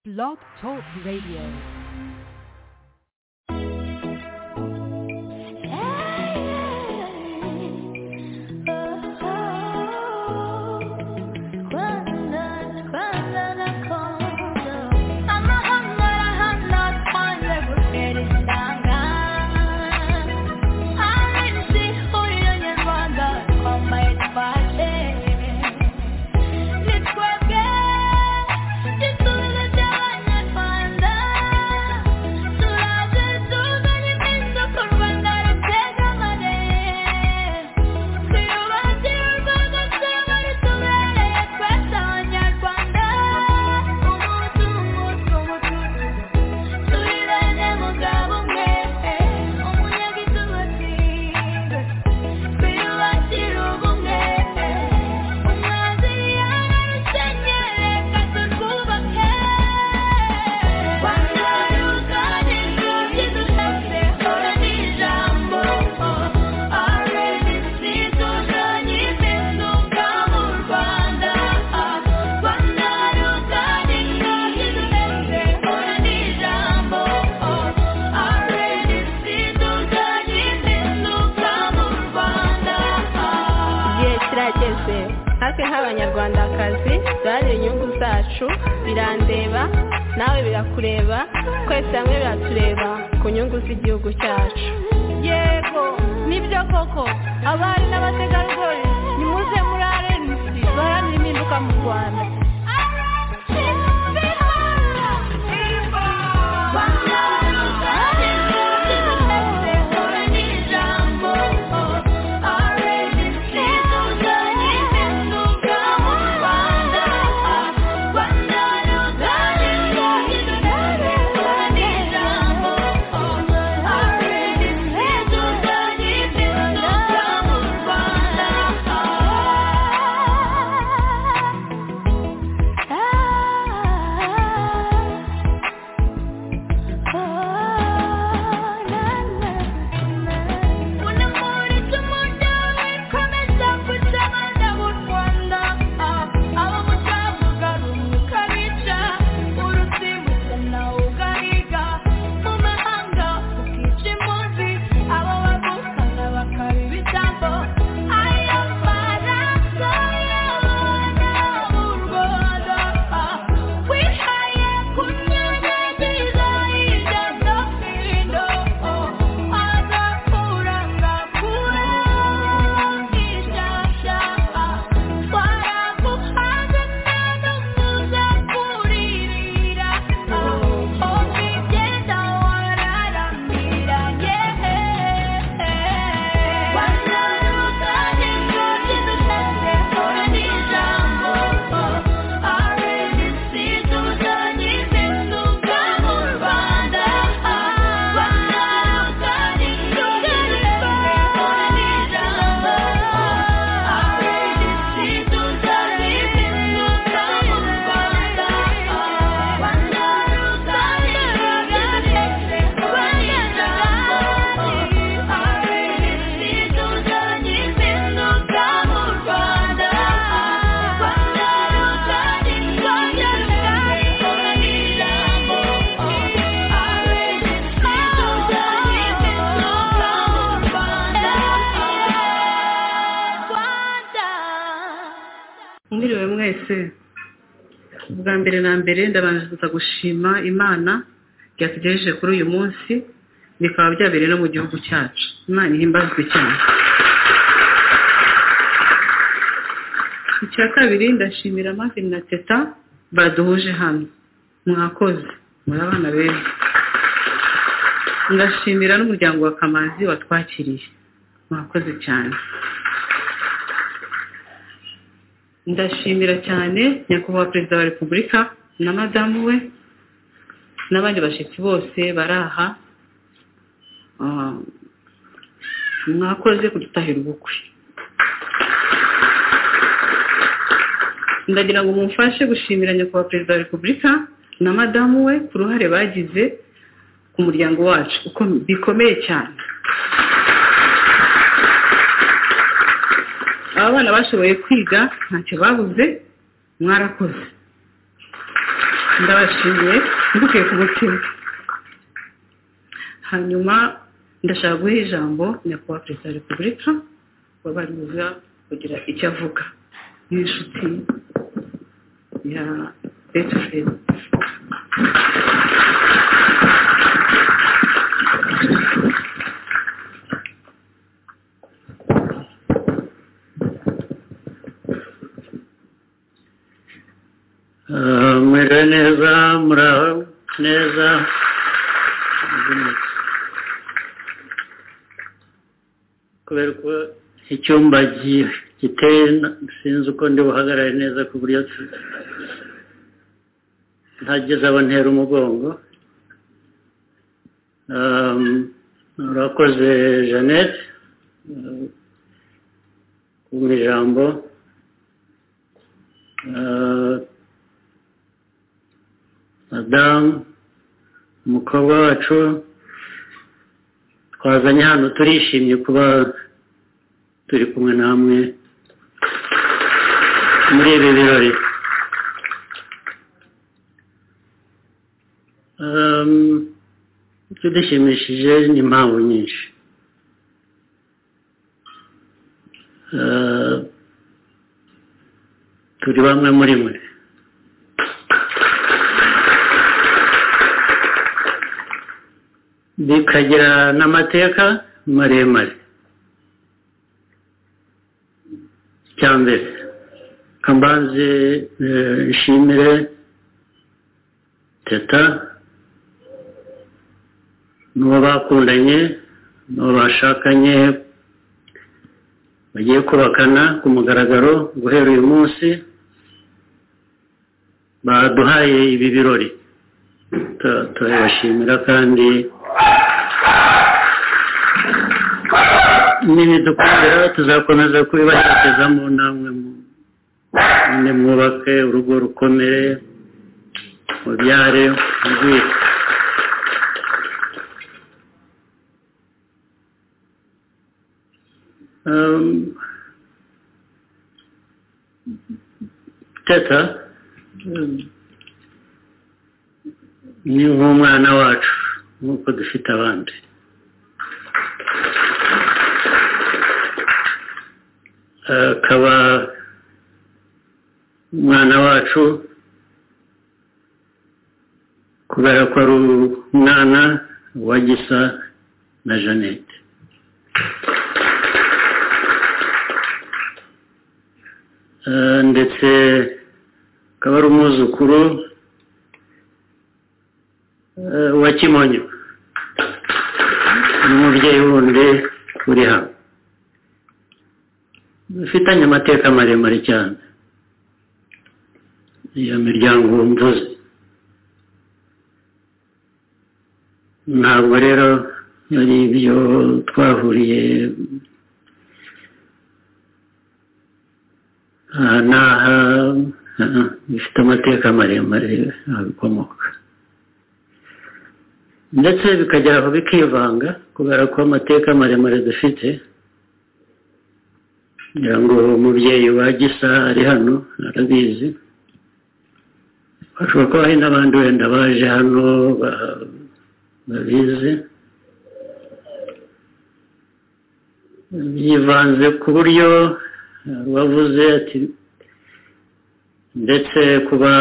Blog Talk Radio. abanyarwandakazi dore inyungu zacu birandeba nawe birakureba twese hamwe biratureba ku nyungu z'igihugu cyacu yego nibyo koko abari n'abategarugori nimuze muri arenisi baharanira impinduka mu rwanda mwiriwe mwese bwa mbere na mbere ndabanza gushima imana byatugejeje kuri uyu munsi bikaba byabereye no mu gihugu cyacu imana ihimbazwe cyane icya kabiri ndashimira amazi na teta baduhuje hano mwakoze muri abana beza ndashimira n'umuryango wa kamazi watwakiriye mwakoze cyane ndashimira cyane nyakubahwa perezida wa repubulika na madamu we n'abandi bashyitsi bose bari aha mwakoze kudutahira ubukwe ndagira ngo mumfashe gushimira nyakubahwa perezida wa repubulika na madamu we ku ruhare bagize ku muryango wacu bikomeye cyane aba bana bashoboye kwiga ntacyo babuze mwarakoze ndabashimiye mvukiye ku mutima hanyuma ndashaka guha ijambo nyakubahwa perezida wa repubulika wabariza kugira icyo avuga n'inshuti ya betufeni mwiriwe neza muraho neza kubera ko icyumba gi- giteye sinzi uko ndi buhagarare neza ku buryo ntageze abo ntera umugongo Um, urakoze jeannette um, kumpa ijambo Uh, madamu umukobwa wacu twazanye hano turishimye kuba turi kumwe namwe muri ibi birori Um, icyo dushimishije ni impamvu nyinshi Uh, turi bamwe muri mwe bikagira n'amateka maremare icya mbere reka mbanze eh, nshimire teta n'uwo bakundanye n'uwo bashakanye bagiye kubakana ku mugaragaro guhera uyu munsi baduhaye ibi birori Tu- turabashimira kandi nibidukundira tuzakomeza kubibashyikizamo namwe mu- namwe mwubake urugo rukomere mubyare mugwire Um, teta um, ni nk'umwana wacu nk'uko dufite abandi akaba umwana wacu kubera ko ari umwana wa gisa na jeannette Eh, ndetse akaba ari umwuzukuru eh, wa kimonyo n'umubyeyi wundi uri hano dufitanye amateka maremare cyane iyo miryango mvuze ntabwo rero ari ibyo twahuriye aha n'aha aha, bifite amateka maremare abikomoka ndetse bikagera aho bikivanga kubera ko amateka maremare dufite ngira ngo umubyeyi wa gisa ari hano arabizi hashobora kuba hari n'abandi wenda baje hano ba- babizi yivanze ku buryo hari uwavuze ati ndetse kuba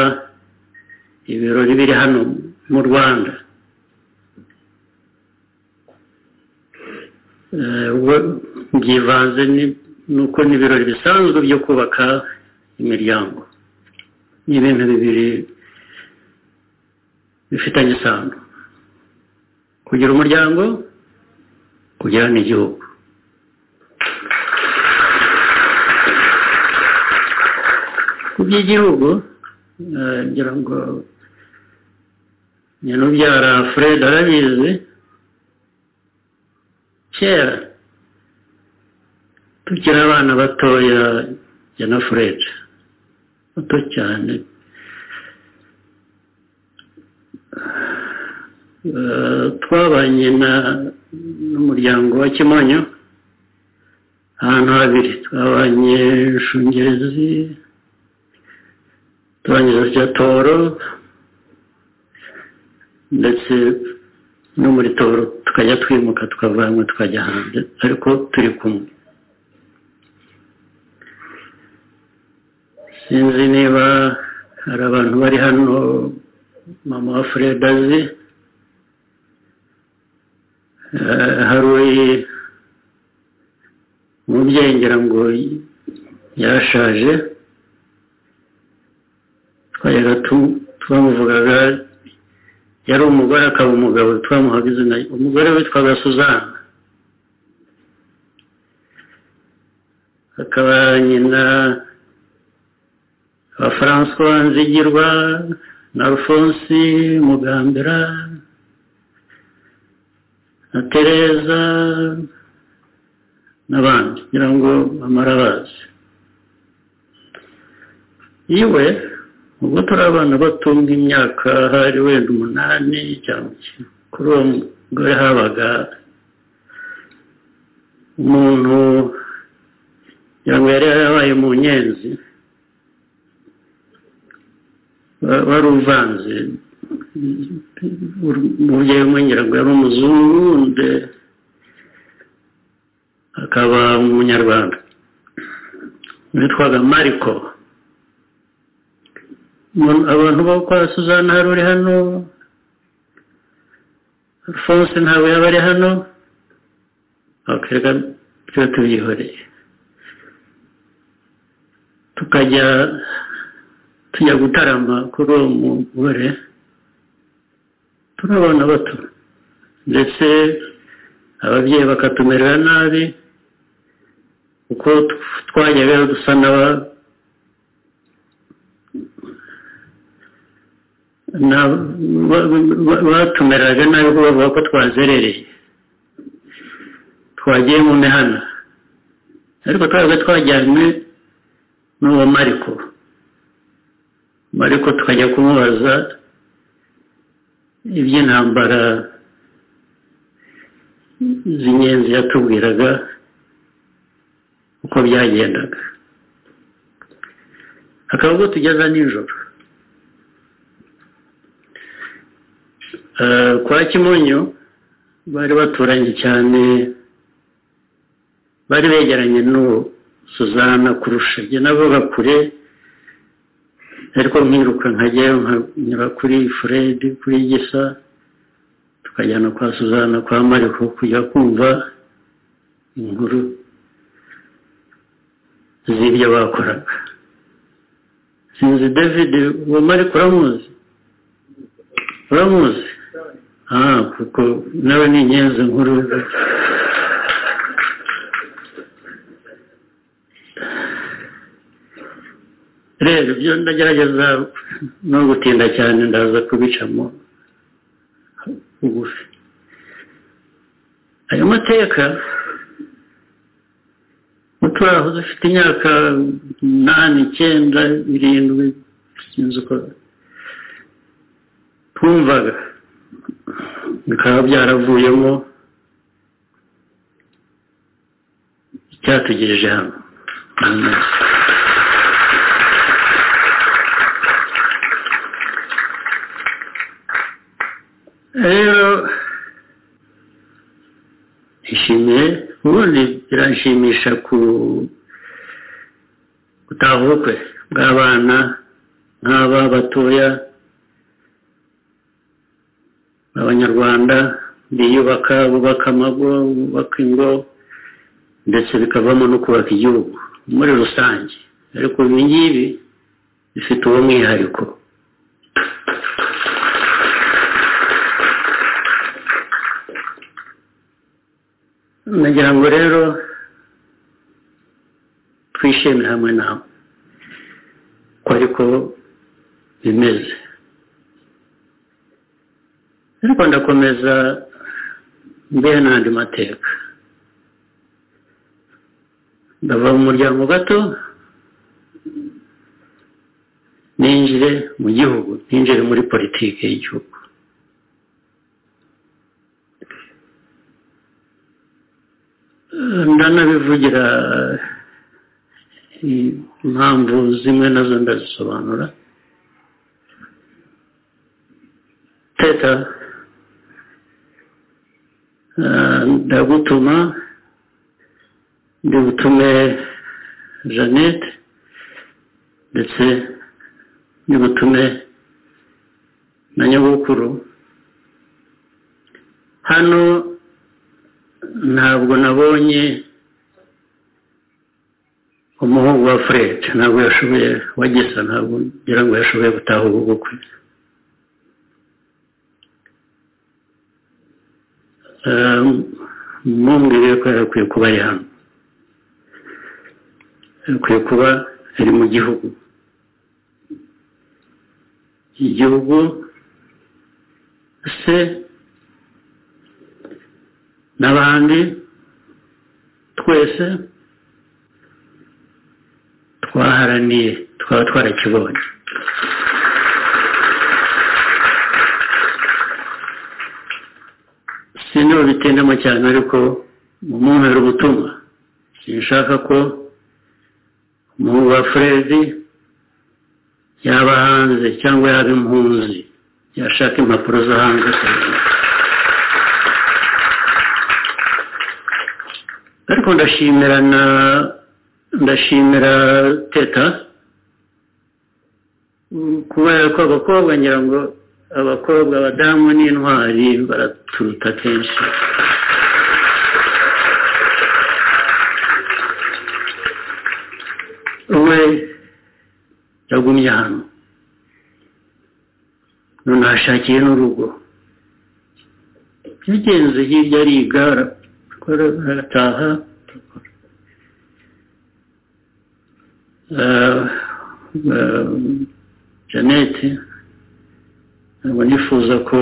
ibirori biri hano mu rwanda Eh, we- byivanze ni- nuko ni ibirori bisanzwe byo kubaka imiryango ni ibintu bibiri bifitanye isano kugira umuryango kugira n'igihugu ku by'igihugu eh, ngira ngo nyanubyara fred arabizi kera tukiri abana batoya ya na fred bato cyane Eh, twabanye na- n'umuryango wa kimonyo ahantu habiri twabanye shungerezi turangiza tujya toro ndetse no muri toro tukajya twimuka tukavanwa tukajya hanze ariko turi kumwe sinzi niba hari abantu bari hano mama wa fureda azi Eh, hari umubyeyi ngira ngo yashaje twajyaga tu- twamuvugaga yari umugore akaba umugabo twamuhaga izina umugore witwaga suzana akaba nyina wa François nzigirwa na alphonse mugambera na tereza n'abandi kugira ngo bamara bazi iwe ubwo turi abana bato nk'imyaka hari wenda umunani cyangwa icyenda kuri uwo mugore habaga umuntu kugira ngo yari yarabaye mu nyenzi Wa- wari uvanze umubyeyi umwe ngira ngo yari umuzungu undi akaba umunyarwanda witwaga mariko Umuntu- abantu bo kwa suzana hari uri hano alphonse ntabwo yaba ari hano bakareka twe tubyihoreye tukajya tujya gutarama kuri uwo mugore turi abana bato ndetse ababyeyi bakatumerera nabi kuko twajyaga dusa n'aba na- ba- ba- batumeraga nabi kuko bavuga ko twazerereye twagiye mu mihana ariko twabaga twajyanywe n'uwo mariko mariko tukajya kumubaza iby'intambara z'inyenzi yatubwiraga uko byagendaga akaba ubwo tugeza nijoro Eh, kwa kimonyo bari baturanye cyane bari begeranye n'uwo suzana kurusha jye navuga kure ariko nkiruka nkajyayo nkanyura kuri furedi kuri gisa tukajyana kwa suzana kwa mariko kujya kumva inkuru z'ibyo bakoraga sinzi david uwo mariko uramuzi uramuzi ah kuko nawe ni inyenzi nkuru rero ibyo ndagerageza no gutinda cyane ndaza kubicamo bugufi ayo mateka muturaho dufite imyaka umunani icyenda irindwi sinzi uko twumvaga bikaba byaravuyemo icyatugejeje hano rero ishimiye ubundi biranshimisha ku gutaha ubukwe bw'abana nk'aba batoya abanyarwanda biyubaka bubaka amago bubaka ingo ndetse bikavamo no kubaka igihugu muri rusange ariko ibi ngibi bifite uwo mwihariko nagira ngo rero twishime hamwe nawe ko ariko bimeze ariko ndakomeza mbeho n'andi mateka ndava mu muryango gato ninjire mu gihugu ninjire muri politiki y'igihugu Eh, ndanabivugira eh, impamvu zimwe nazo ndazisobanura leta ndagutuma ndi butume jeannette ndetse ndi butume na nyogokuru hano ntabwo nabonye umuhungu wa fred ntabwo yashoboye wagesa ntabwo ngira ngo yashoboye gutaha ubu bukwe mumbwire ko yakwiye kuba ari hano yakwiye kuba ari mu gihugu igihugu se n'abandi twese twaharaniye twaba twarakibonye sinaba bitendamo cyane ariko umumpera ubutumwa sinshaka ko umuhungu wa furedi yaba hanze cyangwa yaba impunzi yashaka impapuro zo hanze ariko ndashimira na ndashimira teta kubera ko abakobwa ngira ngo abakobwa abadamu n'intwari baraturuta kenshi we yagumye hano none ahashakiye n'urugo bigenze hirya ariga arataha janete ntabwo nifuza ko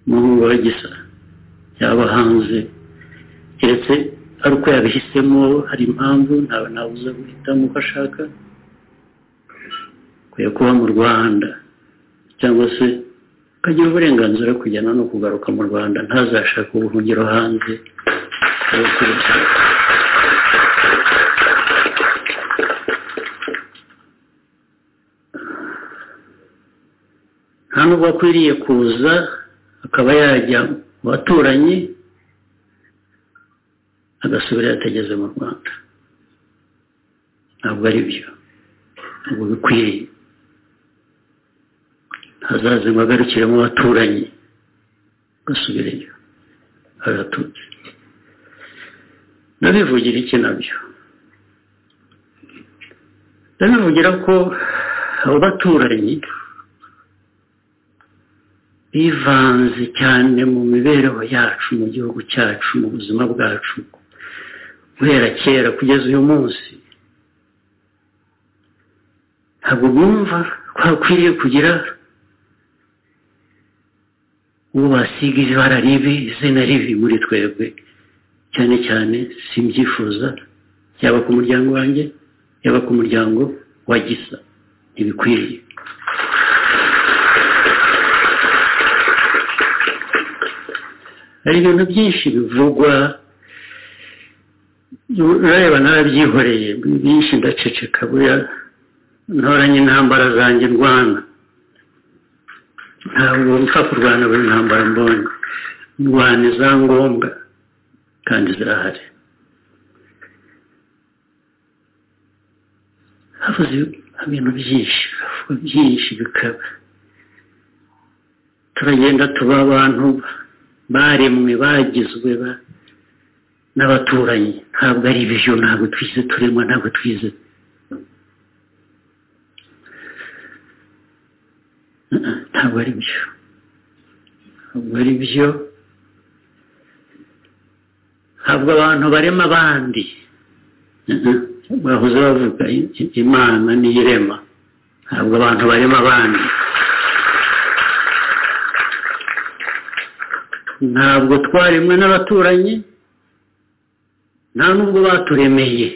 umuhungu wa gisa yaba hanze keretse ari uko yabihisemo hari impamvu ntawe nabuza guhitamo uko ashaka akwiye kuba mu rwanda cyangwa se akagira uburenganzira kujyana no kugaruka mu rwanda ntazashake ubuhungiro hanze nta nubwo akwiriye kuza akaba yajya mu baturanyi agasubira yatageze mu rwanda ntabwo ari byo ntabwo bikwiriye hazaze ngo agarukire mu baturanyi agasubireyo agatutse ndabivugira iki nabyo ndabivugira ko abo baturanyi bivanze cyane mu mibereho yacu mu gihugu cyacu mu buzima bwacu guhera kera kugeza uyu munsi ntabwo bumva ko hakwiriye kugira uwo basiga ibara ribi izina ribi muri twebwe cyane cyane simbyifuza yaba ku muryango wanjye yaba ku muryango wa gisa ntibikwiriye hari ibintu byinshi bivugwa urareba narabyihoreye byinshi ndaceceka buriya ntoranye intambara zanjye ndwana ntabwo mpfa kurwana buri ntambara mbonye ndwana iza ngombwa kandi zirahari havuze ibintu byinshi havuga byinshi bikaba turagenda tuba abantu baremwe bagizwe n'abaturanyi ntabwo ari ibyo ntabwo twize turemwa ntabwo twize ntabwo ari byo ntabwo ari byo ntabwo abantu barema abandi bahoze bavuga imana niyo irema ntabwo abantu barema abandi ntabwo twaremwe n'abaturanyi nta nubwo baturemeye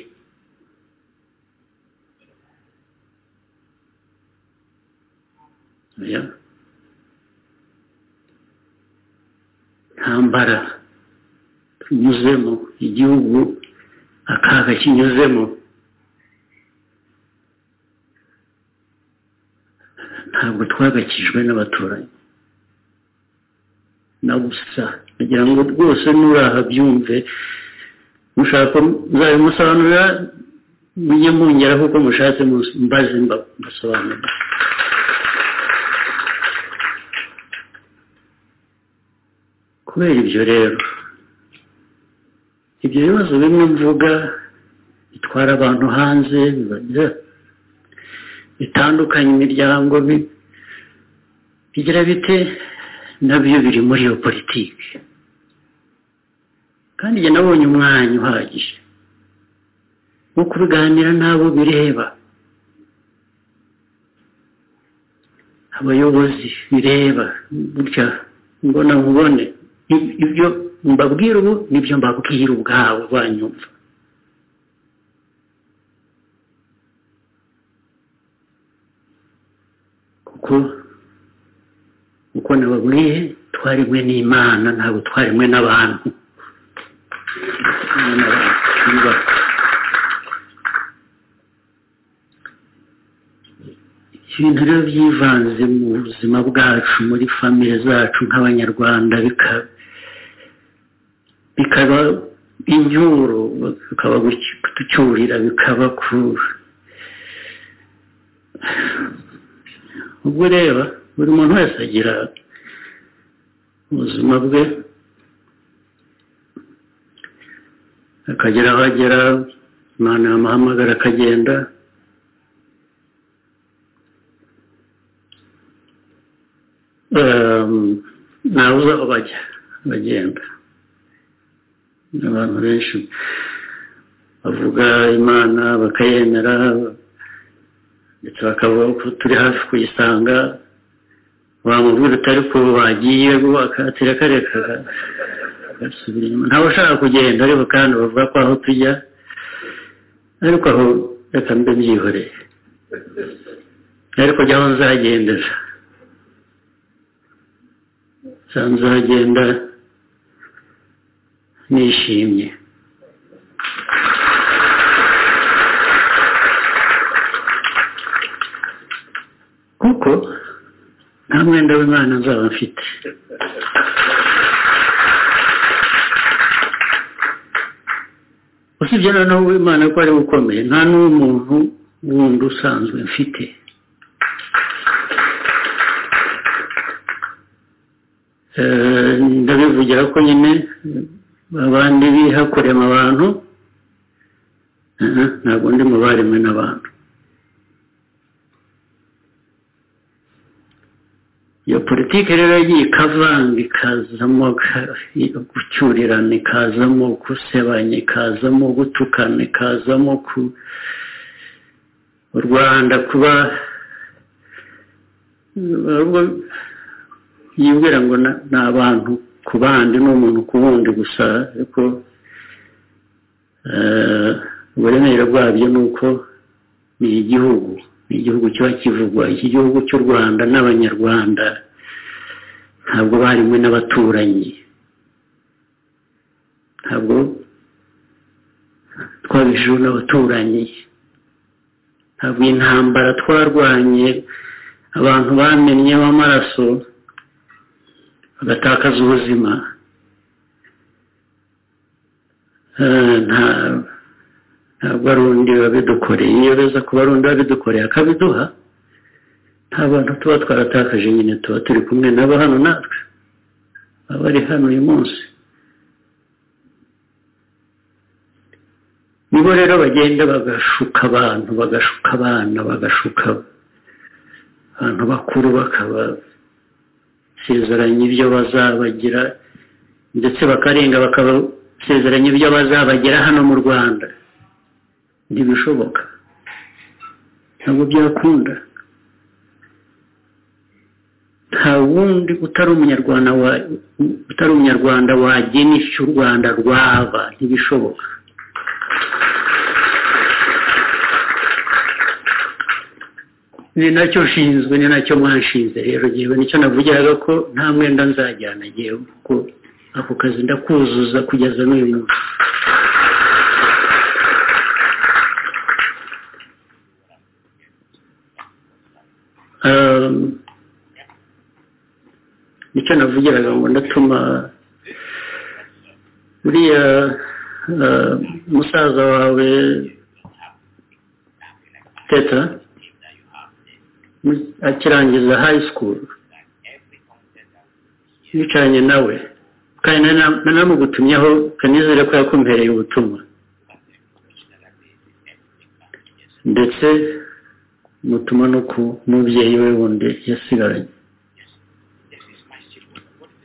ntambara tunyuzemo igihugu akaga kinyuzemo ntabwo twagakijwe n'abaturanyi na gusa kugira ngo rwose nuraha byumve mushaka muzabe musobanurira mujye mungeraho uko mushatse mbaze mbasobanurira kubera ibyo rero ibyo bibazo bimwe mvuga bitwara abantu hanze bitandukanye imiryango bigira bite nabyo biri muri iyo politiki kandi njye nabonye umwanya uhagije wo kubiganira n'abo bireba abayobozi bireba gutya mbona nkubone ibyo mbabwira ubu nibyo mbabwira ubwabo banyumva kuko uko nababwiye twarimwe n'imana ntabwo twarimwe n'abantu ibintu rero byivanze mu buzima bwacu muri famire zacu nk'abanyarwanda bikaba inyuru bikaba kutucyurira bikaba kurura ubwo reba buri muntu wese agira ubuzima bwe akagera aho agera imana yamuhamagara akagenda ntawe uzi aho bajya bagenda abantu benshi bavuga imana bakayemera ndetse bakavuga ko turi hafi kuyisanga wamubwira utari ko wagiye akatira kareka agasubira inyuma ntawe ushaka kugenda ariko kandi bavuga ko aho tujya ariko aho reka mbe byihoreye ariko jya aho nzagendera nzagenda nishimye kuko nta mwenda w'imana nzaba mfite usibye noneho w'imana ko ari ukomeye nta n'umuntu wundi usanzwe mfite ndabivugira ko nyine abandi bihakorema abantu ntabwo ndi mu baremwe n'abantu iyo politiki rero yagiye ikavanga ikazamo gucyurirana ikazamo gusebanya ikazamo gutukana ikazamo ku u rwanda kuba yibwira ngo ni abantu ku bandi n'umuntu ku wundi gusa ariko uburemere bwabyo ni uko ni igihugu ni igihugu kiba kivugwa iki gihugu cy'u rwanda n'abanyarwanda ntabwo barimwe n'abaturanyi ntabwo twabishijeho n'abaturanyi ntabwo intambara twarwanye abantu bamennye amaraso bagatakaza ubuzima ntabwo ari undi wabidukoreye iyo beza kuba ari undi wabidukoreye akabiduha nta bantu tuba twaratakaje nyine tuba turi kumwe n'aba hano natwe abari hano uyu munsi nibo rero bagenda bagashuka abantu bagashuka abana bagashuka abantu bakuru bakaba basezeranya ibyo bazabagira ndetse bakarenga bakabasezeranya ibyo bazabagira hano mu rwanda ntibishoboka ntabwo byakunda nta wundi utari umunyarwanda utari umunyarwanda wagena icyo u rwanda rwaba ntibishoboka ni nacyo nshinzwe ni nacyo mwanshinze rero ngewe nicyo navugiraga ko nta mwenda nzajyana ngewe kuko ako kazi ndakuzuza kugeza n'uyu munsi nicyo navugiraga ngo ndatuma uriya eh, musaza wawe teta mu- akirangiza high school yicaranye nawe kandi nari na- nari namugutumyeho kanizere ko yakumpereye ubutumwa ndetse mutuma no ku mubyeyi we wundi yasigaranye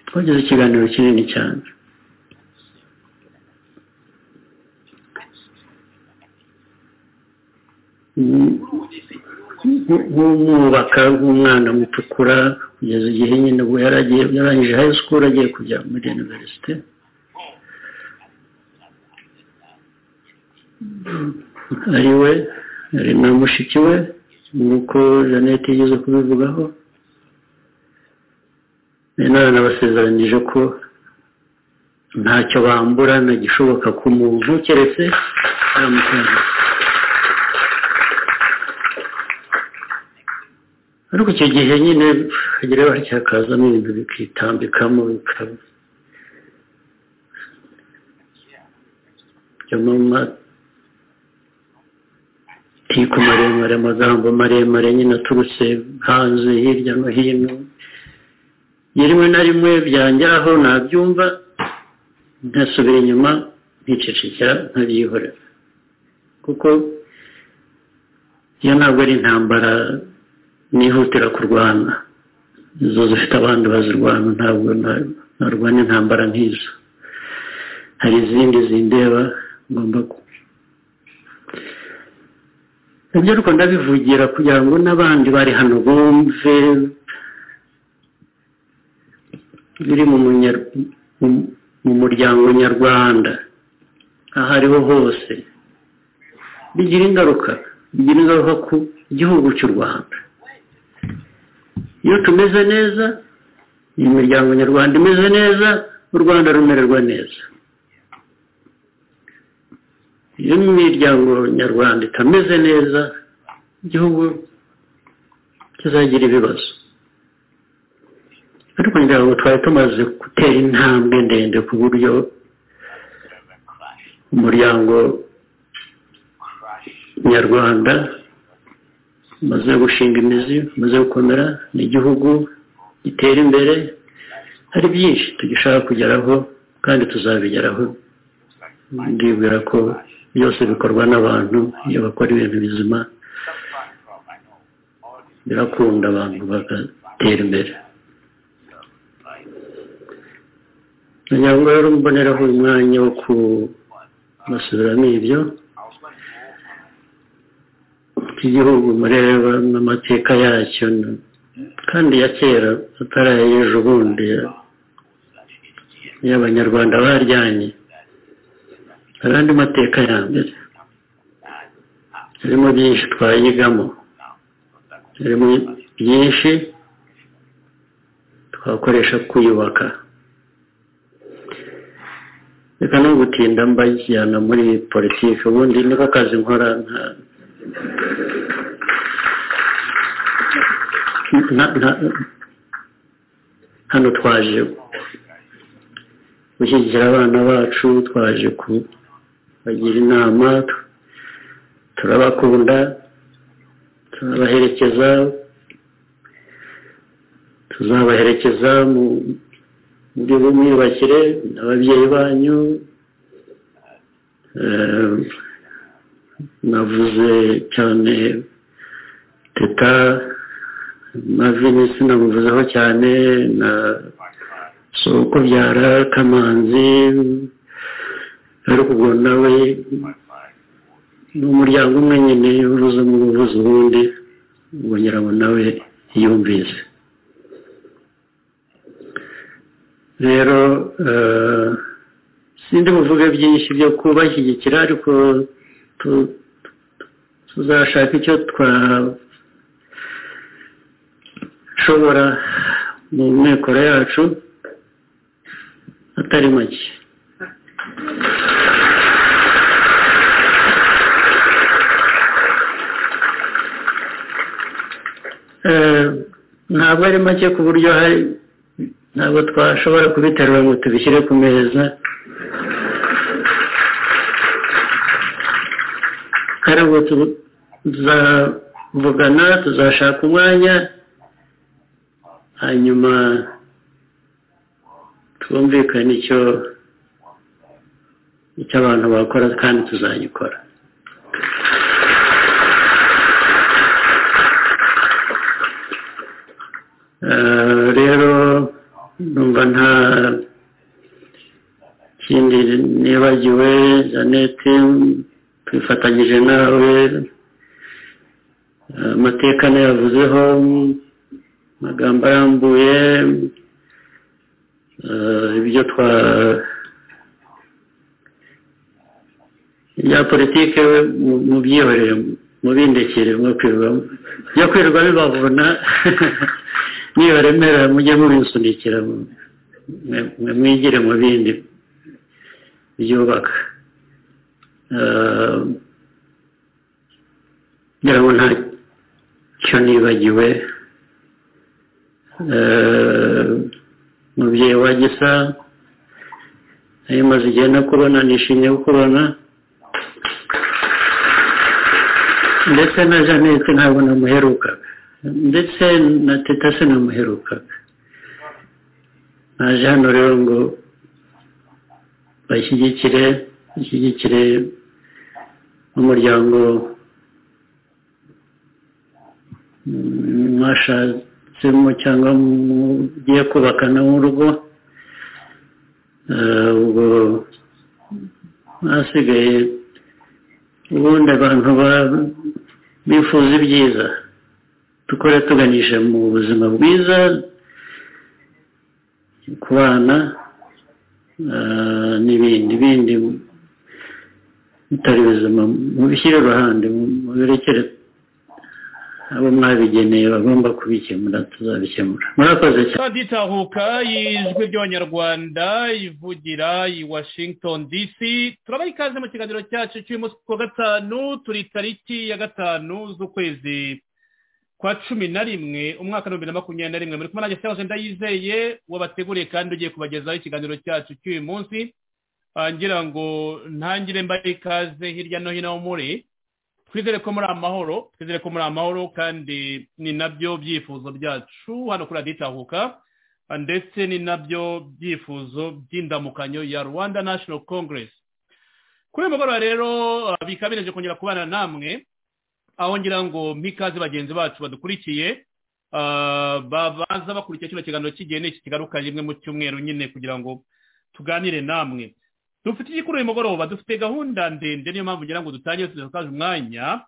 twagize ikiganiro kinini cyane Mm, nk'umwubaka w'umwana mutukura kugeza igihe nyine ubu yaragiye yarangije high school agiye kujya muri universite ari we ari na mushiki we nk'uko jeannette yigeze kubivugaho Nari naranabasezeranije ko ntacyo bambura na gishoboka ku muntu keretse aramukunda ariko icyo gihe nyine hagira hacyakazamo ibintu bikitambikamo bikaba byo mu matiko maremare amagambo maremare nyine aturutse hanze hirya no hino rimwe na rimwe byangeraho nabyumva ntasubira inyuma nkicecekera ntabyihorera kuko iyo ntabwo ari intambara nihutira kurwana izo zifite abandi bazirwana ntabwo na- narwanya intambara nk'izo hari izindi zindeba ngomba ku ibyo ariko ndabivugira kugira ngo n'abandi bari hano bumve biri mu munya- mu- mu muryango nyarwanda aho ariho hose bigira ingaruka bigira ingaruka ku gihugu cy'u rwanda iyo tumeze neza imiryango nyarwanda imeze neza u rwanda rumererwa neza iyo imiryango nyarwanda itameze neza igihugu kizagira ibibazo ariko ngira ngo twari tumaze gutera intambwe ndende ku buryo umuryango nyarwanda umaze gushinga imizi umaze gukomera ni igihugu gitera imbere hari byinshi tugishaka kugeraho kandi tuzabigeraho ndibwira ko byose bikorwa n'abantu iyo bakora ibintu bizima birakunda abantu bagatera imbere kugira ngo rero mboneraho umwanya wo kubasubiramo ibyo by'igihugu mureba n'amateka yacyo n- kandi ya kera atari ay'ejo bundi y'abanyarwanda baryanye hari andi mateka ya mbere harimo byinshi twayigamo harimo byinshi twakoresha kwiyubaka reka no gutinda mbajyana muri politiki ubundi niko kazi nkora nta- na- na- hano twaje gushyigikira abana bacu twaje kubagira inama tu- turabakunda turabaherekeza tuzabaherekeza mu- muri bumwiyubakire ababyeyi banyu eh, navuze cyane teta mavini sinamuvuzeho cyane na soko byara kamanzi ariko ubwo nawe ni umuryango umwe nyine uvuze umwe uvuze uwundi ubwo nyirango nawe yumvise rero eh, sindi buvuge byinshi byo kubashyigikira ariko tu- tuzashaka icyo twashobora mu mikoro yacu atari make Eh, ntabwo ari make ku buryo hari ntabwo twashobora kubiterura ngo tubishyire ku meza kandi ngo tuzavugana tuzashaka umwanya hanyuma twumvikane icyo icyo abantu bakora kandi tuzagikora Eh, rero numva nta kindi nibagiwe janete twifatanyije nawe eh, amateka nayavuzeho amagambo arambuye eh, ibyo twa ibya politike we mu- mubyihorere mubindekere mwo kwirirwamo byo kwirirwa bibavuna nibaremera mujye mubisunikira mu- mwe- mwe mwigire mu bindi byubaka Eh, ngira ngo nta cyo nibagiwe Eh, mubyeyi wa gisa nayo maze igihe nakubona nishimiye kukubona ndetse na janete ntabwo namuherukaga ndetse na teta se namuherukaga naje hano rero ngo bashyigikire bashyigikire umuryango mm, mwashatsemo cyangwa mugiye kubakana nk'urugo Eh, ubwo hasigaye ubundi abantu ba- bifuza ibyiza dukore tuganisha mu buzima bwiza ku bana eh, n'ibindi bindi bitari ubuzima mubishyire iruhande mubirekere abo mwabigeneye bagomba kubikemura tuzabikemura murakoze cyane kandi itahuka y'ijwi ry'abanyarwanda ivugira i washington dc turabaha ikaze mu kiganiro cyacu cy'umunsi ku wa gatanu turi tariki ya gatanu z'ukwezi kwa cumi na rimwe umwaka w'ibihumbi na makumyabiri na rimwe muri kumwe nanjye cyangwa ndayizeye wabateguriye kandi ugiye kubagezaho ikiganiro cyacu cy'uyu munsi Ah, ngira ngo ntangire mbahe ikaze hirya no hino aho muri twizere ko muri amahoro twizere ko muri amahoro kandi ni nabyo byifuzo byacu hano kuri radiyo itahuka ndetse ni nabyo byifuzo by'indamukanyo ya rwanda national congress kuri uyu mugoroba rero ah, bikabineje kongera kubana namwe aho ngira ngo mpikaze bagenzi bacu badukurikiye ah, babanza bakurikira kino kiganiro cy'igihe iki kigaruka rimwe mu cyumweru nyine kugira ngo tuganire namwe dufite igikuru uyu mugoroba dufite gahunda ndende niyo mpamvu ngira ngo dutangire tudasakaje umwanya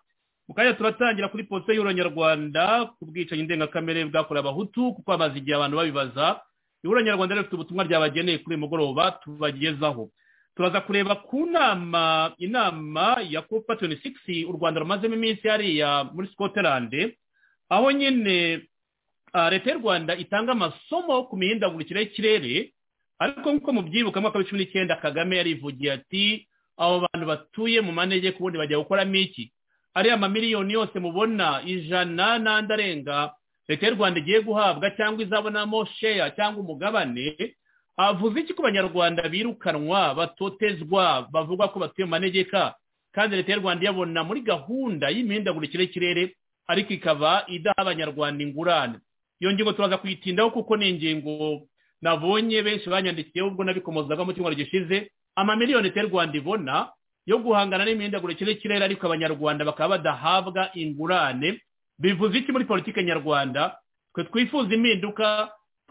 mu kanya turatangira kuri polisi y'uranyarwanda ku bwicanyi ndengakamere bwakorewe abahutu kuko hamaze igihe abantu babibaza y'uranyarwanda rero rifite ubutumwa ryabageneye kuri uyu mugoroba tubagezaho turaza kureba ku nama inama ya copa 26 u rwanda rumazemo iminsi hariya muri scotland aho nyine ah, leta y'u rwanda itanga amasomo ku mihindagurikire y'ikirere ariko nk'uko mubyibuka mwaka w'icumi n'icyenda kagame yarivugiye ati abo bantu batuye mu manegeka ubundi bajya gukoramo iki ariya mamiliyoni yose mubona ijana n'andi arenga leta y'u rwanda igiye guhabwa cyangwa izabonamo sheya cyangwa umugabane avuze iki ku banyarwanda birukanwa batotezwa bavuga ko batuye mu manegeka kandi leta y'u rwanda iyabona muri gahunda y'imihindagurikire y'ikirere ariko ikaba idaha abanyarwanda ingurane iyo ngingo turaza kuyitindaho kuko ni ingingo nabonye benshi banyandikiye ubwo nabikomozaga mu cyumweru gishize amamiliyoni leta y'u rwanda ibona yo guhangana n'imihindagurikire y'ikirere ariko abanyarwanda bakaba badahabwa ingurane bivuze iki muri politiki nyarwanda twe twifuza impinduka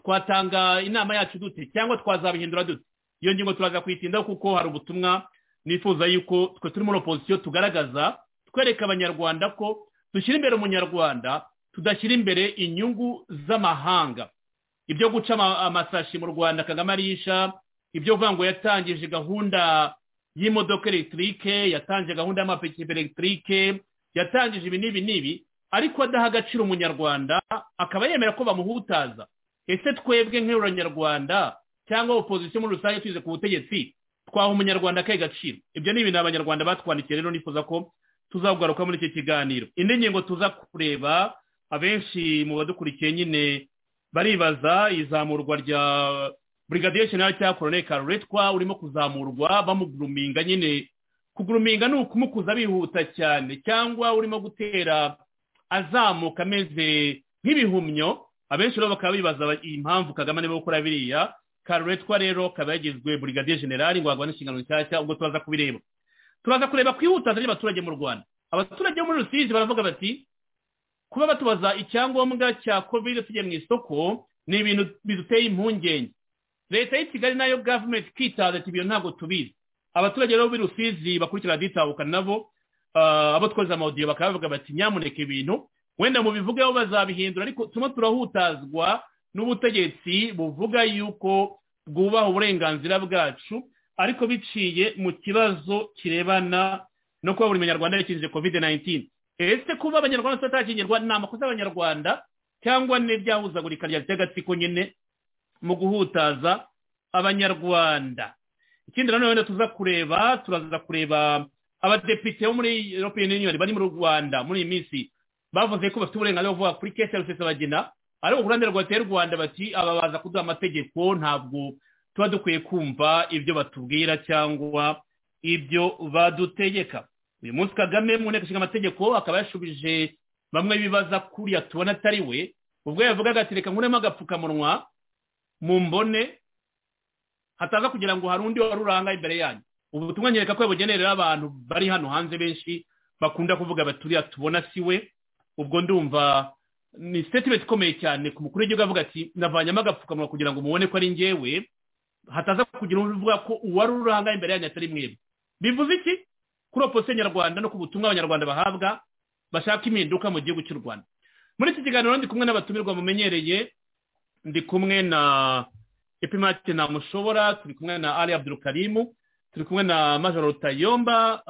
twatanga inama yacu dute cyangwa twazabihindura dute iyo ngingo turaza kuyitindaho kuko hari ubutumwa nifuza yuko twe turi muri opozisiyo tugaragaza twereka abanyarwanda ko dushyira imbere umunyarwanda tudashyira imbere inyungu z'amahanga ibyo guca ama- amasashi mu rwanda kagame arisha ibyo kuvuga ngo yatangije gahunda y'imodoka elegitike yatangije gahunda y'amapikipiki elegitike yatangije ibi n'ibi n'ibi ariko adaha agaciro umunyarwanda akaba yemera ko bamuhutaza ese twebwe nk'abanyarwanda cyangwa opozisiyo muri rusange tuyize ku butegetsi twaha umunyarwanda akahe gaciro ibyo ni ibintu abanyarwanda batwandikiye rero nifuza ko tuzagugaruka muri iki kiganiro indi ngingo tuza kureba abenshi mu badukurikiye nyine baribaza izamurwa rya burigadiye jenerali cyangwa koroneli karuretwa urimo kuzamurwa bamuguruminga nyine kuguruminga ni ukumukuza bihuta cyane cyangwa urimo gutera azamuka ameze nk'ibihumyo abenshi rero bakaba bibaza impamvu kagame arimo gukora biriya karuretwa rero kaba yagizwe burigadiye jenerali ngo hagwane inshingano nshyashya ubwo turaza kubireba turaza kureba kwihutaza ry'abaturage mu rwanda abaturage bo muri rusizi baravuga bati kuba batubaza icyangombwa cya kovide tujya mu isoko ni ibintu biduteye impungenge leta y'i kigali nayo gavumenti ikitaza ati ibyo ntabwo tubizi abaturage rero b'i rusizi bakurikirana ditabuka nabo abo twoza amawudiyo bakaba bavuga bati nyamuneka ibintu wenda mu bivugaho bazabihindura ariko turimo turahutazwa n'ubutegetsi buvuga yuko bwubaha uburenganzira bwacu ariko biciye mu kibazo kirebana no kuba buri munyarwanda yakijije kovide nayinitini ese kuba abanyarwanda batakingirwa ni amakosa y'abanyarwanda cyangwa n'iryahuzagurika rya by'agatsiko nyine mu guhutaza abanyarwanda ikindi nanone wenda tuza kureba turaza kureba abadepite bo muri european union bari mu rwanda muri iyi minsi bavuze ko bafite uburenganzira bwo kuvuga kuri kese ya rusesabagina ariko ku ruhande rwa rwanda bati aba baza kuduha amategeko ntabwo tuba dukwiye kumva ibyo batubwira cyangwa ibyo badutegeka uyu munsi kagame mu nteko ishinga amategeko akaba yashubije bamwe bibaza kuriya tubona atari we ubwo yavugaga ati reka nkuremo agapfukamunwa mu mbone hataza kugira ngo hari undi wari uranga imbere yanyu ubu butumwa nyereka ko yabugenerera abantu bari hano hanze benshi bakunda kuvuga baturiya tubona si we ubwo ndumva ni statement ikomeye cyane ku mukuru w'igihugu avuga ati navanyemo agapfukamunwa kugira ngo mubone ko ari njyewe hataza kugira uvuga ko uwari uranga imbere yanyu atari mwebwe bivuze iki kuri opposition nyarwanda no ku butumwa abanyarwanda bahabwa bashaka impinduka mu gihugu cy'u rwanda muri iki kiganiro ndi kumwe n'abatumirwa mumenyereye ndi kumwe na epimati mushobora turi kumwe na ali abdurukarimu turi kumwe na major rutayomba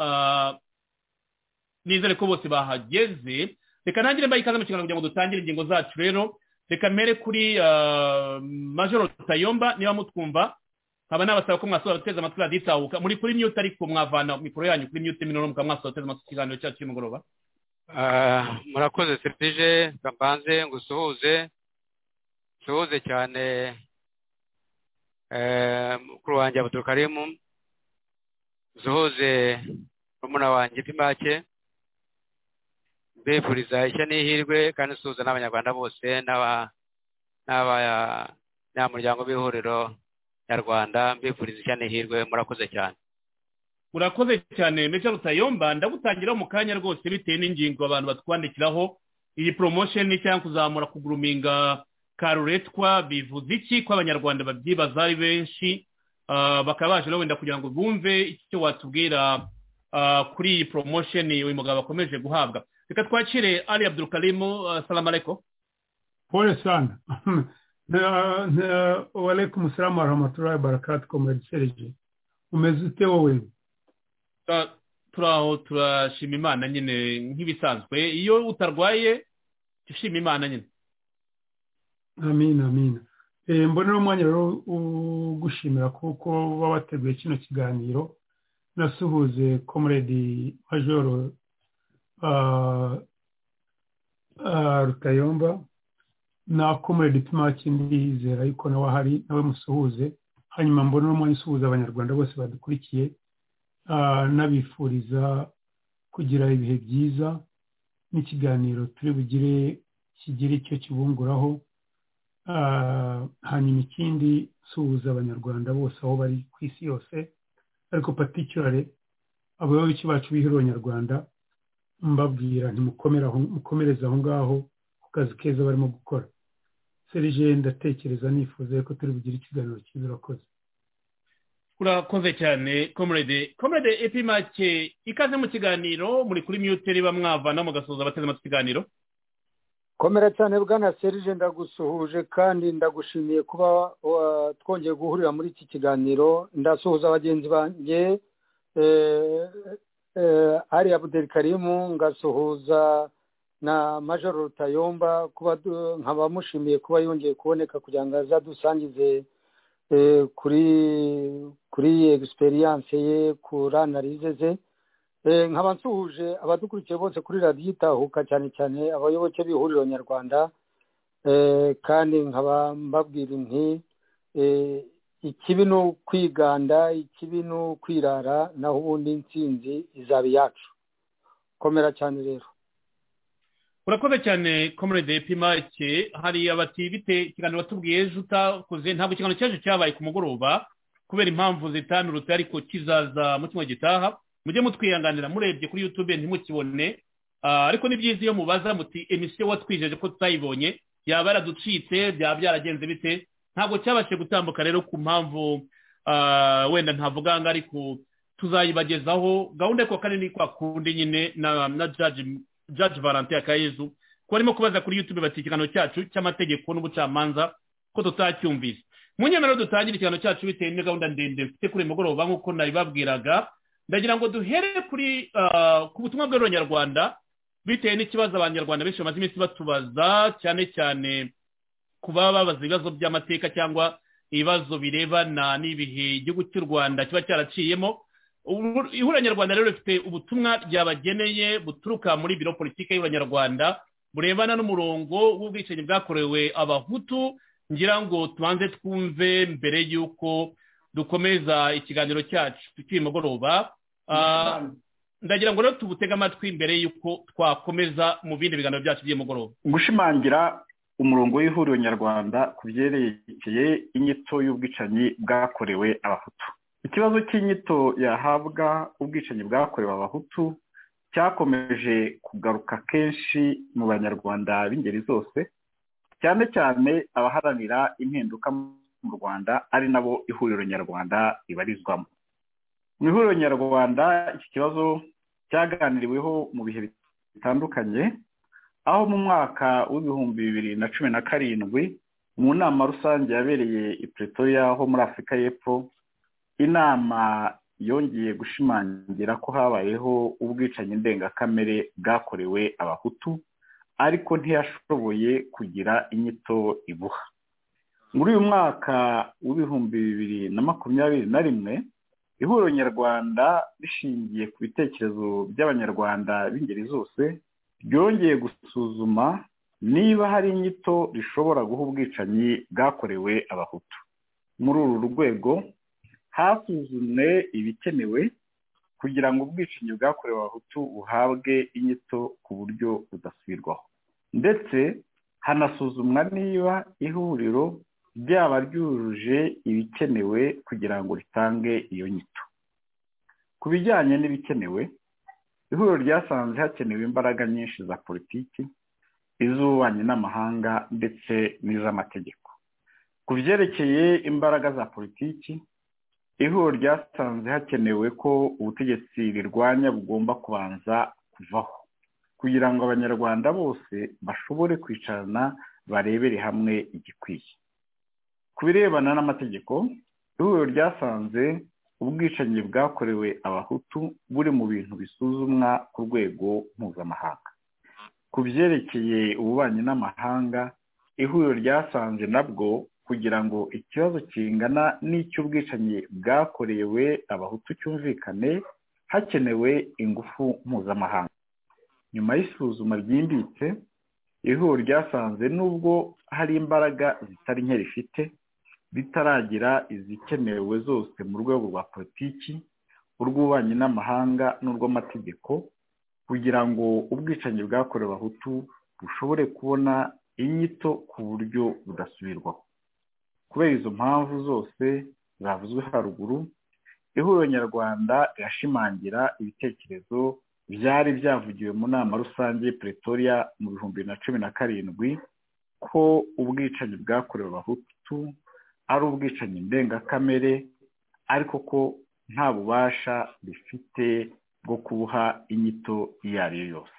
nizere ko bose bahageze reka ntangire mbaye ikaze mu kiganiro kugira ngo dutangire ingingo zacu rero reka mere kuri major rutayomba niba mutwumva nkaba nabasaba ko mwasohora guteza amatwi raditahuka muri kuri myute ariko mwavana mikoro yanyu kuri myute minoro mukaba mwasohora guteza amatwi ikiganiro cyacu cy'umugoroba murakoze serivije mbanze ngo usuhuze usuhuze cyane mukuru wanjye abudukarimu usuhuze rumuna wanjye pimake mbifuriza ishya n'ihirwe kandi usuhuza n'abanyarwanda bose n'abanyamuryango b'ihuriro nyarwanda mbifuriza ishyane hirwe murakoze cyane urakoze cyane meja rutayomba ndagutangiraho mu kanya rwose bitewe n'ingingo abantu batwandikiraho iyi poromosheni cyangwa kuzamura kuguruminga karuretwa bivuze iki ko abanyarwanda babyibaza ari benshi bakaba baje wenda kugira ngo bumve icyo watubwira kuri iyi poromosheni uyu mugabo akomeje guhabwa reka twakire ari abdurukarimu salamu areko pole sana walaikum salamu warahmatullahi wabarakatu komedi serije umeze ute wowe turaho turashima imana nyine nk'ibisanzwe iyo utarwaye ushima imana nyine amina amina mbona uno mwanya rero ugushimira kuko uba wateguye kino kiganiro nasuhuze komedi majoro rutayomba na komedi pimaki ndizera yuko nawe ahari nawe musuhuze hanyuma mbona uno mwanya usuhuza abanyarwanda bose badukurikiye nabifuriza kugira ibihe byiza n'ikiganiro turi bugire kigire icyo kibunguraho hanyuma ikindi suhuza abanyarwanda bose aho bari ku isi yose ariko paticyore abayoboke bacu bihera abanyarwanda mbabwira ntimukomereze aho ngaho ku kazi keza barimo gukora serije ndatekereza nifuza ko turi bugire ikiganiro cyiza urakoze urakoze cyane komurede komurede epimake ikaze mu kiganiro muri kuri miyute riba mwavana mugasoza abateze amatwi ikiganiro komera cyane bwana serije ndagusuhuje kandi ndagushimiye kuba twongeye guhurira muri iki kiganiro ndasuhuza bagenzi banjye ari abuderikarimu ngasuhuza na majoro rutayomba kuba nkaba mushimiye kuba yongeye kuboneka kugira ngo azadusangize kuri kuri egisperiyanse ye kuri analize ze nkaba nsuhuje abadukurikiye bose kuri radiyo itahuka cyane cyane abayoboke b'ihuriro nyarwanda Eh, kandi nkaba mbabwira inti eh, ikibi ni ukwiganda ikibi ni ukwirara naho ubundi intsinzi izaba iyacu komera cyane rero urakoze cyane komerede epimake hari abati bite ikiganiro watubwiye ejo utakoze ntabwo ikiganiro cyaje cyabaye ku mugoroba kubera impamvu zitanurutse ariko kizaza mu cyumweru gitaha mujye mutwihanganira murebye kuri yutube ntimukibone Ah, ariko ni byiza iyo mubaza muti emisiyo watwijeje ko tutayibonye yaba yaraducitse byaba byaragenze bite ntabwo cyabashije gutambuka rero ku mpamvu ah, wenda ntavuga ngo ariko tuzayibagezaho gahunda yo ku wa kane ni kwa kundi nyine na na jaji jaji valentin akayezu ko barimo kubaza kuri yutube bati ikiganiro cyacu cy'amategeko n'ubucamanza ko tutacyumvise mu nyemero dutangire ikiganiro cyacu bitewe na gahunda ndende mfite kuri uyu mugoroba nk'uko nabibabwiraga ndagira ngo duhere kuri ah, ku butumwa bw'abanyarwanda bitewe n'ikibazo abanyarwanda benshi bamaze iminsi batubaza cyane cyane kuba babaza ibibazo by'amateka cyangwa ibibazo birebana n'ibihe igihugu cy'u rwanda kiba cyaraciyemo Ubu- ihuriro nyarwanda rero rifite ubutumwa ryabageneye buturuka muri biro politiki y'ihuriro nyarwanda burebana n'umurongo w'ubwicanyi bwakorewe abahutu ngira ngo tubanze twumve mbere y'uko dukomeza ikiganiro cyacu cy'uyu mugoroba Ah, ndagira ngo rero tubutege amatwi mbere y'uko twakomeza mu bindi biganiro byacu by'umugoroba gushimangira umurongo w'ihuriro nyarwanda ku byerekeye inyito y'ubwicanyi bwakorewe abahutu ikibazo cy'inyito yahabwa ubwicanyi bwakorewe abahutu cyakomeje kugaruka kenshi mu banyarwanda b'ingeri zose cyane cyane abaharanira impinduka mu rwanda ari nabo ihuriro nyarwanda ribarizwamo mu ihuriro nyarwanda iki kibazo cyaganiriweho mu bihe bitandukanye aho mu mwaka w'ibihumbi bibiri na cumi na karindwi mu nama rusange yabereye i pretoria ho muri afurika y'epfo inama yongeye gushimangira ko habayeho ubwicanyi ndengakamere bwakorewe abahutu ariko ntiyashoboye kugira inyito ibuha muri uyu mwaka w'ibihumbi bibiri na makumyabiri na rimwe ihuriro nyarwanda rishingiye ku bitekerezo by'abanyarwanda b'ingeri zose ryongeye gusuzuma niba hari inyito rishobora guha ubwicanyi bwakorewe abahutu muri uru rwego hasuzumwe ibikenewe kugira ngo ubwicanyi bwakorewe abahutu buhabwe inyito ku buryo budasubirwaho ndetse hanasuzumwa niba ihuriro ryaba ryujuje ibikenewe kugira ngo ritange iyo nyito ku bijyanye n'ibikenewe ihuriro ryasanze hakenewe imbaraga nyinshi za politiki iz'ububanyi n'amahanga ndetse n'iz'amategeko ku byerekeye imbaraga za politiki ihuriro ryasanze hakenewe ko ubutegetsi rirwanya bugomba kubanza kuvaho kugira ngo abanyarwanda bose bashobore kwicarana barebere hamwe igikwiye ku birebana n'amategeko ihuriro ryasanze ubwicanyi bwakorewe abahutu buri mu bintu bisuzumwa ku rwego mpuzamahanga ku byerekeye ububanyi n'amahanga ihuriro ryasanze nabwo kugira ngo ikibazo kingana n'icy'ubwicanyi bwakorewe abahutu cyumvikane hakenewe ingufu mpuzamahanga nyuma y'isuzuma ryimbitse ihuriro ryasanze nubwo hari imbaraga zitari nke rifite bitaragira izikenewe zose mu rwego rwa politiki urw'ububanyi n'amahanga n'urw'amategeko kugira ngo ubwicanyi bwakorewe abahutu bushobore kubona inyito ku buryo budasubirwaho kubera izo mpamvu zose zavuzwe haruguru ihuriro nyarwanda rirashimangira ibitekerezo byari byavugiwe mu nama rusange y'i pretoria mu bihumbi bibiri na cumi na karindwi ko ubwicanyi bwakorewe abahutu ari ubwicanyi ndengakamere ariko ko nta bubasha bifite bwo kubuha inyito iyo ari yo yose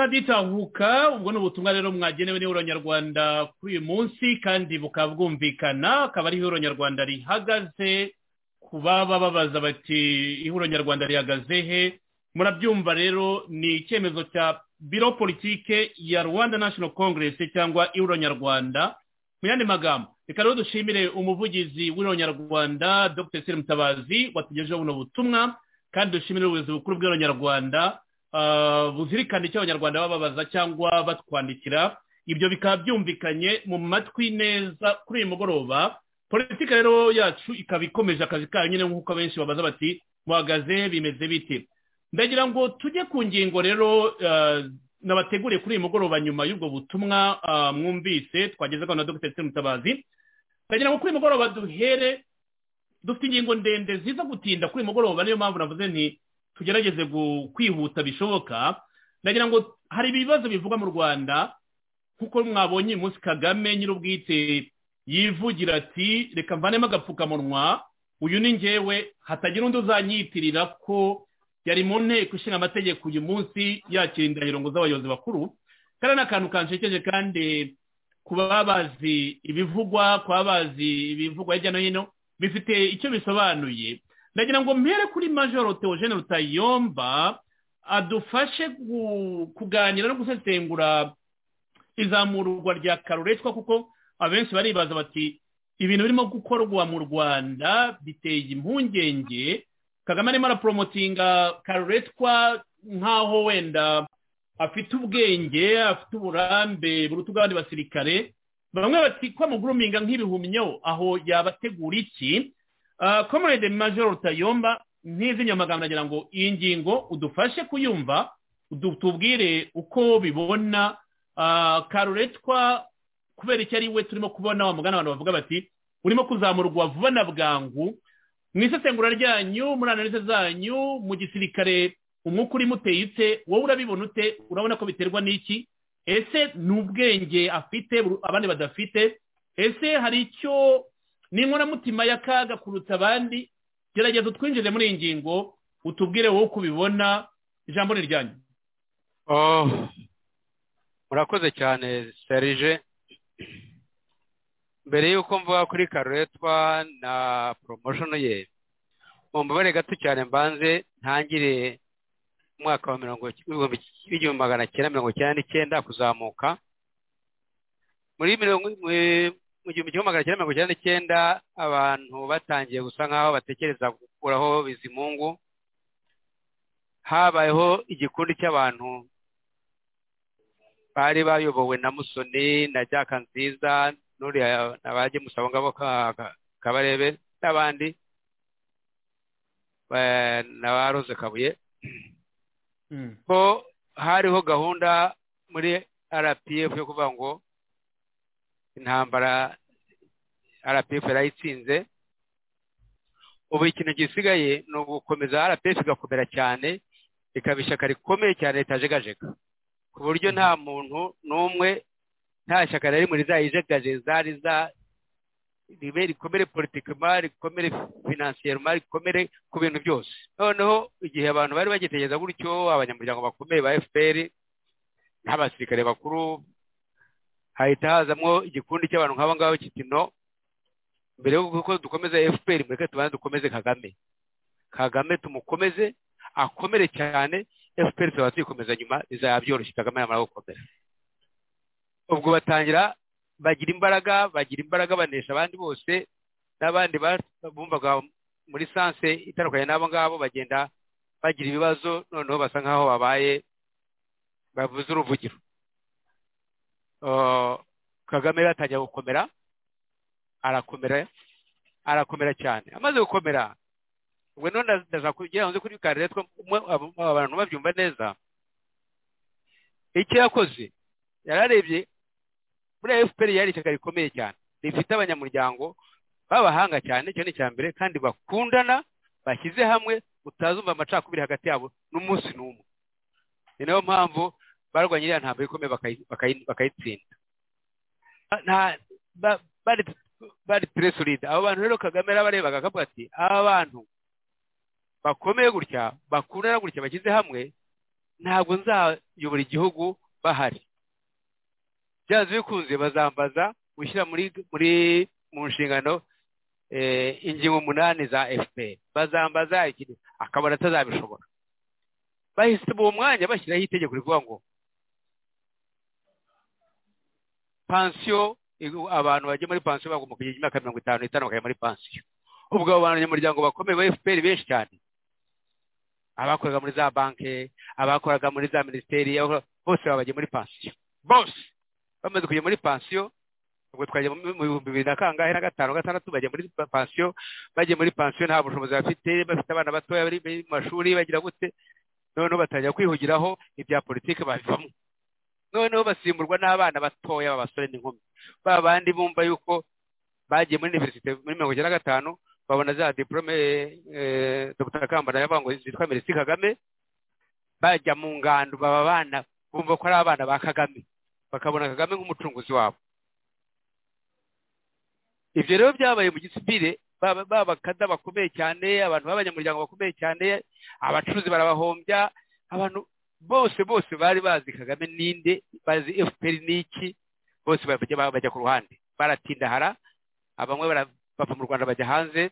turagitanguka ubwo ni ubutumwa rero mwagenewe n'ihuriro nyarwanda kuri uyu munsi kandi bukaba bwumvikana akaba ari ihuriro nyarwanda rihagaze ku baba babaza bati ihuriro nyarwanda rihagaze he murabyumva rero ni icyemezo cya biro politike ya rwanda national congress cyangwa ihuriro nyarwanda mu yandi magambo reka rero dushimire umuvugizi w'ihuriro nyarwanda dr sire mutabazi watugejeho buno butumwa kandi dushimire ubuyobozi bukuru bw'ihuriro nyarwanda Ah, buzirikane icyo abanyarwanda bababaza cyangwa batwandikira ibyo bikaba byumvikanye mu matwi neza kuri uyu mugoroba politika rero yacu ikaba ikomeje akazi kayo nyine nk'uko benshi babaza bati muhagaze bimeze bite ndagira ngo tujye ku ngingo rero nabategure kuri uyu mugoroba nyuma y'ubwo butumwa mwumvise twagezagaho na dogiteri Mutabazi ndagira ngo kuri uyu mugoroba duhere dufite ingingo ndende ziza gutinda kuri uyu mugoroba niyo mpamvu navuze nti tugerageze kwihuta bishoboka ndagira ngo hari ibibazo bivugwa mu rwanda nk'uko mwabonye uyu munsi kagame nyir'ubwite yivugira ati reka mvanemo agapfukamunwa uyu ni ngewe hatagira undi uzanyitirira ko yari mu nteko ishinga amategeko uyu munsi yakira indahiro ngo z'abayobozi bakuru kariya ni akantu kanshekeje kandi kuba bazi ibivugwa kuba bazi ibivugwa hirya no hino bifite icyo bisobanuye ndagira ngo mpere kuri majoro teogene rutayomba adufashe kuganira no gusesengura izamurwa rya karuretswa kuko abenshi baribaza bati ibintu birimo gukorwa mu rwanda biteye impungenge kagame arimo araporomotinga karuretswa nk'aho wenda afite ubwenge afite uburambe buruta ubw'abandi basirikare bamwe bati ko amuguruminga nk'ibihumyo aho yabategura iki komerede majoro rutayomba nk'izi nyamagambo nagira ngo iyi ngingo udufashe kuyumva tubwire uko bibona karuretwa kubera icyo ari we turimo kubona wa mugana abantu bavuga bati urimo kuzamurwa vuba na bwangu mu isesengura ryanyu muri analise zanyu mu gisirikare umwuka urimo uteyitse wowe urabibona ute urabona ko biterwa n'iki ese ni ubwenge afite abandi badafite ese hari icyo n'inkoramutima y'akaga kuruta abandi gerageza utwinjire muri iyi ngingo utubwire wowe uko ubibona ijambo ni ryanyu murakoze cyane serije mbere y'uko mvuga kuri karuretwa na poromoshoni ye mu mbabare gato cyane mbanze ntangire umwaka wa mirongo igihumbi magana cyenda mirongo icyenda n'icyenda kuzamuka muri mirongo mu gihumbi kimwe magana cyenda mirongo icyenda n'icyenda abantu batangiye gusa nk'aho batekereza gukuraho bizimungu habayeho igikundi cy'abantu bari bayobowe na musoni na jaka nziza n'uriya nabajye musaba ngabo kabarebe n'abandi na ba rose kabuye ko hariho gahunda muri rpf yo kuvuga ngo intambara rpf yarayitsinze ubu ikintu gisigaye ni ugukomeza rpf igakomera cyane ikaba ishyaka rikomeye cyane ritajegajega ku buryo nta muntu n'umwe nta shyaka riri muri za ijegajeza riza ribe rikomere politikema rikomere finansiyeroma rikomere ku bintu byose noneho igihe abantu bari bagitekereza gutyo abanyamuryango bakomeye ba fpr n'abasirikare bakuru hahita hazamo igikundi cy'abantu nk'abo ngabo kiti no mbere y'uko dukomeza fpr mureke tubanze dukomeze kagame kagame tumukomeze akomere cyane efuperi tuba tuyikomeza nyuma bizaba byoroshye kagame yamara gukomera ubwo batangira bagira imbaraga bagira imbaraga banesha abandi bose n'abandi bumvaga muri sanse itandukanye n'abo ngabo bagenda bagira ibibazo noneho basa nk'aho babaye bavuze uruvugiro kagame yatangira gukomera arakomera arakomera cyane amaze gukomera ubwo none ndashaka kugira ngo nze kuri karere abantu babyumva neza icyo yakoze yararebye muri fpr yari ishyaka rikomeye cyane rifite abanyamuryango b'abahanga cyane icyo ni icya mbere kandi bakundana bashyize hamwe utazumva amacakubiri hagati yabo n'umunsi n'umwe ni nayo mpamvu barwanya iriya ntabwo ikomeye bakayitsinda bari teresuride abo bantu rero kagame yarabarebaga akavuga ati aba bantu bakomeye gutya bakundana gutya bashyize hamwe ntabwo nzayobora igihugu bahari byanze bikunze bazambaza gushyira muri muri mu nshingano ingingo umunani za fpr bazambaza ikintu akabona atazabishobora bahise mu mwanya bashyiraho itegeko rivuga ngo pansiyo abantu bajya muri pansiyo bagomba kugira imyaka mirongo itanu n'itanu bakajya muri pansiyo ubwo abo banyamuryango bakomeye ba fpr benshi cyane abakoraga muri za banki abakoraga muri za minisiteri bose babagiye muri pansiyo bose bamaze kujya muri pansiyo ubwo twajya mu bihumbi bibiri na kangahe na gatanu gatandatu bajya muri pansiyo bagiye muri pansiyo nta bushobozi bafite bafite abana batoya bari mu mashuri bagira gute noneho batangira kwihugiraho ibya politiki babivamo noneho basimburwa n'abana batoya b'abasore n'inkumi ba bandi bumva yuko bagiye muri iniverisite muri mirongo icyenda na gatanu babona za diporome dr kambana yavango zitwa merisi kagame bajya mu ngando baba abana bumva ko ari abana ba kagame bakabona kagame nk'umucunguzi wabo ibyo rero byabaye mu gisivire babakada bakomeye cyane abantu b'abanyamuryango bakomeye cyane abacuruzi barabahombya abantu bose bose bari bazi kagame ninde bazi fpr n'iki bose bajya ku ruhande baratindahara bamwe bava mu rwanda bajya hanze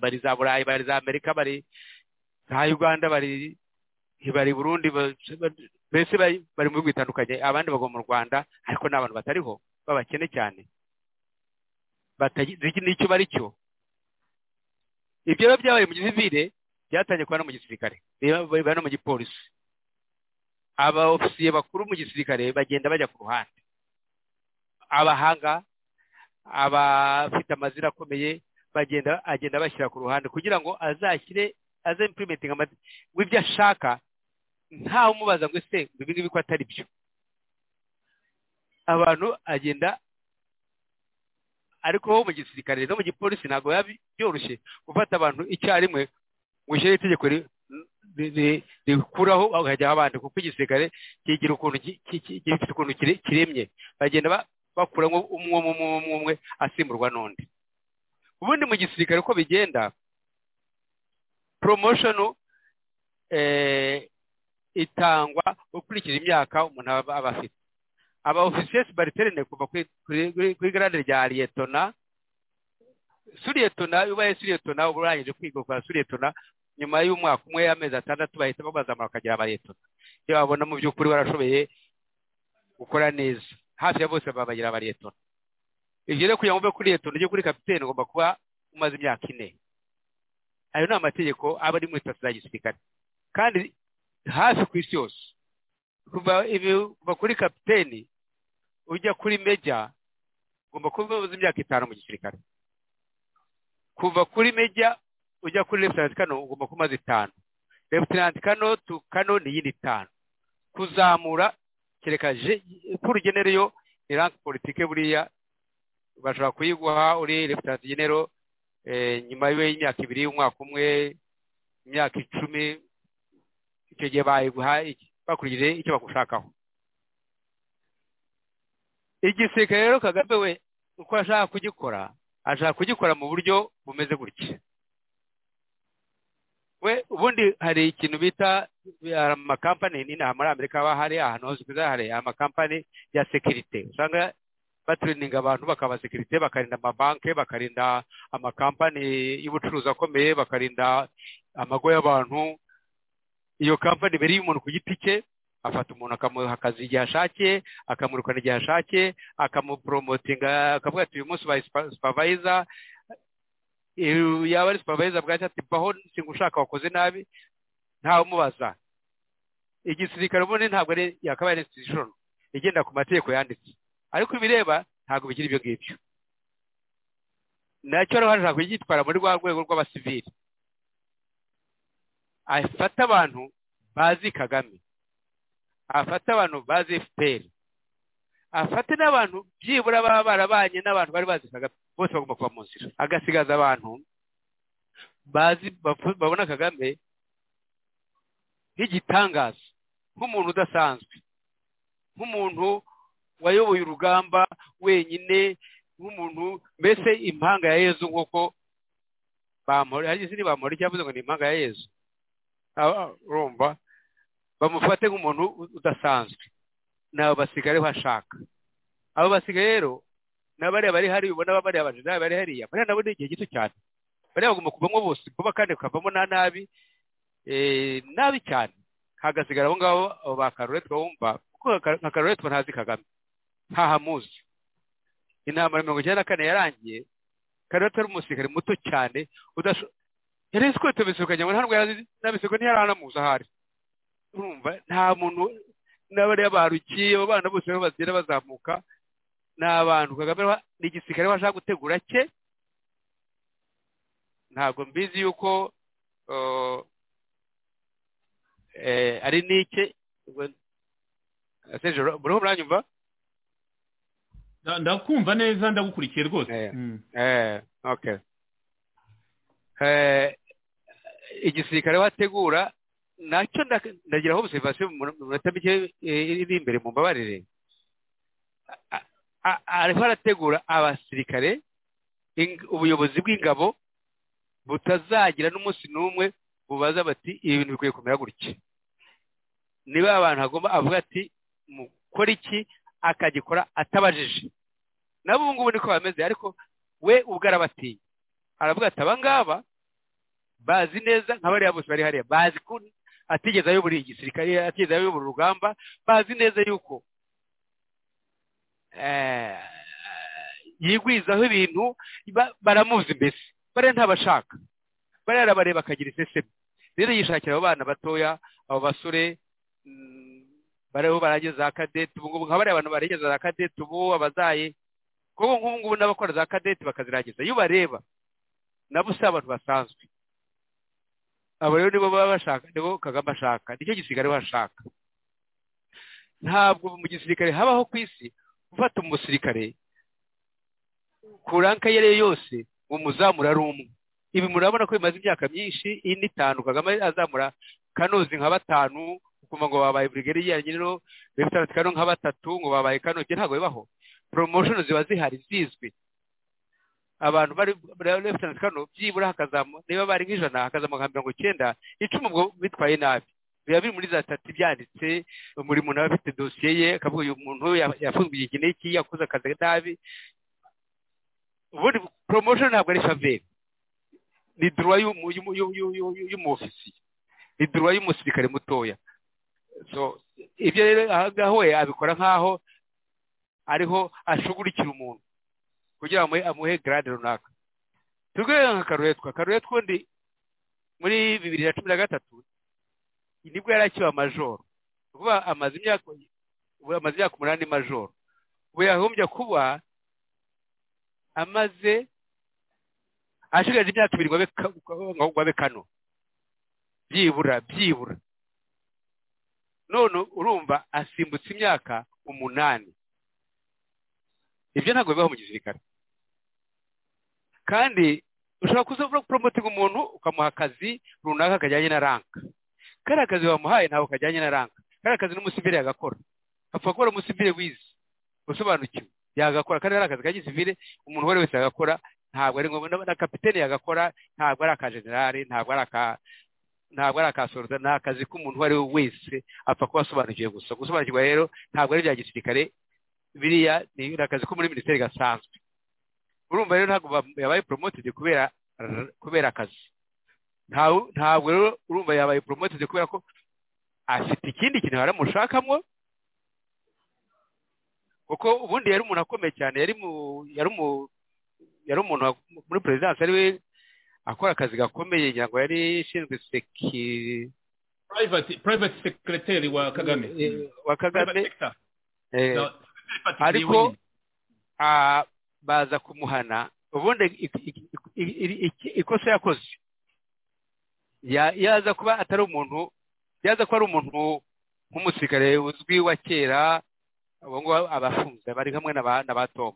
bari za burayi bari za amerika bari za uganda bari bari burundi mbese bari mu bihugu bitandukanye abandi bagwa mu rwanda ariko ni abantu batariho babakene cyane batagize n'icyo bari cyo ibyo rero byabaye mu gisivire byatangiye kuba no mu gisirikare biba no mu gipolisi aba ofisiye bakuru mu gisirikare bagenda bajya ku ruhande abahanga abafite amazina akomeye bagenda agenda bashyira ku ruhande kugira ngo azashyire aze impurimentinga w'ibyo ashaka ntawe umubaza ngo ese ibi ngibi ko atari byo abantu agenda ariko ho mu gisirikare no mu gipolisi ntabwo biba byoroshye gufata abantu icyarimwe ngo ushyire itegeko rikuraho hajyaho abandi kuko igisirikare kigira ukuntu gifite ukuntu kiremye bagenda bakuramo umwe umwe umwe umwe asimburwa n'undi ubundi mu gisirikare uko bigenda poromoshonu itangwa ukurikije imyaka umuntu aba afite aba ofisiye bariterane kuva kuri garade rya liyetona suriyetona iyo ubaye suriyetona uba urangije kwiga kwa suriyetona nyuma y'umwaka umwe y'amezi atandatu bahita babazamura bakagira abariyetona iyo babona mu by'ukuri barashoboye gukora neza hafi ya bose babagira abariyetona ibyo rero kugira ngo uve kuri liyetona ujye kuri kapitene ugomba kuba umaze imyaka ine ayo ni amategeko aba ari muri sitasiyo ya gisirikare kandi hafi ku isi yose kuva kuri kapiteni ujya kuri meja ugomba kuba umaze imyaka itanu mu gisirikare kuva kuri meja ujya kuri lefutinanti kano ugomba kuba umaze itanu lefutinanti kano tu kano ni iyindi itanu kuzamura kereka kuri genereyo ni ranke politike buriya bashobora kuyiguha uri lefutinanti genero nyuma y'imyaka ibiri umwaka umwe imyaka icumi icyo gihe bayiguha iki bakurikije icyo bagushakaho igisirikare rero kagame we uko ashaka kugikora ashaka kugikora mu buryo bumeze gutya we ubundi hari ikintu bita amakampani n'inaha muri amerika haba hari ahantu hose usanga hari amakampani ya sekirite usanga baturininga abantu bakaba sekirite bakarinda amabanki bakarinda amakampani y'ubucuruzi akomeye bakarinda amago y'abantu iyo kampani ibereye umuntu ku giti cye afata umuntu akamuha akazi igihe ashakiye akamurukana igihe ashakiye akamuporomotinga akavuga ati uyu munsi ubaye supavayiza yaba ari supavayiza bwacyo ati baho singa ushaka wakoze nabi ntawe umubaza igisirikare ubundi ntabwo ari yakabaye ari institution igenda ku mategeko yanditse ariko ibireba ntabwo bigira ibyo ngibyo nacyo rero hashobora kugitwara muri rwa rwego rw'abasivili afata abantu bazi kagame afata abantu bazi fpr afate n'abantu byibura baba barabanye n'abantu bari bazi kagame bose bagomba kuba mu nzira agasigaza abantu bazi babona kagame nk'igitangaza nk'umuntu udasanzwe nk'umuntu wayoboye urugamba wenyine nk'umuntu mbese impanga ya yezu nk'uko bamuri hari izindi bamuri cyavuze ngo ni impanga ya yezu urumva bamufate nk'umuntu udasanzwe nabo basigaye ariho ashaka abo basigaye rero n'abariya bari hari ubona bariya bajenerali bari hariya bariya nabo ni igihe gito cyane bariya bagomba kuvamo bose vuba kandi bakavamo na nabi nabi cyane hagasigara abo ngabo abo ba karuretwa wumva kuko nka karuretwa ntazi kagame ntahamuzi intama ya mirongo icyenda na kane yarangiye karuretwa ari umusirikare muto cyane yari azi ko yatabisukanye ngo ntabwo yari azi n'abiseko ntiyari anamuzi aho ari urumva nta muntu n'abariya baharukiye abo bana bose aho bagenda bazamuka ni abantu kagame ni igisirikare bashaka gutegura cye ntabwo mbizi yuko ari n'ike muriho muranyumva ndakumva neza ndagukurikiye rwose igisirikare wategura nacyo ndagiraho observation mu minota mike iri imbere mu mbabarire ariho arategura abasirikare ubuyobozi bw'ingabo butazagira n'umunsi n'umwe bubaza bati ibi bintu bikwiye kumera gutya niba abantu hagomba avuga ati mukora iki akagikora atabajije nabo ubu ngubu niko bameze ariko we ubwo arabatinya aravuga ati aba ngaba bazi neza nka bariya bose bari hariya bazi ko atigeze ayobora igisirikare atigeze ayobora urugamba bazi neza yuko yigwizaho ibintu baramuzi mbese bariya ntabashaka bariya arabareba akagira iseseme rero yishakira abo bana batoya abo basore bariho barageza za kadete ubu ngubu nka bariya abantu barageza za kadete ubu abazaye kuko nk'ubu ngubu n'abakora za kadete bakazirageza iyo ubareba nabo si abantu basanzwe abo rero nibo baba bashaka nibo kagame ashaka nicyo gisirikare bashaka ntabwo mu gisirikare habaho ku isi gufata umusirikare ku ranka iyo ari yo yose ngo muzamura ari umwe ibi murabona ko bimaze imyaka myinshi ine itanu kagame azamura kanozi nka batanu ukumva ngo babaye burigari yanjye rero bifite kano nka batatu ngo babaye kano ntabwo bibaho poromoshono ziba zihari zizwi abantu bari lefutanti kano byibura hakazamu niba bari nk'ijana hakazamuka nka mirongo icyenda icumi ubwo bitwaye nabi biba biri muri za tati byanditse buri muntu aba afite dosiye ye akavuga uyu muntu yafunzwe iki n'iki yakoze akazi nabi ubundi poromoshono ntabwo ari faveri ni duruwa y'umufisiye ni duruwa y'umusirikare mutoya ibyo rero aha ngaha we abikora nk'aho ariho ashugurikira umuntu kugira ngo amuhe garade runaka tugere nka karuretwa karuretwa undi muri bibiri na cumi na gatatu nibwo yari akiba majoro vuba amaze imyaka umunani majoro ubu yahombye kuba amaze ashigaje imyaka ibiri ngo abe kano byibura byibura none urumva asimbutse imyaka umunani ibyo ntabwo bibaho mu gisirikare kandi ushobora kuza poromotinga umuntu ukamuha akazi runaka kajyanye na ranka kariya kazi wamuhaye ntabwo kajyanye na ranka kariya kazi n'umusivire yagakora apfa gukora umusivire wize usobanukiwe yagakora kandi ari akazi ka gisivire umuntu uwo ari wese yagakora ntabwo ari ngombwa na kapitene yagakora ntabwo ari aka generale ntabwo ari aka ntabwo ari akasoroza ni akazi k'umuntu uwo ari we wese apfa kuba asobanukiwe gusa gusobanukirwa rero ntabwo ari ibya gisirikare biriya ni akazi ko muri minisiteri gasanzwe urumva rero ntabwo yabaye poromotedi kubera kubera akazi ntabwo rero urumva yabaye poromotedi kubera ko afite ikindi kintu haramushakamo kuko ubundi yari umuntu akomeye cyane yari umuntu muri perezidansi ari we akora akazi gakomeye ngira ngo yari ishinzwe seki private sekiriteri wa kagame wa kagame ariko baza kumuhana ubundi ikosa yakoze yaza kuba atari umuntu yaza kuba ari umuntu nk'umusirikare uzwi wa kera ubu ngubu abafunze bari hamwe na Tom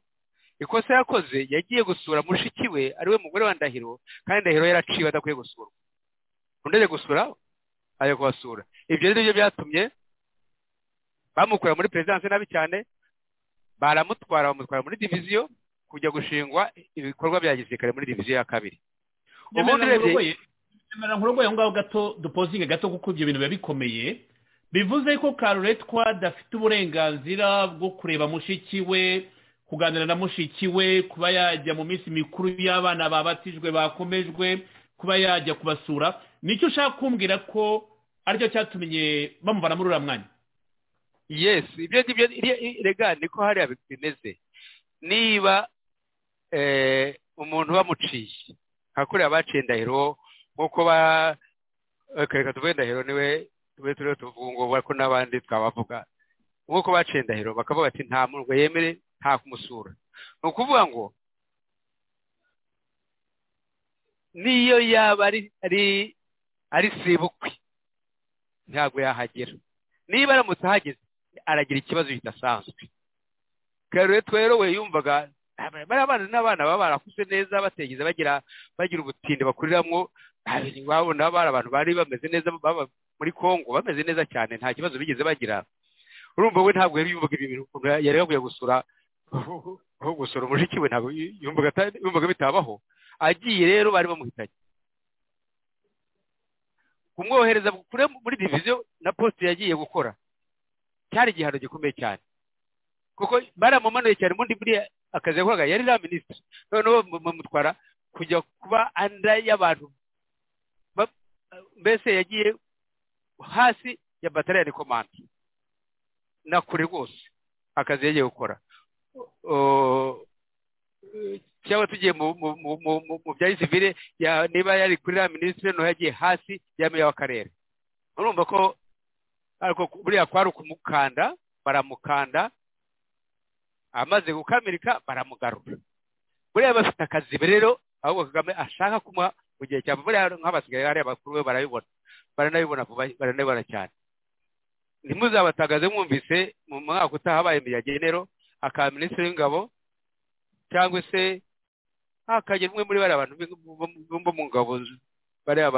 ikosa yakoze yagiye gusura mushiki we ariwe mugore wa ndahiro kandi ndahiro yaraciwe adakwiye gusura undi ajya gusura ajya kubasura ibyo ni byo byatumye bamukura muri perezidansi nabi cyane baramutwara bamutwara muri diviziyo kujya gushingwa ibikorwa bya gisirikare muri diviziyo ya kabiri ubundi urebye nkurogoye aho ngaho gato dupozinge gato kuko ibyo bintu biba bikomeye bivuze ko karuretwa adafite uburenganzira bwo kureba mushiki we kuganira na mushiki we kuba yajya mu minsi mikuru y'abana babatijwe bakomejwe kuba yajya kubasura nicyo ushaka kumbwira ko aricyo cyatumye bamuvana muri uriya mwanya yes ibyo ngibyo rega niko hariya bimeze niba umuntu bamuciye nka kuriya baciye indahiro nk'uko ba reka tuvuge indahiro niwe tube turiho tuvuga ngo ko n'abandi twabavuga nk'uko baciye indahiro bakavuga bati nta murwa yemere nta kumusura ni ukuvuga ngo niyo yaba ari ari sebukwe ntabwo yahagera niba aramutse ahageze aragira ikibazo kidasanzwe rero twero we yumvaga bariya bana n'abana baba barakuze neza bategeze bagira bagira ubutinde bakuriramo wabona bari abantu bari bameze neza baba muri congo bameze neza cyane nta kibazo bigeze bagira urumva we ntabwo yari yumvaga ibi bintu yari yaguye gusura aho gusura umushiki we ntabwo yumvaga bitabaho agiye rero bari bamuhitanye kumwohereza kure muri diviziyo na posite yagiye gukora cyari igihano gikomeye cyane kuko baramumanuye cyane ubundi buriya akazi yakoraga yari na minisitiri noneho bamutwara kujya kuba anda y'abantu mbese yagiye hasi ya batariyani komanda na kure rwose akazi yagiye gukora cyangwa tugiye mu bya gisivire niba yari kuri ya minisitiri noneho yagiye hasi ya meya w'akarere urumva ko buriya kwari ukumukanda baramukanda amaze gukamirika baramugarura buriya bafite akazi rero ahubwo kagame ashaka kumuha mu gihe cya buriya nk'abasigaye hariya bakuru be barabibona baranabibona baranabibona cyane ntimuzabatagaze mwumvise mu mwaka utaha habaye imiyagenero aka minisitiri w'ingabo cyangwa se hakagira umwe muri bariya bantu bo mu ngabo bariya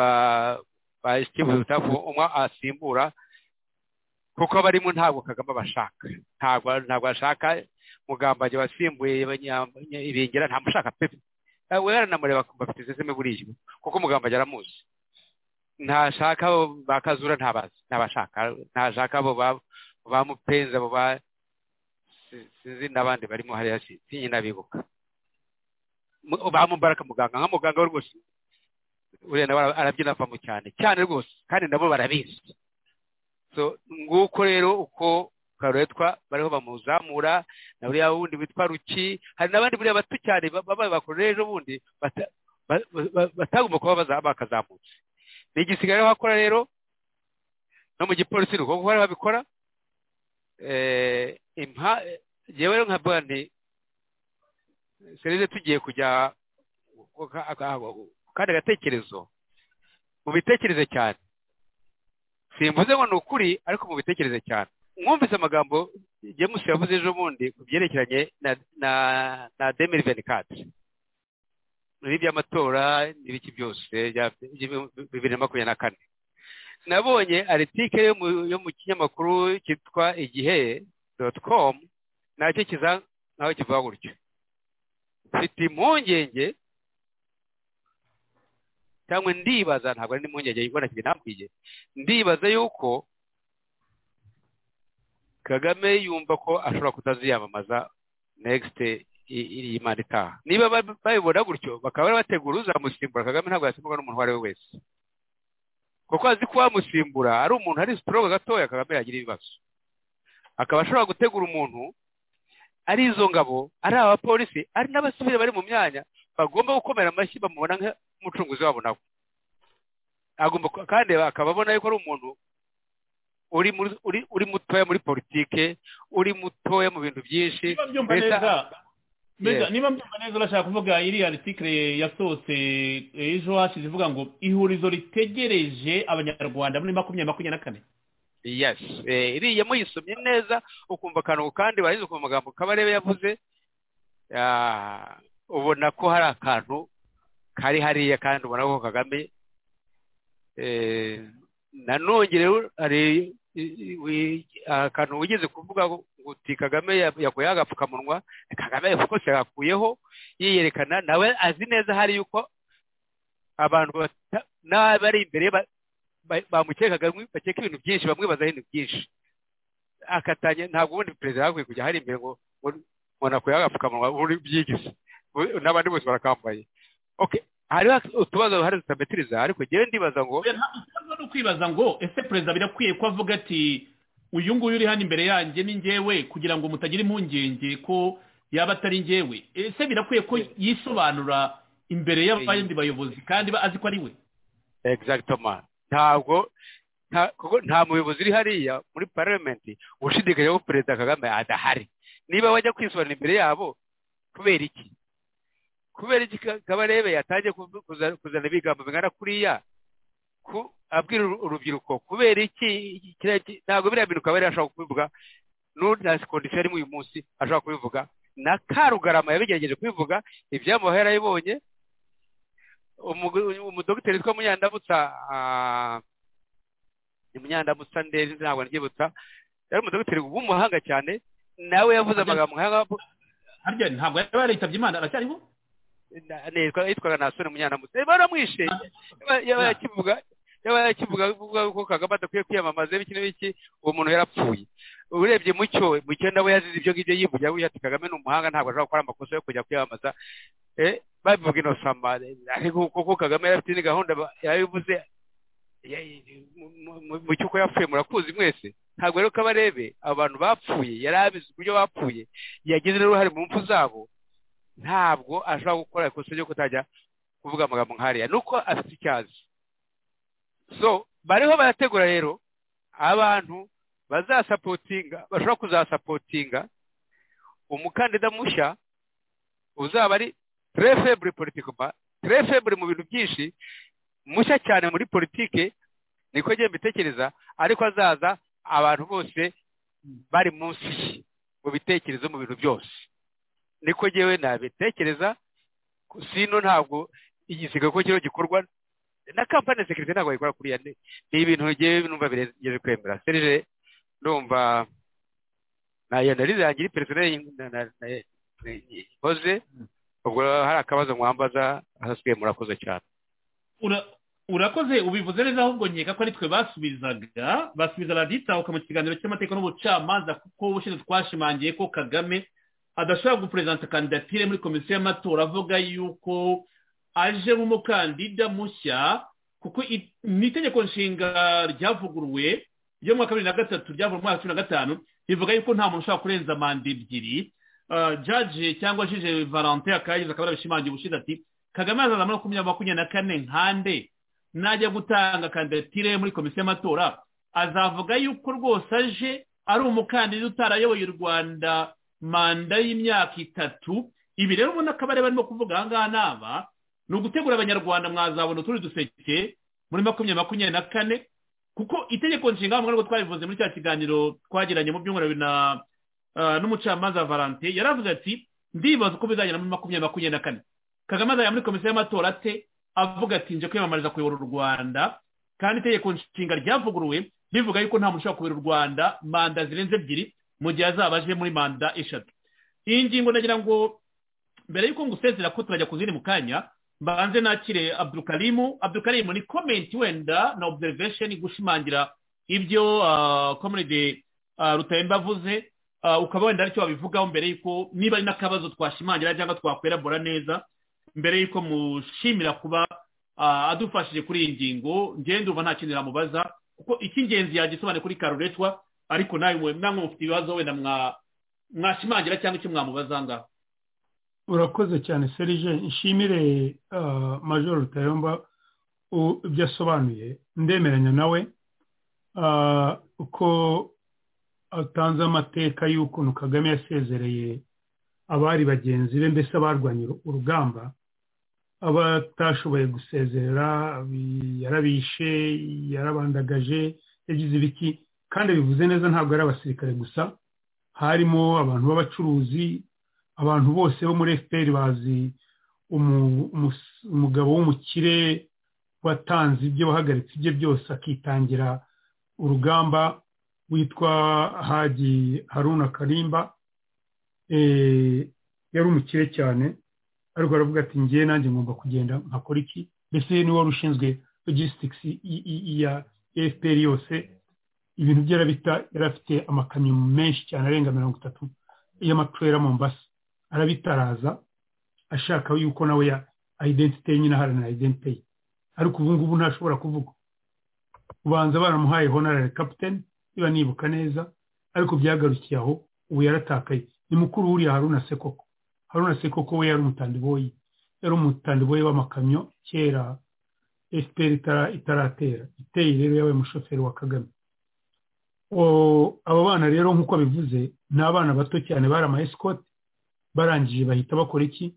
ba kibuze ubutafu umwe asimbura kuko abarimo ntabwo kagame abashaka ntabwo ntabwo ashaka mugambanyi wasimbuye ibengera ntamushaka pepe we yaranamureba bafite seseme buriya kuko mugambanyi aramuzi ntashaka abo ba kazura ntabashaka ntashaka abo ba mupenzi abo ba sinzi n'abandi barimo hariya sinye n'abibuka bamubaraka muganga nka muganga we rwose uriya nawe arabyina avamo cyane cyane rwose kandi nabo barabizi nguko rero uko karuretwa bariho bamuzamura na buriya wundi witwa ruki hari n'abandi buriya bato cyane babaye bakuru ejo bundi batagomba kuba bakazamutse ni igisigare wakora rero no mu gipolisi nuko kuko bariho babikora yewe rero nka bandi serivisi tugiye kujya kandi agatekerezo mu bitekereze cyane simvuze ngo ni ukuri ariko mu bitekereze cyane mwumvise amagambo james yavuze ejo bundi ku byerekeranye na demiri venikati muri by'amatora n'ibiki byose bibiri na makumyabiri na kane nabonye aritike yo mu kinyamakuru cyitwa igihe doti komu nacyo kiza nawe kivuga gutyo mfite impungenge cyangwa ndibaza ntabwo ari n'impungenge yibona kigali ntambwiye ndibaza yuko kagame yumva ko ashobora kutaziyamamaza negiste iri imana itaha niba babibona gutyo bakaba bari bategura uzamusimbura kagame ntabwo yasimburwa n'umuntu uwo ari we wese kuko azi ko wamusimbura ari umuntu ari sitoroga gatoya kagame yagira ibibazo akaba ashobora gutegura umuntu ari izo ngabo ari abapolisi ari n'abasivili bari mu myanya bagomba gukomera amashyi bamubona nk'umucunguzi wabo nabo agomba kandi akaba abona yuko ari umuntu uri mutoya muri politike uri mutoya mu bintu byinshi mbega niba mbyumva neza urashaka kuvuga iriya ritikire yasohotse ejo hashize ivuga ngo ihurizo ritegereje abanyarwanda muri makumyabiri makumyabiri na kane yesi iriya muyisomye neza ukumva akantu kandi warangiza ukumva amagambo kabarebe yavuze ubona ko hari akantu kari hariya kandi ubona ko kagame nanone hari akantu wigeze kuvuga uti kagame yakuyeho agapfukamunwa kagame rwose yagakuyeho yiyerekana nawe azi neza hari yuko abantu n'abari imbere bamukekaga bakeka ibintu byinshi bamwibazaho ibintu byinshi akatanya ntabwo ubundi perezida yagakwiye kujya hari imbere ngo umuntu akuyeho agapfukamunwa buri byigize n'abandi bose barakambaye hariho utubazo hari tutametiriza ariko ngewe ndibaza ngo ntabwo ni ukwibaza ngo ese perezida birakwiye ko avuga ati uyu nguyu uri hano imbere yanjye ni ngewe kugira ngo mutagira impungenge ko yaba atari ngewe ese birakwiye ko yisobanura imbere y'abandi bayobozi kandi azi ko ari we egizagitoma ntabwo nta muyobozi uri hariya muri parliament ushidikanya ko perezida kagame adahari niba wajya kwisobanura imbere yabo kubera iki kubera iki kabarebe yatangiye kuzana ibigambo bingana kuriya abwira urubyiruko kubera iki ntabwo biriya bintu kabari ashobora kubivuga nta kondisiyo arimo uyu munsi ashobora kubivuga na karugarama yabigerageje kubivuga ibyamuha yarabibonye umudogiteri witwa munyandamutsa ni munyandamutsa ndezi ntabwo nbyibutsa yari umudogiteri w'umuhanga cyane nawe yavuze amagambo nk'aya harya ntabwo yaba yaritabye imana aracyariho yitwaga nasone munyandamutsa baramwishe yaba yakivuga yaba yakivuga ko kagame adakwiye kwiyamamaza ibi n'ibiki uwo muntu yarapfuye urebye mucyo mucyo nawe yazize ibyo ngibyo yivugira we ati kagame ni umuhanga ntabwo ashobora gukora amakosa yo kujya kwiyamamaza babivuga inosama ariko kuko kagame yari afite ni gahunda yabivuze mu cy'uko yapfuye murakuzi mwese ntabwo rero ko abarebe abantu bapfuye yari abizi uburyo bapfuye yagize n'uruhare mu mpfu zabo ntabwo ashobora gukora ikosa ryo kutajya kuvuga amagambo nk'ariya ni uko afite icyazi so bariho barategura rero abantu bazasapotinga bashobora kuzasapotinga umukandida mushya uzaba ari terefebure politikoma terefebure mu bintu byinshi mushya cyane muri politike niko njye mbitekereza ariko azaza abantu bose bari munsi ye mu bitekerezo mu bintu byose niko ngewe nabitekereza sino ntabwo igisiga ko kiriho gikorwa na kampani sekirite ntabwo wayikora kuriya ni ibintu ngewe numva birengeje kwemera serije ndumva na iyo nari zangira peresoneri ikoze ubwo hari akabazo mwambaza ahasigaye murakoze cyane urakoze ubivuze neza ahubwo nkeka ko ari twe basubizaga basubiza raditahuka mu kiganiro cy'amateka n'ubucamanza kuko ubushize twashimangiye ko kagame adashobora guperezanta kandidatire muri komisiyo y'amatora avuga yuko aje nk'umukandida mushya kuko mu itegeko nshinga ryavuguruwe ryo mu mwaka wa bibiri na gatatu ryavuye mu mwaka wa cumi na gatanu rivuga yuko nta muntu ushobora kurenza manda ebyiri jaji cyangwa jije valente akaba yagize akaba yarabishimangiye ubushize ati kagame azaza muri makumyabiri makumyabiri na kane nkande najya gutanga kandidatire muri komisiyo y'amatora azavuga yuko rwose aje ari umukandida utarayoboye u rwanda manda y'imyaka itatu ibi rero ubona ko abari barimo kuvuga aha ngaha ni aba ni ugutegura abanyarwanda mwazabona utundi duseke muri makumyabiri makumyabiri na kane kuko itegeko nshinga nkuko twabivuze muri cya kiganiro twagiranye mu byumweru bibiri n'umucamanza valente yaravuze ati ndibaza uko bizagera muri makumyabiri makumyabiri na kane kagame azajya muri komisiyo y'amatora ate avuga ati nje kwiyamamariza kuyobora u rwanda kandi itegeko nshinga ryavuguruwe rivuga yuko nta muntu ushobora kuyobora u rwanda manda zirenze ebyiri mu gihe azaba aje muri manda eshatu iyi ngingo nagira ngo mbere y'uko ngusezera ko turajya ku zindi mu kanya mbanze nakire abdukarimu abdukarimu ni komenti wenda na observation gushimangira ibyo komuride rutayemba avuze ukaba wenda aricyo wabivugaho mbere y'uko niba ari n'akabazo twashimangira cyangwa twakwirabura neza mbere y'uko mushimira kuba adufashije kuri iyi ngingo ngende uba nta kintu yamubaza kuko icy'ingenzi yagisobanura kuri karuretwa ariko nawe namwe mufite ibibazo wenda mwashimangira cyangwa icyo mwamubaza ngaho urakoze cyane serije nshimire majoro rutayomba ibyo asobanuye ndemeranya nawe uko atanze amateka y'ukuntu kagame yasezereye abari bagenzi be mbese abarwanye urugamba abatashoboye gusezerera yarabishe yarabandagaje yagize ibiki kandi bivuze neza ntabwo ari abasirikare gusa harimo abantu b'abacuruzi abantu bose bo muri efuperi bazi umugabo w'umukire watanze ibyo wahagaritse ibye byose akitangira urugamba witwa hagi haruna karimba yari umukire cyane ariko aravuga ati ngewe nanjye ngomba kugenda nkakora iki mbese niwe wari ushinzwe logisitiki ya efuperi yose ibintu bye arabita yari afite amakamyo menshi cyane arenga mirongo itatu y'amaturere mombasa arabitaraza ashaka yuko nawe ya ayidentite ye nyine aharanira ayidentite ye ariko ubu ngubu ntashobora kuvuga ubanza baramuhaye honarare kapitene niba nibuka neza ariko byagarukiye aho ubu yaratakaye ni mukuru wuriya haruna sekoko haruna sekoko we yari umutandiboyi yari umutandiboyi w'amakamyo kera esiperi itaratera iteye rero yabaye umushoferi wa kagame abo bana rero nk'uko bivuze ni abana bato cyane bari ama esikoti barangije bahita bakora iki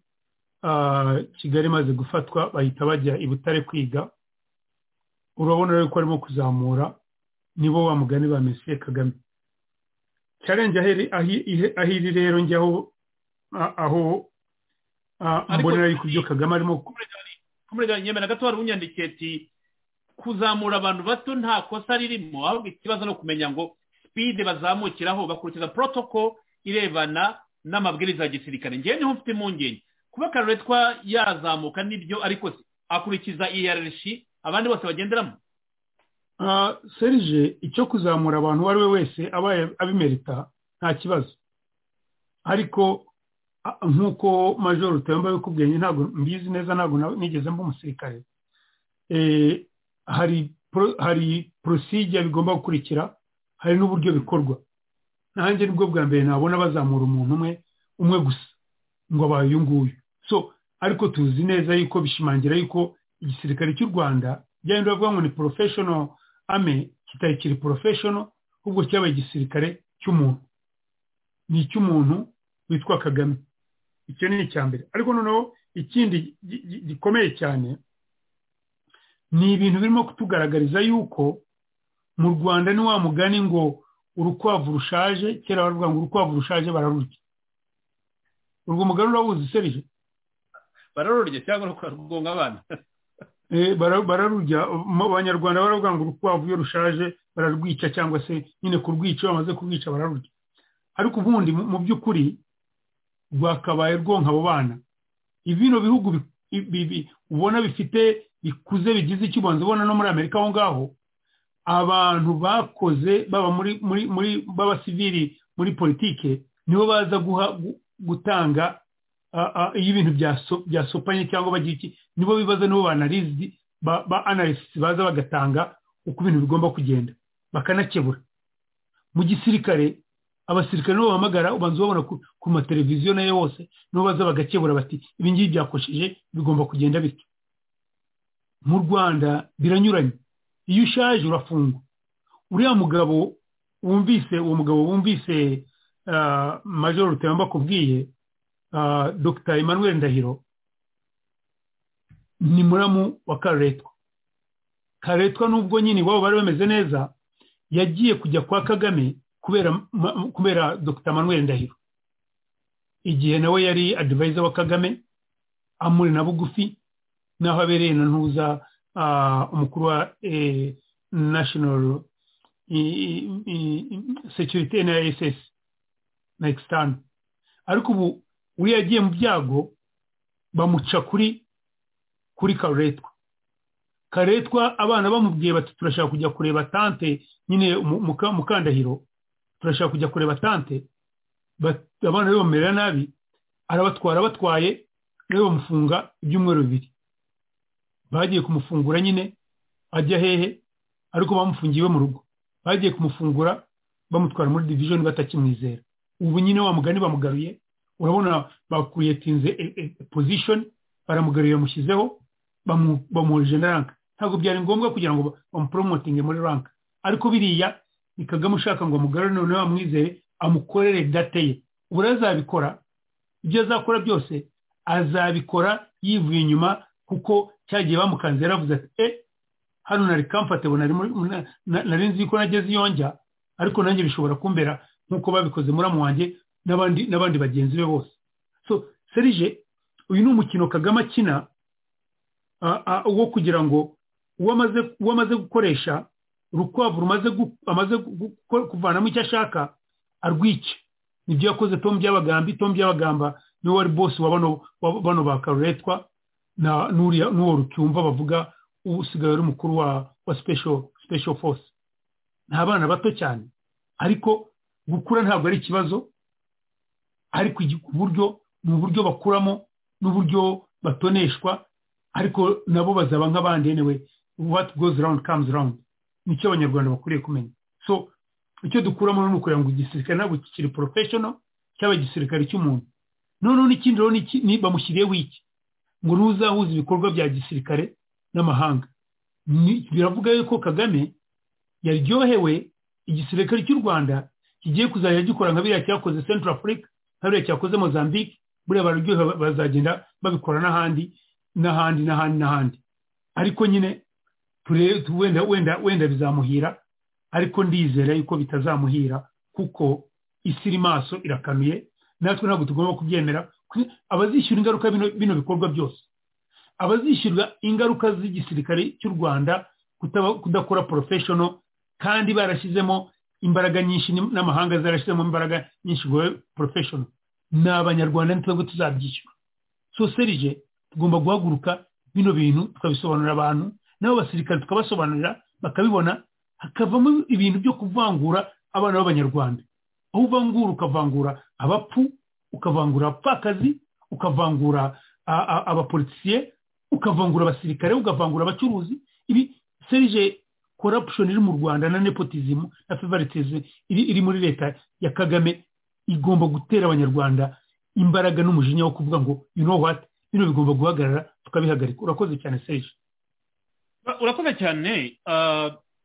kigali imaze gufatwa bahita bajya i butare kwiga urabona rero ko arimo kuzamura nibo wa mugani ba mesiye kagame challenge aho iri rero njyaho aho mbonera ari kubyo kagame arimo nyemera gato wari unyandikiye ati kuzamura abantu bato nta kosa ririmo ahubwo ikibazo no kumenya ngo sipide bazamukiraho bakurikiza porotoko irebana n'amabwiriza ya gisirikare ngewe niho mfite impungenge kuba karuretwa yazamuka nibyo ariko akurikiza iyararishi abandi bose bagenderamo serije icyo kuzamura abantu uwo ari we wese abaye abimerita nta kibazo ariko nk'uko majoro utayomba bikubwiye ntabwo mbizi neza ntabwo nigeze mba umusirikare hari porosijya bigomba gukurikira hari n'uburyo bikorwa nanjye nibwo bwa mbere nabona bazamura umuntu umwe umwe gusa ngo abaye uyu nguyu so ariko tuzi neza yuko bishimangira yuko igisirikare cy'u rwanda byenda bavuga ngo ni porofeshono ame kitari kiri porofeshono ahubwo cyabaye igisirikare cy'umuntu ni icy'umuntu witwa kagame icyo ni icya mbere ariko noneho ikindi gikomeye cyane ni ibintu birimo kutugaragariza yuko mu rwanda ni wa mugani ngo urukwavu rushaje kera baravuga ngo urukwavu rushaje bararurya urwo mugani urabuzi serije bararurya cyangwa rugonga abana bararurya mu banyarwanda baravuga ngo urukwavu iyo rushaje bararwica cyangwa se nyine kurwica iyo bamaze kurwica bararurya ariko ubundi mu by'ukuri rwakabaye rwonka abo bana ibino bihugu ubona bifite bikuze bigize icyo ubanza ubona no muri amerika aho ngaho abantu bakoze baba muri muri muri b'abasivili muri politike nibo baza guha gutanga iyo ibintu byasopanye cyangwa bagira iki nibo bibaza nibo banarizi ba analysis baza bagatanga uko ibintu bigomba kugenda bakanakebura mu gisirikare abasirikare nibo bahamagara ubanza ubabona ku mateleviziyo nayo yose nibo baza bagakebura bati ibi ngibi byakosheje bigomba kugenda bityo mu rwanda biranyuranye iyo ushaje urafungwa uriya mugabo wumvise uwo mugabo wumvise majoro rutayamba akubwiye dr emmanuel ndahiro ni muramu wa karuretwa karuretwa nubwo nyine iwabo bari bameze neza yagiye kujya kwa kagame kubera dr emmanuel ndahiro igihe nawe yari adivayiza wa kagame amuri na bugufi n'aho abereye na ntuza umukuru wa nashinoro sekirite na esesi na ekisitani ariko ubu uriya yagiye mu byago bamuca kuri kuri karuretwa karuretwa abana bamubwiye bati turashaka kujya kureba tante nyine mukandahiro turashaka kujya kureba tante abana be bamerera nabi arabatwara batwaye nawe bamufunga ibyumweru bibiri bagiye kumufungura nyine ajya hehe ariko bamufungiye iwe mu rugo bagiye kumufungura bamutwara muri divijoni batakimwizera ubu nyine wa mugani bamugaruye urabona bakuriyetinze pozishoni baramugaruye bamushyizeho bamuhurije na ranka ntabwo byari ngombwa kugira ngo bamuporomotinge muri ranka ariko biriya ni kagame ushaka ngo amugarure noneho bamwizere amukorere date ye ubu rero azabikora ibyo azakora byose azabikora yivuye inyuma kuko cyagiye bamukanze yaravuze ati e hano nari kamfatebo nari nzi ko nageze iyo njya ariko nanjye bishobora kumbera nk'uko babikoze muramu wanjye n'abandi n'abandi bagenzi be bose so serije uyu ni umukino kagame akina wo kugira ngo uwo amaze gukoresha urukwavu amaze kuvanamo icyo ashaka arwice nibyo yakoze tom by'abagamba tom by'abagamba niwe wari bose wa bano ba karuretwa n'uwo rucyumva bavuga ubu usigaye ari umukuru wa special force ni abana bato cyane ariko gukura ntabwo ari ikibazo ariko buryo ni uburyo bakuramo n'uburyo batoneshwa ariko nabo bazaba nk'abandi yenewe what goes round comes round nicyo abanyarwanda bakwiriye kumenya so icyo dukuramo ni ukugira ngo igisirikare ntabwo kikiri professional cyaba igisirikare cy'umuntu noneho n'ikindi rero bamushyiriyeho iki ngo nuzahuza ibikorwa bya gisirikare n'amahanga biravuga yuko kagame yaryohewe igisirikare cy'u rwanda kigiye kuzajya gikora nka biriya cyakoze central africa nka biriya cyakoze mozambique buriya bararyohewe bazagenda babikora n'ahandi n'ahandi n'ahandi n'ahandi ariko nyine wenda wenda wenda bizamuhira ariko ndizera yuko bitazamuhira kuko isi iri maso irakanuye natwe ntabwo tugomba kubyemera abazishyura ingaruka bino bikorwa byose abazishyurwa ingaruka z'igisirikare cy'u rwanda kudakora porofeshono kandi barashyizemo imbaraga nyinshi n'amahanga zarashyizemo imbaraga nyinshi ngo porofeshono ni abanyarwanda nitwe tuzabyishyura so serije tugomba guhaguruka bino bintu tukabisobanurira abantu nabo basirikare tukabasobanurira bakabibona hakavamo ibintu byo kuvangura abana b'abanyarwanda aho uvangura ukavangura abapfu ukavangura abapfakazi ukavangura abapolisiye ukavangura abasirikare ukavangura abacuruzi ibi serije korapushoni iri mu rwanda na nepotizimu na fevaritezi iri muri leta ya kagame igomba gutera abanyarwanda imbaraga n'umujinya wo kuvuga ngo you know what bino bigomba guhagarara tukabihagarika urakoze cyane serije urakoze cyane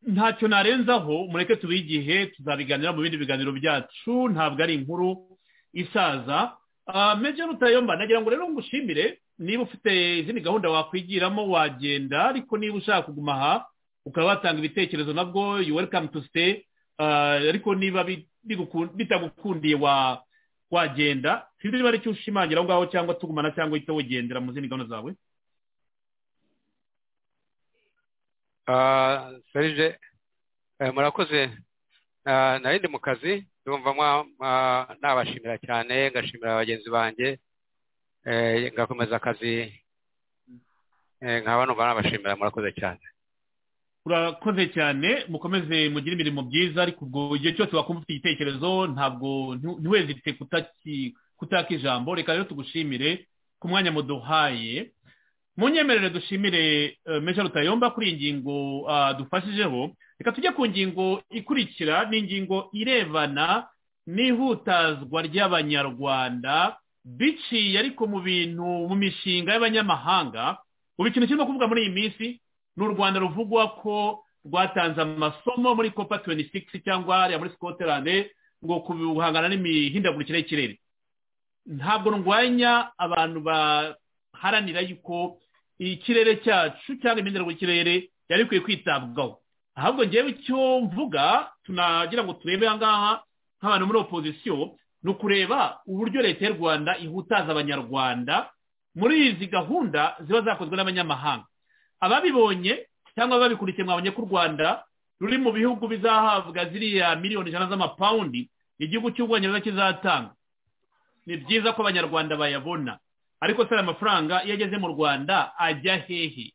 ntacyo narenzaho mureke tubigihe tuzabiganira mu bindi biganiro byacu ntabwo ari inkuru isaza meje rutayomba nagira ngo rero ngushimire niba ufite izindi gahunda wakwigiramo wagenda ariko niba ushaka kuguma aha ukaba watanga ibitekerezo nabwo you welcome to stay ariko niba bitagukundiye wagenda sinzi niba ari icyo ushimangira aho ngaho cyangwa tugumana cyangwa uhita wigendera mu zindi gahunda zawe serije murakoze nari ndi mu kazi yumva nabashimira cyane ngashimira bagenzi banjye ngakomeza akazi nkaba numva nabashimira murakoze cyane urakoze cyane mukomeze mugire imirimo byiza ariko ubwo igihe cyose wakumva ufite igitekerezo ntabwo ntiwezite kutaka ijambo reka rero tugushimire ku mwanya muduhaye mu nyemerere dushimire meja rutayomba kuri iyi ngingo dufashijeho reka tujye ku ngingo ikurikira ni ingingo irebana n'ihutazwa ry'abanyarwanda biciye ariko mu bintu mu mishinga y'abanyamahanga ubu ikintu kirimo kuvuga muri iyi minsi ni u rwanda ruvugwa ko rwatanze amasomo muri copa tuweni sigisi cyangwa hariya muri scotland ngo guhangana n'imihindagurikire y'ikirere ntabwo ndwanya abantu baharanira yuko ikirere cyacu cyangwa imyenda y'ikirere yari ikwiye kwitabwaho ahubwo ngewe icyo mvuga tunagira ngo turebe aha ngaha nk'abantu muri opozisiyo ni ukureba uburyo leta y'u rwanda ihutaza abanyarwanda muri izi gahunda ziba zakozwe n'abanyamahanga ababibonye cyangwa ababikurikiye mwabonye ko u rwanda ruri mu bihugu bizahabwa ziriya miliyoni ijana z'amapawundi igihugu cy'ubwongereza kizatanga ni byiza ko abanyarwanda bayabona ariko se amafaranga iyo ageze mu rwanda ajya hehe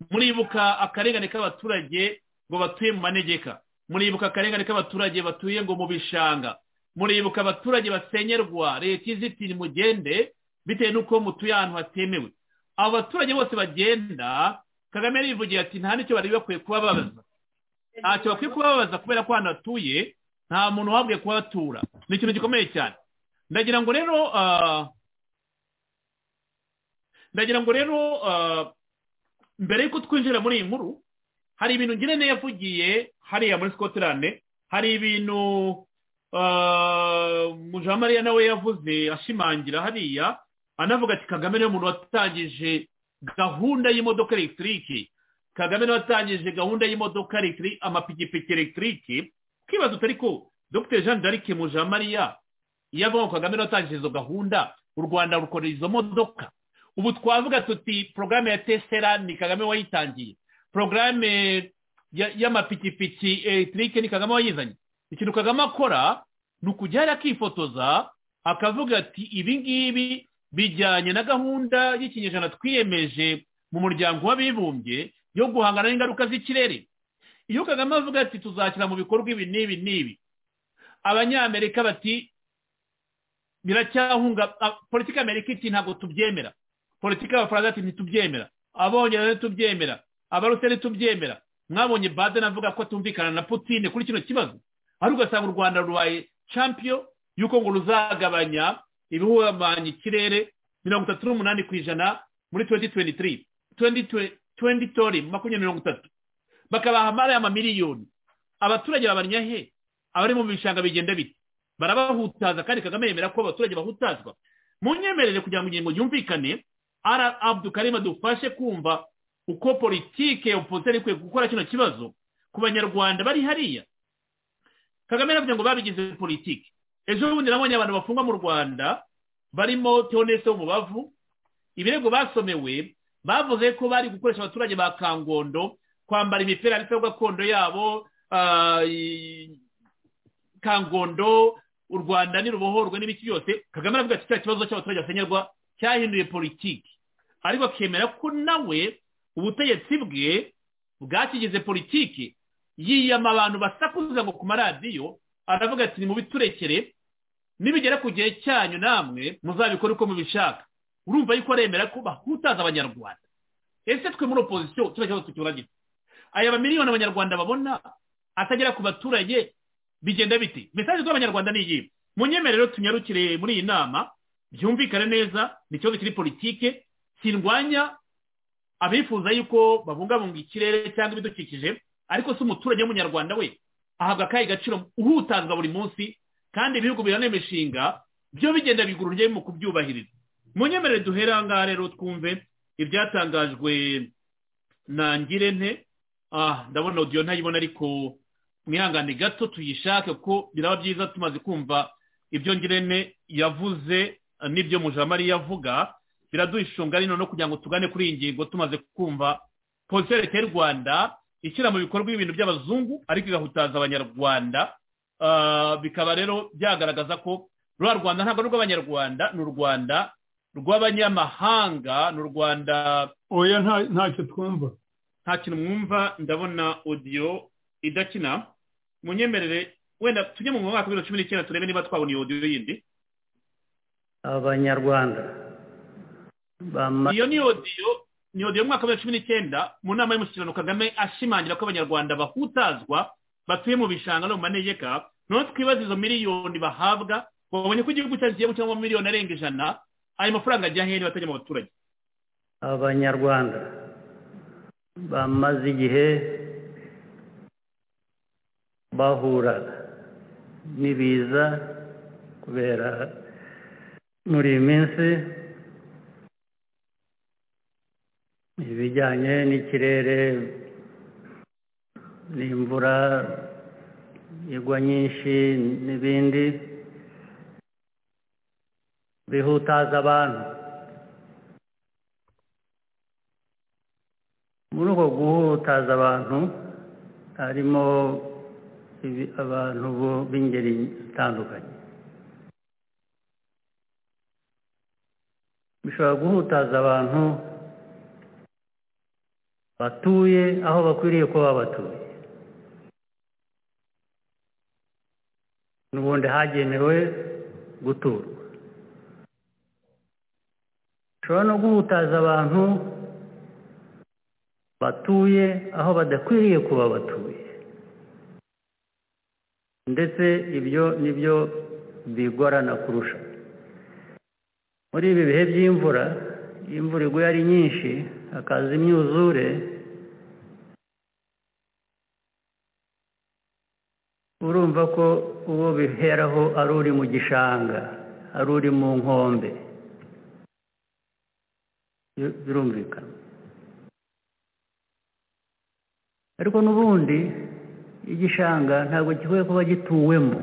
muribuka akarengane k'abaturage ngo batuye mu manegeka muribuka akarengane k'abaturage batuye ngo mu bishanga muribuka abaturage basenyerwa leta izitira mugende bitewe n'uko mutuye ahantu hatemewe abo baturage bose bagenda kagame yarivugiye ati nta n'icyo bari bakwiye kubabaza ntacyo bakwiye kubabaza kubera ko ahantu hatuye nta muntu uhabwiye kuhatura ni ikintu gikomeye cyane ndagira ngo rero ndagira ngo rero mbere y'uko twinjira muri iyi nkuru hari ibintu ngira yavugiye hariya muri scotland hari ibintu mujamariya nawe yavuze ashimangira hariya anavuga ati kagame niwe muntu watangije gahunda y'imodoka elegitoririke kagame niwe watangije gahunda y'imodoka elegitoririke amapikipiki elegitoririke twibaza utari ko dr jean d'arc mujamariya iyo avuga ngo kagame niwe watangije izo gahunda u rwanda rukora izo modoka ubu twavuga tuti porogaramu ya tesera ni kagame wayitangiye porogaramu y'amapikipiki elegitoririke ni kagame wayizanye ikintu kagame akora ni ukujya akifotoza akavuga ati ibi ngibi bijyanye na gahunda y'ikinyejana twiyemeje mu muryango w'abibumbye yo guhangana n'ingaruka z'ikirere iyo kagame avuga ati tuzashyira mu bikorwa ibi n'ibi n'ibi abanyamerika bati biracyahunga politiki amerika iti ntabwo tubyemera politiki y'abafaransa ati ntitubyemera abongereza ntitubyemera abaruseli ntitubyemera mwabonye baden avuga ko atumvikana na putine kuri kino kibazo ari ugasanga u rwanda rubaye champion y'uko ngo ruzagabanya ibihuhamanya ikirere mirongo itatu n'umunani ku ijana muri tuwenti tuwenti tiri tuwenti tori makumyabiri mirongo itatu bakabaha amara y'amamiliyoni abaturage babanya he abari mu bishanga bigenda bite barabahutaza kandi kagame yemera ko abaturage bahutazwa mu nyemerere kugira ngo ingingo yumvikane ara abu karima dufashe kumva uko politike ya opozisiyo ikwiye gukora kino kibazo ku banyarwanda bari hariya kagame yaravuze ngo babigize politike ejo bundi nabonye abantu bafungwa mu rwanda barimo teonese wo mu bavu ibirego basomewe bavuze ko bari gukoresha abaturage ba kangondo kwambara imipira yanditseho gakondo yabo kangondo u rwanda ntirubohorwe n'ibiki byose kagame aravuga ati cya kibazo cy'abaturage basenyerwa cyahinduye politiki ariko akemera ko nawe ubutegetsi bwe bwakigize politiki yiyama abantu basakuza ngo ku maradiyo aravuga ati nimubiturekere nibigera ku gihe cyanyu namwe muzabikore uko mubishaka urumva yuko aremera ko bahutaza abanyarwanda ese twe muri opozisiyo kiba kibazo tukiburagira aya mamiliyoni abanyarwanda babona atagera ku baturage bigenda biti mesaje z'abanyarwanda ni iyi mu nyemerero tunyarukire muri iyi nama byumvikane neza ni ikibazo kiri politike kirwanya abifuza yuko babungabunga ikirere cyangwa ibidukikije ariko si umuturage w'umunyarwanda we ahabwa akahe gaciro uhutazwa buri munsi kandi ibihugu bihana imishinga byo bigenda bigura urugero mu kubyubahiriza mu nyemerere duhera ngaha rero twumve ibyatangajwe na ngirente ndabona odiyo ntayibona ariko mwihangane gato tuyishake kuko biraba byiza tumaze kumva ibyo ngirente yavuze n'ibyo mujamari yavuga biraduha rino no kugira ngo tugane kuri iyi ngingo tumaze kumva polisi leta y'u rwanda ishyira mu bikorwa ibintu by'abazungu ariko igahutaza abanyarwanda bikaba rero byagaragaza ko rwa rwanda ntabwo ari urw'abanyarwanda ni u rwanda rw'abanyamahanga ni u rwanda oya ntacyo twumva nta kintu mwumva ndabona odiyo idakina mu nyemerere wenda tujye mu mwaka w'ibihumbi cumi n'icyenda turebe niba twabona iyo odiyo yindi abanyarwanda iyo ni odiyo ni odiyo mu mwaka w'ibihumbi cumi n'icyenda mu nama y'umushyikirano kagame ashimangira ko abanyarwanda bahutazwa batuye mu bishanga no mu manegeka noneho twibaza izo miliyoni bahabwa babonye ko igihugu cyacu kigiye gukemura miliyoni arenga ijana ayo mafaranga ajya hehe batajya mu baturage abanyarwanda bamaze igihe bahura n'ibiza kubera muri iyi minsi ibijyanye n'ikirere n'imvura igwa nyinshi n'ibindi bihutaza abantu muri uko guhutaza abantu harimo abantu b'ingeri zitandukanye bishobora guhutaza abantu batuye aho bakwiriye kuba batuye n'ubundi hagenewe guturwa bishobora no guhutaza abantu batuye aho badakwiriye kuba batuye ndetse ibyo ni byo bigorana kurusha muri ibi bihe by'imvura iyo imvura iguye ari nyinshi hakaza imyuzure urumva ko uwo biheraho ari uri mu gishanga ari uri mu nkombe birumvikana ariko n'ubundi igishanga ntabwo gikwiye kuba gituwemo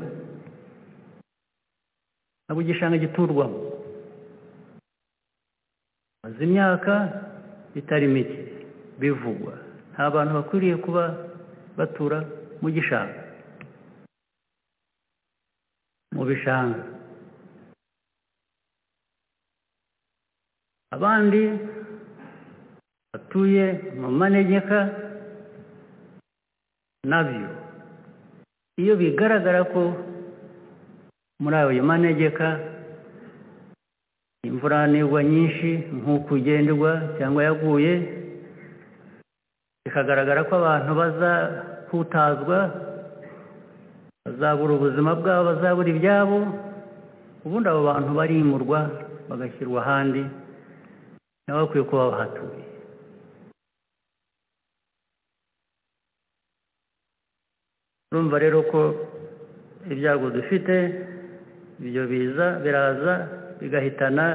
ntabwo igishanga giturwamo maze imyaka itari mike bivugwa nta bantu bakwiriye kuba batura mu gishanga mu bishanga abandi batuye mu manegeka nabyo iyo bigaragara ko muri ayo manegeka imvura nigwa nyinshi nk'uko ugenderwa cyangwa yaguye bikagaragara ko abantu bazahutazwa bazabura ubuzima bwabo bazabura ibyabo ubundi abo bantu barimurwa bagashyirwa ahandi nabo bakwiye kuba bahatuye urumva rero ko ibyago dufite ibyo biza biraza bigahitana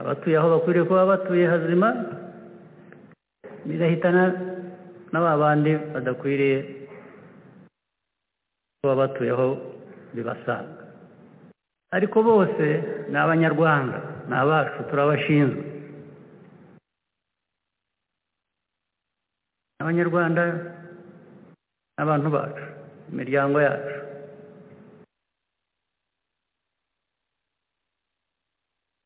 abatuye aho bakwiriye kuba batuye hazima bigahitana na ba bandi badakwiriye kuba batuye aho bibasanga ariko bose ni abanyarwanda ni abacu turabashinzwe abanyarwanda abantu bacu imiryango yacu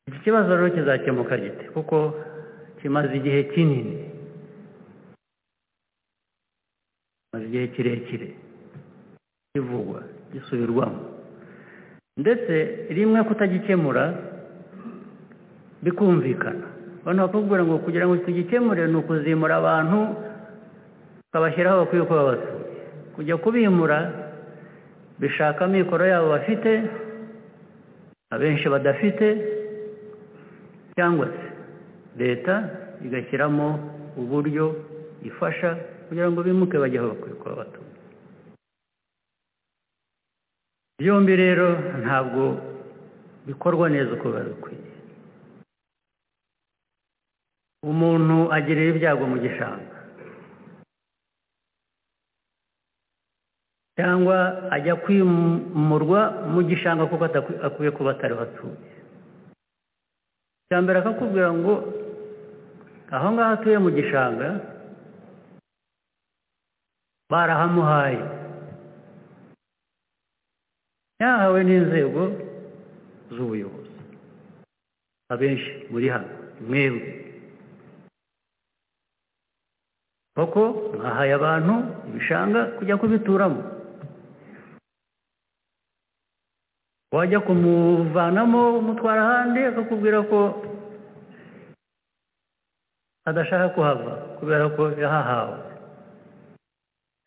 iki kibazo rero kizakemuka gite kuko kimaze igihe kinini kimaze igihe kirekire kivugwa gisubirwamo ndetse rimwe kutagikemura bikumvikana abantu bakakubwira ngo kugira ngo tugikemure ni ukuzimura abantu ukabashyiraho bakwiye kuba batuye kujya kubimura bishaka amikoro yabo bafite abenshi badafite cyangwa se leta igashyiramo uburyo ifasha kugira ngo bimuke bajye aho bakwiye kuba batuye byombi rero ntabwo bikorwa neza uko biba bikwiye umuntu agirira ibyago mu gishanga cyangwa ajya kwimurwa mu gishanga kuko akwiye kuba atariho atuye icya mbere akakubwira ngo aho ngaho atuye mu gishanga barahamuhaye yahawe n'inzego z'ubuyobozi abenshi muri hano mwebwe kuko mwahaye abantu ibishanga kujya kubituramo wajya kumuvanamo umutwara ahandi akakubwira ko adashaka kuhava kubera ko yahahawe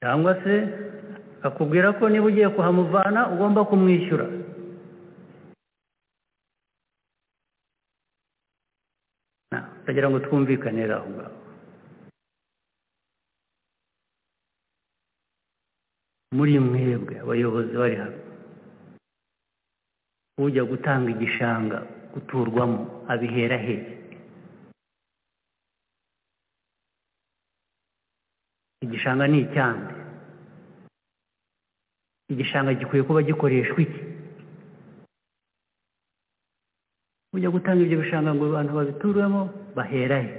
cyangwa se akakubwira ko niba ugiye kuhamuvana ugomba kumwishyura utagira ngo twumvikanire aho ngaho muri mwebwe abayobozi bari hano ujya gutanga igishanga guturwamo abihera he igishanga ni icyande igishanga gikwiye kuba gikoreshwa iki ujya gutanga ibyo bishanga ngo abantu babituremo bahera he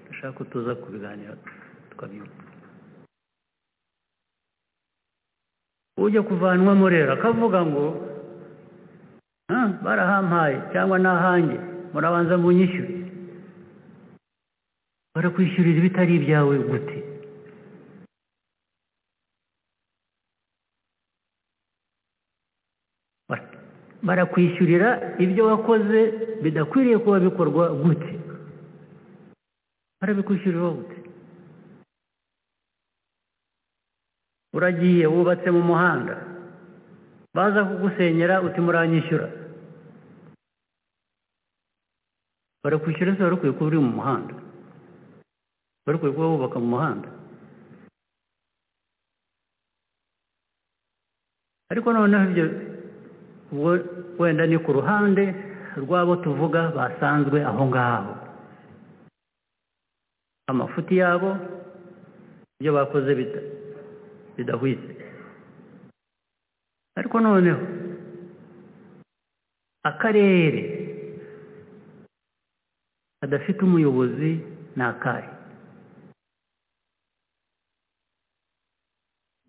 dushaka ko tuza kubiganira tukabyumva ujya kuvanwamo rero akavuga ngo barahampaye cyangwa n'ahange murabanza munyishyure barakwishyurira ibitari ibyawe gute barakwishyurira ibyo wakoze bidakwiriye kuba bikorwa gute barabikwishyurira gute uragiye wubatse mu muhanda baza kugusenyera uti muranyishyura barakwishyura se warukwiye kuba uri mu muhanda warukwiye kuba wubaka mu muhanda ariko noneho ibyo wenda ni ku ruhande rw'abo tuvuga basanzwe aho ngaho amafuti yabo ibyo bakoze bidahwitse ariko noneho akarere kadafite umuyobozi ni akahe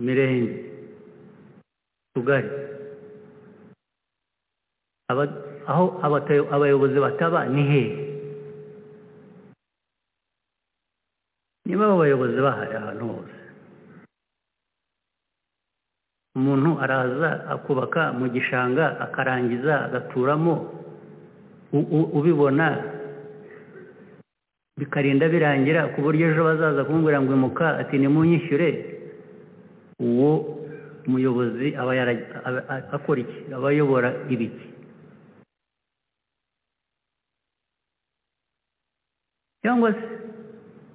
imirenge tugari aho abayobozi bataba ni hehe niba abo bayobozi bahari ahantu hose umuntu araza akubaka mu gishanga akarangiza agaturamo ubibona bikarinda birangira ku buryo ejo bazaza kumubwira ngo imuka ati nimunyishyure uwo muyobozi aba akora iki aba ayobora ibiki cyangwa se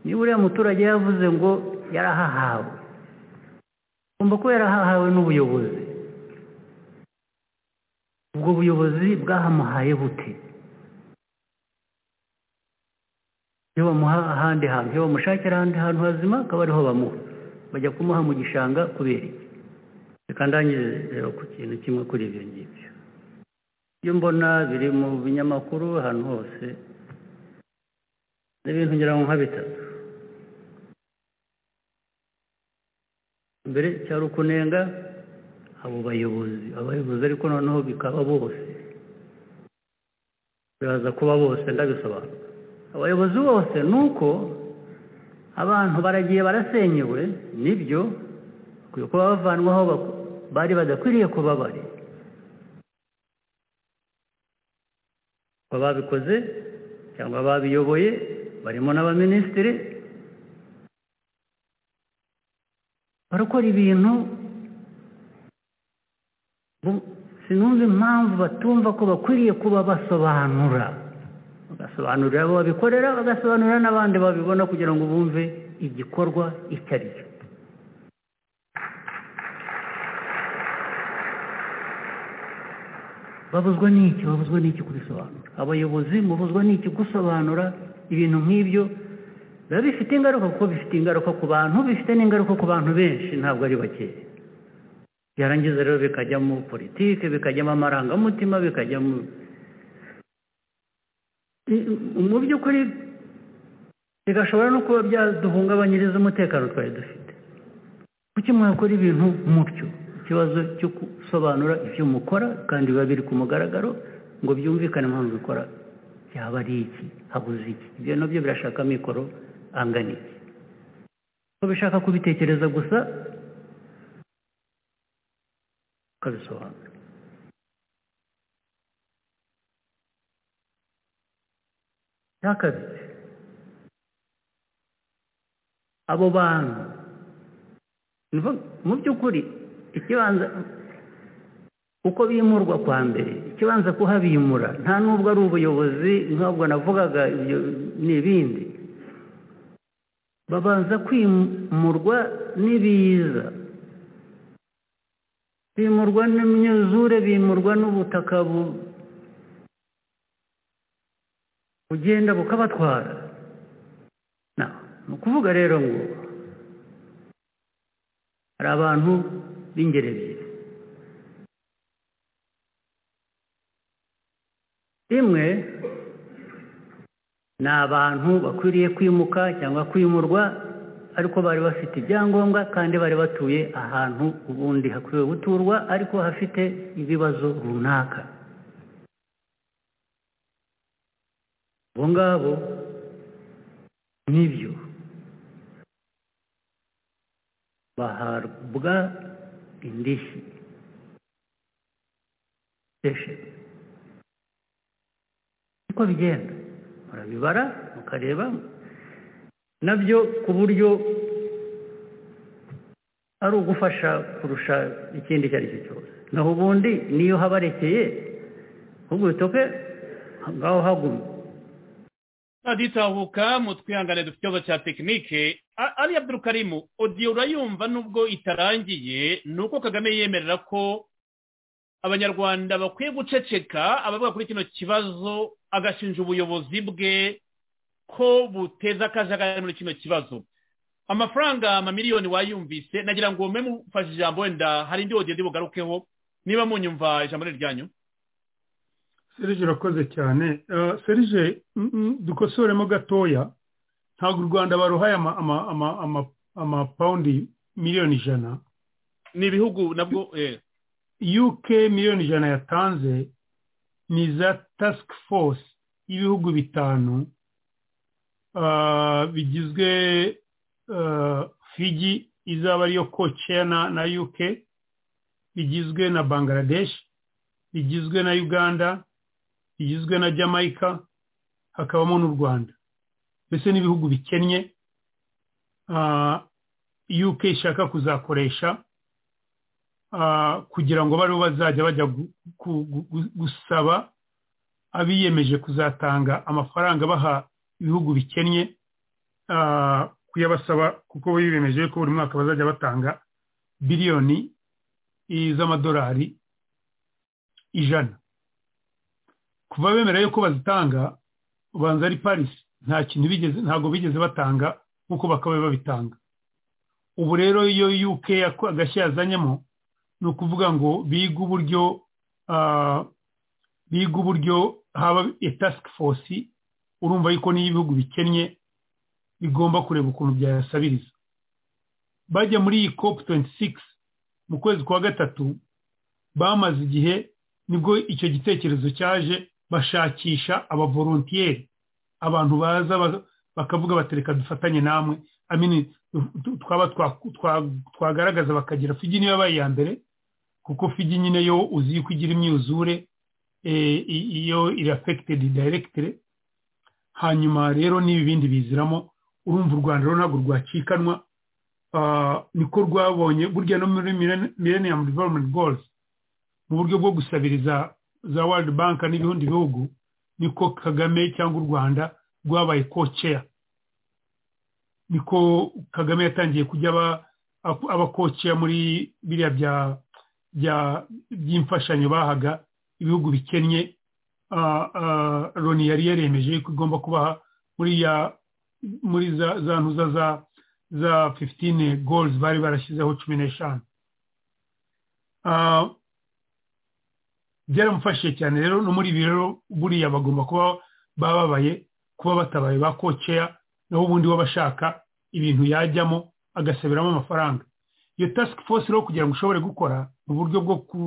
niba uriya muturage yavuze ngo yarahahawe ugomba kuba yarahawe n'ubuyobozi ubwo buyobozi bwahamuhaye bute iyo bamuha ahandi hantu iyo bamushakira ahandi hantu hazima akaba ariho bamuha bajya kumuha mu gishanga kubera iki reka ndangire rero ku kintu kimwe kuri ibyo ngibyo iyo mbona biri mu binyamakuru ahantu hose n'ibintu ngira ngo nka bitatu mbere cyari ukunenga abo bayobozi abayobozi ariko noneho bikaba bose biraza kuba bose ndabisobanura abayobozi bose ni uko abantu baragiye barasenyewe nibyo bakwiye kuba bavanwaho bari badakwiriye kuba bari babikoze cyangwa babiyoboye barimo n'abaminisitiri barakora ibintu sinumva impamvu batumva ko bakwiriye kuba basobanura bagasobanurira abo babikorera bagasobanurira n'abandi babibona kugira ngo bumve igikorwa icyo ari cyo babuzwa n'iki babuzwa n'iki kubisobanura abayobozi mubuzwa n'iki gusobanura ibintu nk'ibyo biba bifite ingaruka kuko bifite ingaruka ku bantu bifite n'ingaruka ku bantu benshi ntabwo ari bakeya byarangiza rero bikajyamo politike bikajyamo amarangamutima bikajyamo mu by'ukuri bigashobora no kuba byaduhungabanyiriza umutekano twari dufite kuki mwakora ibintu mutyo ikibazo cyo gusobanura ibyo mukora kandi biba biri ku mugaragaro ngo byumvikane impamvu bikora byaba ari iki habuze iki ibyo nabyo birashaka amikoro angana iki ko bishaka kubitekereza gusa ukabisobanura cya kabiri abo bantu mu by'ukuri ikibanza uko bimurwa kwa mbere ikibanza kuhabimura nta nubwo ari ubuyobozi nk'ubwo navugaga n'ibindi babanza kwimurwa n'ibiza bimurwa n'imyuzure bimurwa n'ubutaka bugenda bukabatwara ni ukuvuga rero ngo hari abantu b'ingeri ebyiri imwe ni abantu bakwiriye kwimuka cyangwa kwimurwa ariko bari bafite ibyangombwa kandi bari batuye ahantu ubundi hakwiye guturwa ariko hafite ibibazo runaka abo ngabo nibyo bahabwa indishyi sesheni uko bigenda murabibara mukareba nabyo ku buryo ari ugufasha kurusha ikindi icyo ari cyo cyose naho ubundi niyo habarekeye ahubwo bitoke ngaho haguma dutahuka mu twihangane dufite ikibazo cya tekinike ari abdurukarimu odiyo urayumva nubwo itarangiye ni uko kagame yemerera ko abanyarwanda bakwiye guceceka abavuga kuri kino kibazo agashinja ubuyobozi bwe ko buteza akajagari muri kino kibazo amafaranga amamiliyoni wayumvise nagira ngo mwe mufashe ijambo wenda hari indi wogenda bugarukeho niba munyumva ijambo ryanyu serije urakoze cyane serije dukosoremo gatoya ntabwo u rwanda baruhaye amapawundi miliyoni ijana ni ibihugu nabwo uk miliyoni ijana yatanze ni za task force y'ibihugu bitanu bigizwe figi izaba ariyo koceya na uk bigizwe na bangladesh bigizwe na uganda bigizwe na jamaica hakabamo n'u rwanda mbese n'ibihugu bikennye uk ishaka kuzakoresha kugira ngo bariho bazajya bajya gusaba abiyemeje kuzatanga amafaranga baha ibihugu bikennye kuyabasaba kuko biyemeje ko buri mwaka bazajya batanga biliyoni z'amadolari ijana kuva bemera yuko bazitanga ubanza ari parisi nta kintu bigeze ntabwo bigeze batanga nk'uko bakabaye babitanga ubu rero iyo yuke agashya yazanyemo ni ukuvuga ngo biga uburyo biga uburyo haba tasike fosi urumva yuko niyo ibihugu bikennye bigomba kureba ukuntu byayasabiriza bajya muri iyi kopu tuwenti sigisi mu kwezi kwa gatatu bamaze igihe nibwo icyo gitekerezo cyaje bashakisha abavorontiyeri abantu baza bakavuga batereka dufatanye namwe twaba twagaragaza bakagira figi niyo yabaye iya mbere kuko figi nyine yo uzi yuko igira imyuzure iyo irafekitedi dayiregitire hanyuma rero n'ibi bindi biziramo urumva u rwanda rero ntabwo rwacikanwa niko rwabonye burya no muri millennium development goals mu buryo bwo gusabiriza za world bank n'ibindi bihugu niko kagame cyangwa u rwanda rwabaye koceya niko kagame yatangiye kujya aba koceya muri biriya by'imfashanyo bahaga ibihugu bikennye loni yari yaremeje ko igomba kubaha muri ya muri za ntuza za za fifitine golizi bari barashyizeho cumi n'eshanu byaramufashije cyane rero no muri ibi rero buriya bagomba kuba bababaye kuba batabaye ba koceya naho ubundi wabashaka ibintu yajyamo agasabiramo amafaranga iyo tasike fosi rero kugira ngo ushobore gukora mu buryo bwo ku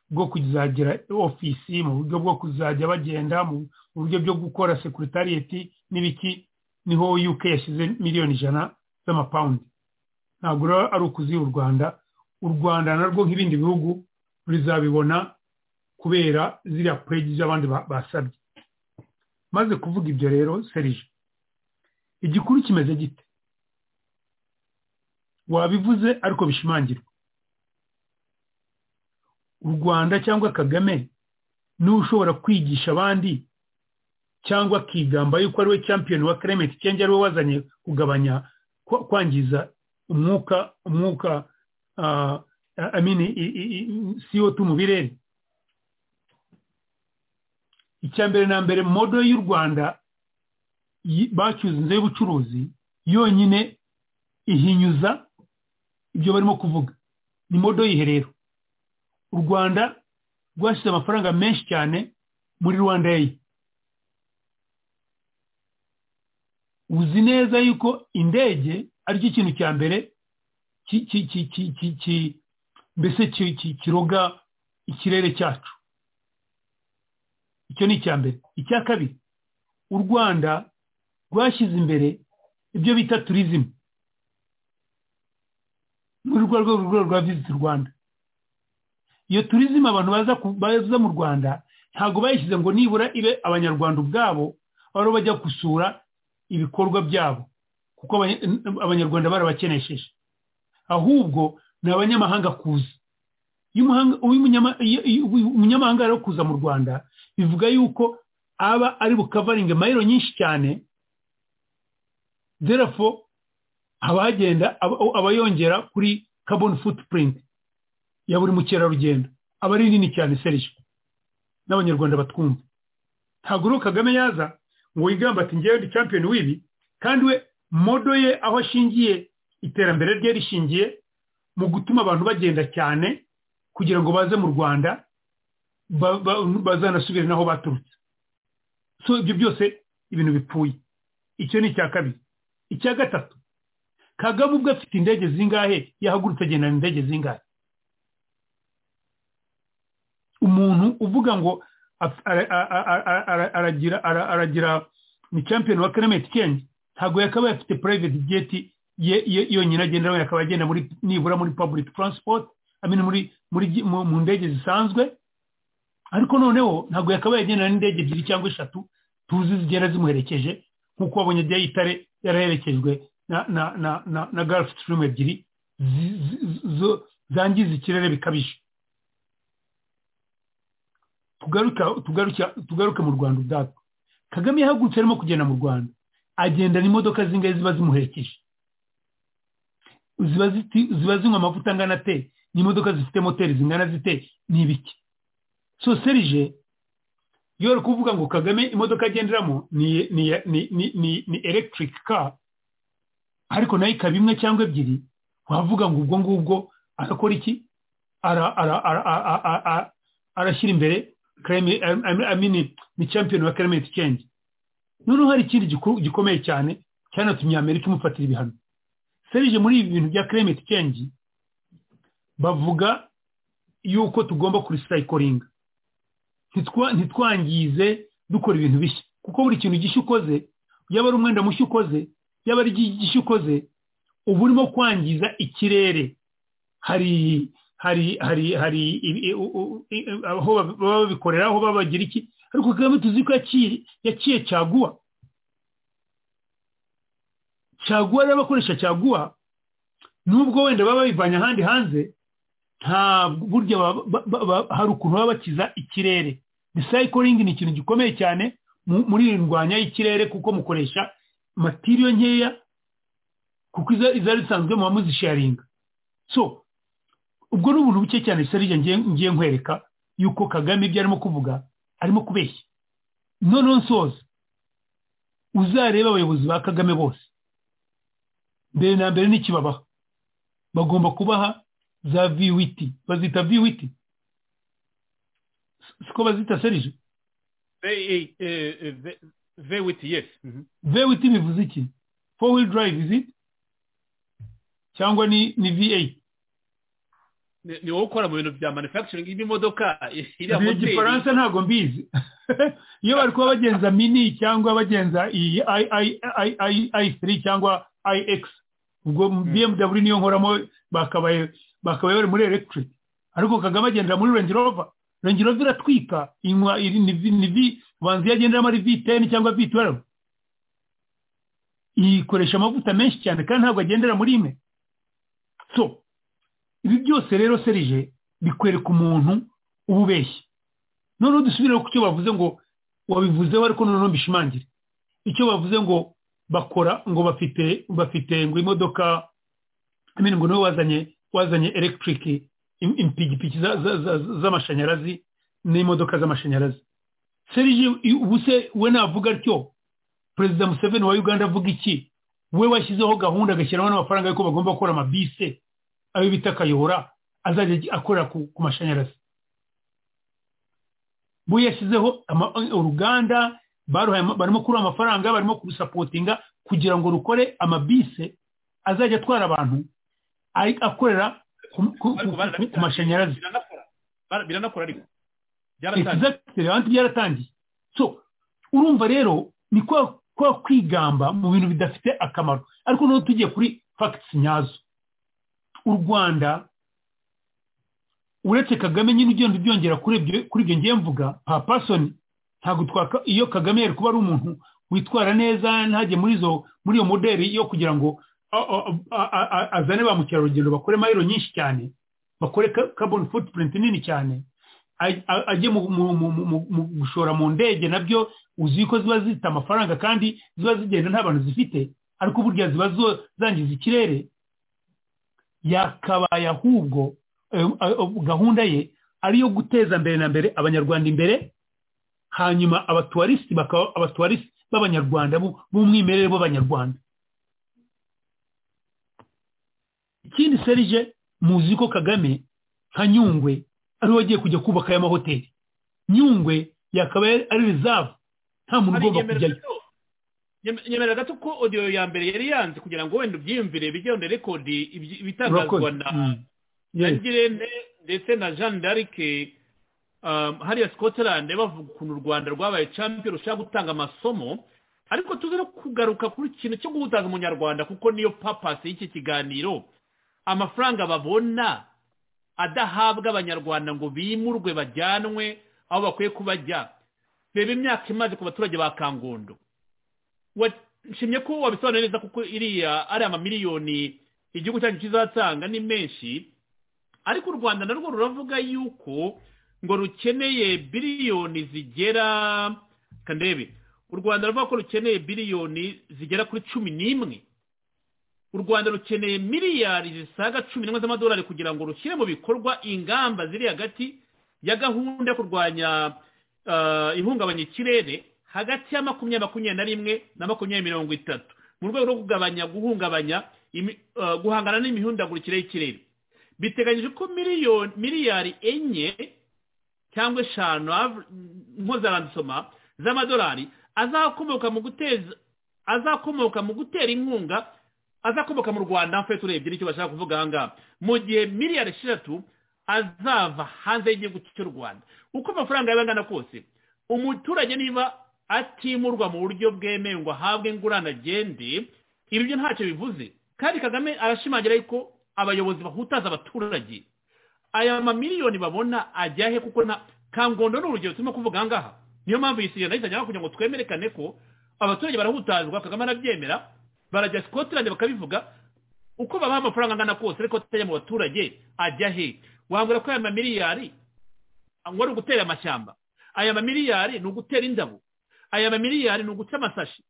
bwo kuzagira ofisi mu buryo bwo kuzajya bagenda mu buryo bwo gukora sekuritariyeti n'ibiki niho UK yashyize miliyoni ijana z'amapawundi ntabwo rero ari ukuzi u rwanda u rwanda narwo nk'ibindi bihugu ruzabibona kubera ziriya pegi z'abandi basabye maze kuvuga ibyo rero serije igikuru kimeze gite wabivuze ariko bishimangirwa u rwanda cyangwa kagame niwe ushobora kwigisha abandi cyangwa akigamba yuko ari we champion wa climate change ari we wazanye kugabanya kwangiza umwuka umwuka amini CO2 mu birere icya mbere na mbere modo y'u rwanda bacyuzinze y'ubucuruzi yonyine ihinyuza ibyo barimo kuvuga ni modo yiherero u rwanda rwashyize amafaranga menshi cyane muri rwanda ye uzi neza yuko indege aricyo kintu cya mbere mbese kiroga ikirere cyacu icyo ni icya mbere icya kabiri u rwanda rwashyize imbere ibyo bita turizimu muri rwo rwego rwa visiti rwanda iyo turizimu abantu baza mu rwanda ntabwo bayishyize ngo nibura ibe abanyarwanda ubwabo aho bajya gusura ibikorwa byabo kuko abanyarwanda barabakenesheje ahubwo ni abanyamahanga kuza umunyamahanga rero kuza mu rwanda bivuga yuko aba ari bukavaringe mayiro nyinshi cyane derafo haba hagenda aba yongera kuri kaboni futupurinti ya buri mukerarugendo aba ari nini cyane serije n'abanyarwanda batwumva ntabwo rero kagame yaza ngo wigamba ati ngewe ndi champion w'ibi kandi we modo ye aho ashingiye iterambere rye rishingiye mu gutuma abantu bagenda cyane kugira ngo baze mu rwanda bazanasubire naho baturutse so ibyo byose ibintu bipfuye icyo ni icya kabiri icya gatatu kagame ubwo afite indege zingahe yahagurutse agendana indege zingahe umuntu uvuga ngo aragira ni champion wa climate change ntabwo yakabaye afite private jet yonyine agenda we akaba agenda muri nibura muri public transport amina muri muri mu ndege zisanzwe ariko noneho ntabwo yakabaye agenda n'indege ebyiri cyangwa eshatu tuzi zigenda zimuherekeje nk'uko wabonye ajya y'itare yaraherekejwe na na na na na gulf stream ebyiri zangiza ikirere bikabije tugaruke mu rwanda ubwatwo kagame yahagurutse arimo kugenda mu rwanda agendana imodoka zingahe ziba zimuherekeje ziba zinywa amavuta angana ate ni imodoka zifite moteri zingana zite ni ibiki so serije yoro kuvuga ngo kagame imodoka agenderamo ni electric car ariko nayo ikaba imwe cyangwa ebyiri wavuga ngo ubwo ngubwo arakora iki arashyira imbere ni champion wa climate change noneho hari ikindi gikomeye cyane cyanatumye amerika imufatira ibihano serije muri ibi bintu bya climate change bavuga yuko tugomba kurisayikoringa ntitwangize dukora ibintu bishya kuko buri kintu gishya ukoze yaba ari umwenda mushya ukoze yaba ari igishya ukoze uba urimo kwangiza ikirere hari hari hari hari aho baba babikorera aho babagira iki ariko kagame tuzi ko yaciye cyaguha cyaguha rero abakoresha cyaguha nubwo wenda baba babivanye ahandi hanze nta burya hari ukuntu baba bakiza ikirere recycling ni ikintu gikomeye cyane muri iri ndwanya y'ikirere kuko mukoresha matiriyo nkeya kuko izari zisanzwe muba muzisharinga so ubwo ni ubuntu buke cyane serije ngiye nkwereka yuko kagame ibyo arimo kuvuga arimo kubeshya noneho nsoza uzarebe abayobozi ba kagame bose mbere na mbere n'ikibabaha bagomba kubaha za viwiti bazita viwiti siko bazita serije viwiti yesi viwiti bivuze iki four wheel drive is it cyangwa ni ni v8 ni wowe ukora mu bintu bya manufacturing y'imodoka iriya moteri igifaransa ntabwo mbizi iyo bari kuba bagenza mini cyangwa bagenza iyi i3 cyangwa ix ubwo bmw niyo nkoramo bakabaye bari muri electric ariko kagame agendera muri range rover range rover iratwika inywa iri ni vi banza iyo agenderamo ari v10 cyangwa v12 ikoresha amavuta menshi cyane kandi ntabwo agendera muri imwe so ibi byose rero serije bikwereka umuntu uba ubeshya noneho dusubire ku cyo bavuze ngo wabivuzeho ariko noneho mbishimangire icyo bavuze ngo bakora ngo bafite bafite ngo imodoka amenya ngo niwe wazanye wazanye elegitike impigipigi z'amashanyarazi n'imodoka z'amashanyarazi serije ubu se we navuga atyo perezida museveni wa uganda avuga iki we washyizeho gahunda agashyiraho n'amafaranga y'uko bagomba gukora amabise ayo bita akayobora azajya akorera ku mashanyarazi we yashyizeho uruganda barimo kurura amafaranga barimo kurusapotinga kugira ngo rukore amabise azajya atwara abantu akorera ku mashanyarazi biranakora ariko byaratangiye so urumva rero ni kwa kwigamba mu bintu bidafite akamaro ariko noneho tugiye kuri fagitisi nyazo u rwanda uretse kagame nyine ugenda ubyongera kuri ibyo ngiye mvuga nka pasoni ntabwo twaka iyo kagame yari kuba ari umuntu witwara neza ntajye muri izo muri iyo moderi yo kugira ngo azane ba mukerarugendo bakore mayiro nyinshi cyane bakore carbon footprint nini cyane ajye mu gushora mu ndege nabyo uzi ko ziba zifite amafaranga kandi ziba zigenda nta bantu zifite ariko burya ziba zangiza ikirere yakabaye ahubwo gahunda ye ariyo guteza mbere na mbere abanyarwanda imbere hanyuma abatuwarisiti bakaba abatuwarisiti b'abanyarwanda b'umwimerere b'abanyarwanda ikindi serije muzi ko kagame nka nyungwe ariwe wagiye kujya kubaka aya mahoteli nyungwe yakaba ari rezavu nta muntu ugomba kujyayo nyemera gato ko odiyo ya mbere yari yanze kugira ngo wenda ubyiyumvire bijye wenda rekodi ibitangazwa na girene ndetse na jeanne d'arike hariya scotland bavuga ukuntu u rwanda rwabaye champion rushobora gutanga amasomo ariko tuzi no kugaruka kuri ikintu cyo guhutaza umunyarwanda kuko niyo papasi y'iki kiganiro amafaranga babona adahabwa abanyarwanda ngo bimurwe bajyanwe aho bakwiye kubajya reba imyaka imaze ku baturage ba kangondo washimye ko wabisobanura neza kuko iriya ari amamiliyoni igihugu cyacu kizatanga ni menshi ariko u rwanda narwo ruravuga yuko ngo rukeneye biliyoni zigera kandebe u rwanda ruvuga ko rukeneye biliyoni zigera kuri cumi n'imwe u rwanda rukeneye miliyari zisaga cumi n'imwe z'amadolari kugira ngo rushyire mu bikorwa ingamba ziri hagati ya gahunda yo kurwanya ihungabanya ikirere hagati ya makumyabiri makumyabiri na rimwe na makumyabiri mirongo itatu mu rwego rwo kugabanya guhungabanya guhangana n'imihindagurikire y'ikirere biteganyije ko miliyari enye cyangwa eshanu mpuzarandisoma z'amadolari azakomoka mu guteza azakomoka mu gutera inkunga azakomoka mu rwanda mfite urebye nicyo bashaka kuvuga aha ngaha mu gihe miliyari eshatu azava hanze y'igihugu cy'u rwanda uko amafaranga yaba angana kose umuturage niba atimurwa mu buryo bwemewe ngo ahabwe ingurane agende ibyo ntacyo bivuze kandi kagame arashimangira yuko abayobozi bahutaza abaturage aya mamiliyoni babona ajya he kuko nta kangondo ni urugero turimo kuvuga aha ngaha niyo mpamvu iyi sirena yitangiraho kugira ngo twemerekane ko abaturage barahutazwa kagame arabyemera barajya scotland bakabivuga uko babaha amafaranga angana kose ariko atajya mu baturage ajya he wambura ko aya mamiliyari ngo ari ugutera amashyamba aya mamiliyari ni ugutera indabo aya mamiliyari ni uguca amasashi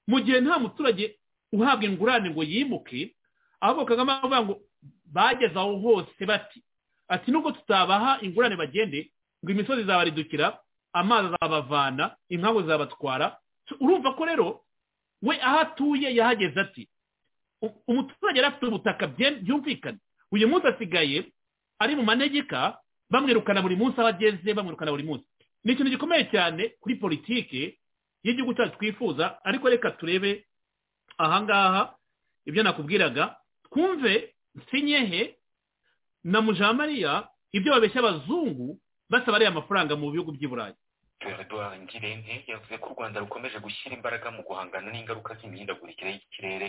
mu gihe nta muturage uhabwa ingurane ngo yimuke ahubwo kagame avuga ngo bageze aho hose bati ati nubwo tutabaha ingurane bagende ngo imisozi izabaridukira amazi azabavana inkangu zabatwara urumva ko rero we aho atuye yahageze ati umuturage yari afite ubutaka byumvikana uyu munsi asigaye ari mu manegeka bamwirukana buri munsi aho ageze bamwirukana buri munsi ni ikintu gikomeye cyane kuri politiki y'igihugu cyacu twifuza ariko reka turebe ahangaha ibyo nakubwiraga twumve sinyehe na mujamariya ibyo babeshya abazungu basaba ariya mafaranga mu bihugu by'i burayi perezida ngirente yavuze ko u rwanda rukomeje gushyira imbaraga mu guhangana n'ingaruka z'imihindagurikire y'ikirere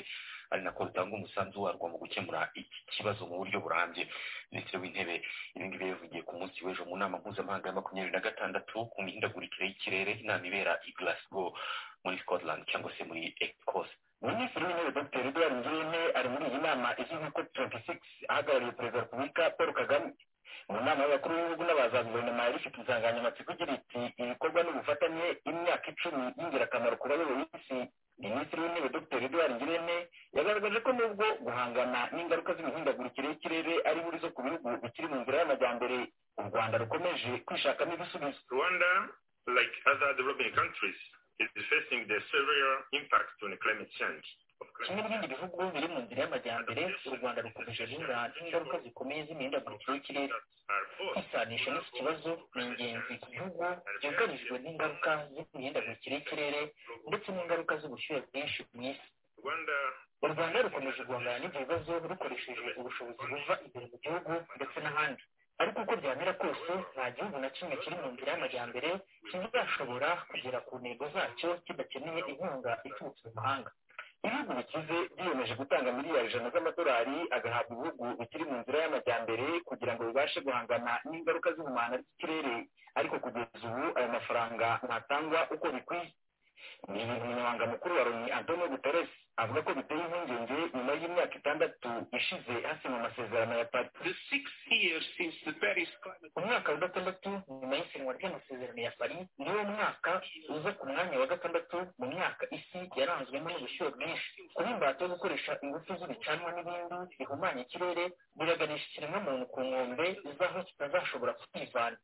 ari nako rutanga umusanzu warwo mu gukemura iki kibazo mu buryo burambye minisitiri w'intebe ibi ngibi yavugiye ku munsi w'ejo mu nama mpuzamahanga ya makumyabiri na gatandatu ku mihindagurikire y'ikirere inama ibera i glasgow muri scotland cyangwa se muri ecosse minisitiri w'intebe dr edouard ngirente ari muri iyi nama izwi nka cop 26 ahagarariye perezida wa repubulika paul kagame mu nama y'abakuru b'ibihugu n'abaza guverinoma yari ifite insanganyamatsiko igira iti ibikorwa n'ubufatanye imyaka icumi y'ingirakamaro ku bayoboye isi minisitiri w'intebe dr edouard ngirente yagaragaje ko nubwo guhangana n'ingaruka z'imihindagurikire y'ikirere ari buri zo ku bihugu bikiri mu nzira y'amajyambere u rwanda rukomeje kwishakamo ibisubizo rwanda like other developing countries is facing the severe impact on climate change kimwe n'ibindi bihugu biri mu nzira y'amajyambere u rwanda rukomeje guhura n'ingaruka zikomeye z'imihindagurikire y'ikirere kwisanisha n'iki kibazo ni ingenzi ku bihugu byugarijwe n'ingaruka z'imihindagurikire y'ikirere ndetse n'ingaruka z'ubushyuhe bwinshi mu isi u rwanda rukomeje guhangana n'ibyo bibazo rukoresheje ubushobozi buva imbere mu gihugu ndetse n'ahandi ariko uko byamera kose nta gihugu na kimwe kiri mu nzira y'amajyambere kizashobora kugera ku ntego zacyo kidakeneye inkunga iturutse mu mahanga ibihugu bikize biyemeje gutanga miliyari ijana z'amadolari agahabwa ibihugu bikiri mu nzira y'amajyambere kugira ngo bibashe guhangana n'ingaruka z'ihumana ry'ikirere ariko kugeza ubu ayo mafaranga ntatangwa uko bikwiye ni ibintu umunyamabanga mukuru wa loni antonio guterres avuga ko biteye impungenge nyuma y'imyaka itandatu ishize hasinywe amasezerano ya paris umwaka wa gatandatu nyuma y'isinywa ry'amasezerano ya paris niwo mwaka uza ku mwanya wa gatandatu mu myaka isi yaranzwemo n'ubushyuhe bwinshi kuba imbata yo gukoresha ingufu z'ibicanwa n'ibindi bihumanya ikirere biraganisha ikiremwamuntu ku nkombe zaho kitazashobora kwivana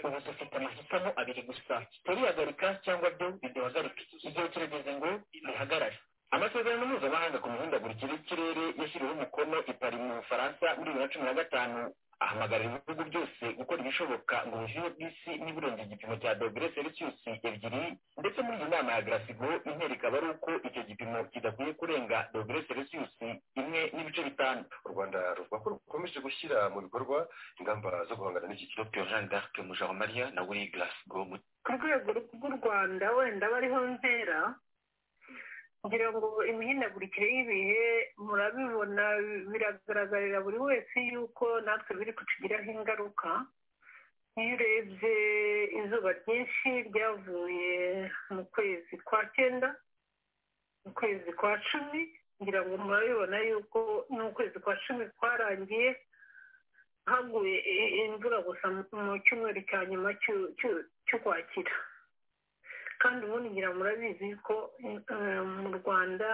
ubu dufite amahitamo abiri gusa turihagarika cyangwa byo biduhagarika igihe kirageze ngo bihagarare amasezerano mpuzamahanga ku mihindagurikire y'ikirere yashyiriweho umukono i paris mu bufaransa muri bibiri na cumi na gatanu ahamagarira ibihugu byose gukora ibishoboka ngo ubushyuhe bw'isi n'iburenze igipimo cya dogere selisiyusi ebyiri ndetse muri iyi nama ya garasigo intera ikaba ari uko icyo gipimo kidakwiye kurenga dogere selisiyusi imwe n'ibice bitanu u rwanda ruvuga ko rukomeje gushyira mu bikorwa ingamba zo guhangana n'iki kibazo dr jean d'arc mujawamariya na we garasigo ku rwego rw'u rwanda wenda bariho ntera kugira ngo imihindagurikire y'ibihe murabibona biragaragarira buri wese yuko natwe biri kutugiraho ingaruka iyo urebye izuba ryinshi ryavuye mu kwezi kwa cyenda mu kwezi kwa cumi kugira ngo murabibona yuko n'ukwezi kwa cumi kwarangiye haguye imvura gusa mu cyumweru cya nyuma cy'ukwakira kandi ubundi ngira murabizi ko mu rwanda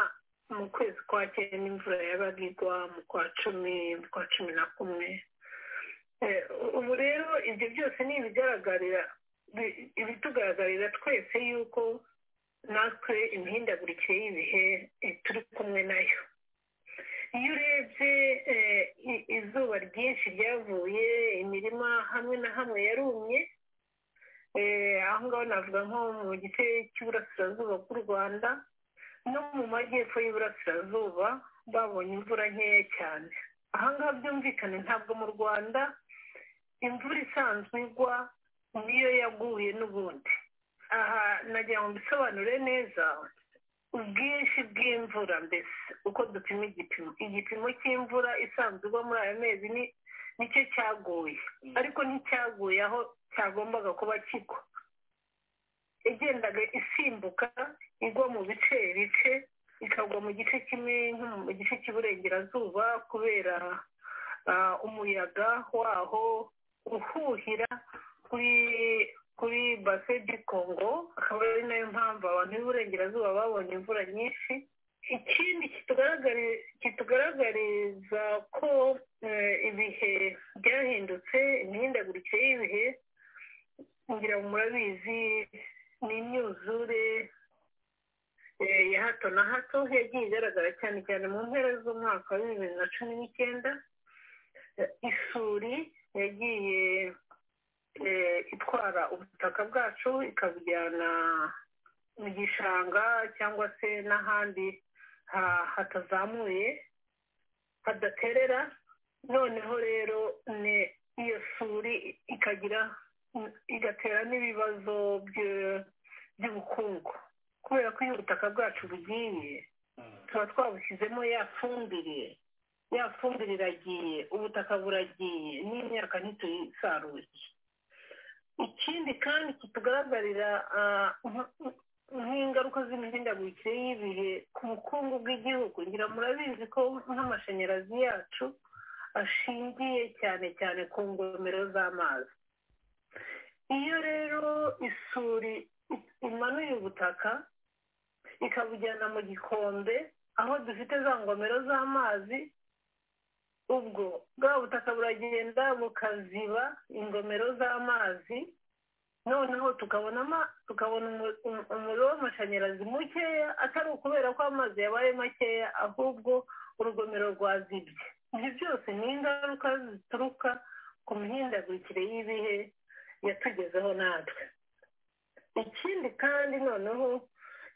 mu kwezi kwa cyenda imvura yabaga igwa mu kwa cumi mu kwa cumi na kumwe ubu rero ibyo byose ni ibigaragarira ibitugaragarira twese yuko natwe imihindagurikire y'ibihe turi kumwe nayo iyo urebye izuba ryinshi ryavuye imirima hamwe na hamwe yarumye aho ngaho navuga nko mu gice cy'uburasirazuba bw'u rwanda no mu majyepfo y'uburasirazuba babonye imvura nkeya cyane aha ngaha byumvikane ntabwo mu rwanda imvura isanzwe igwa niyo yaguye n'ubundi aha nagira ngo mbisobanure neza ubwinshi bw'imvura mbese uko dupima igipimo igipimo cy'imvura isanzwe igwa muri aya mezi ni nicyo cyaguye ariko nticyaguye aho cyagombaga kuba kigwa igendaga isimbuka igwa mu bice bice ikagwa mu gice kimwe nko mu gice cy'iburengerazuba kubera umuyaga waho uhuhira kuri kuri base di kongo akaba ari nayo mpamvu abantu b'iburengerazuba babonye imvura nyinshi ikindi kitugaragariza ko ibihe byahindutse imihindagurikire y'ibihe ngira ngo murabizi ni imyuzure ya hato na hato yagiye igaragara cyane cyane mu mpera z'umwaka wa bibiri na cumi n'icyenda isuri yagiye itwara ubutaka bwacu ikabujyana mu gishanga cyangwa se n'ahandi hatazamuye hadaterera noneho rero iyo suri ikagira igatera n'ibibazo by'ubukungu kubera ko iyo ubutaka bwacu bugiye tuba twabushyizemo ya fumbire ya fumbire iragiye ubutaka buragiye n'imyaka ntituyisaruye ikindi kandi kitugaragarira nk'ingaruka z'imihindagurikire y'ibihe ku bukungu bw'igihugu ngira murabizi ko nk'amashanyarazi yacu ashingiye cyane cyane ku ngomero z'amazi iyo rero isuri imanuye ubutaka ikabujyana mu gikombe aho dufite za ngomero z'amazi ubwo bwa butaka buragenda bukaziba ingomero z'amazi noneho tukabona umuriro w'amashanyarazi mukeya atari ukubera ko amazi yabaye makeya ahubwo urugomero rwazibye ibyo byose ni ingaruka zituruka ku mihindagurikire y'ibihe yatugezeho natwe ikindi kandi noneho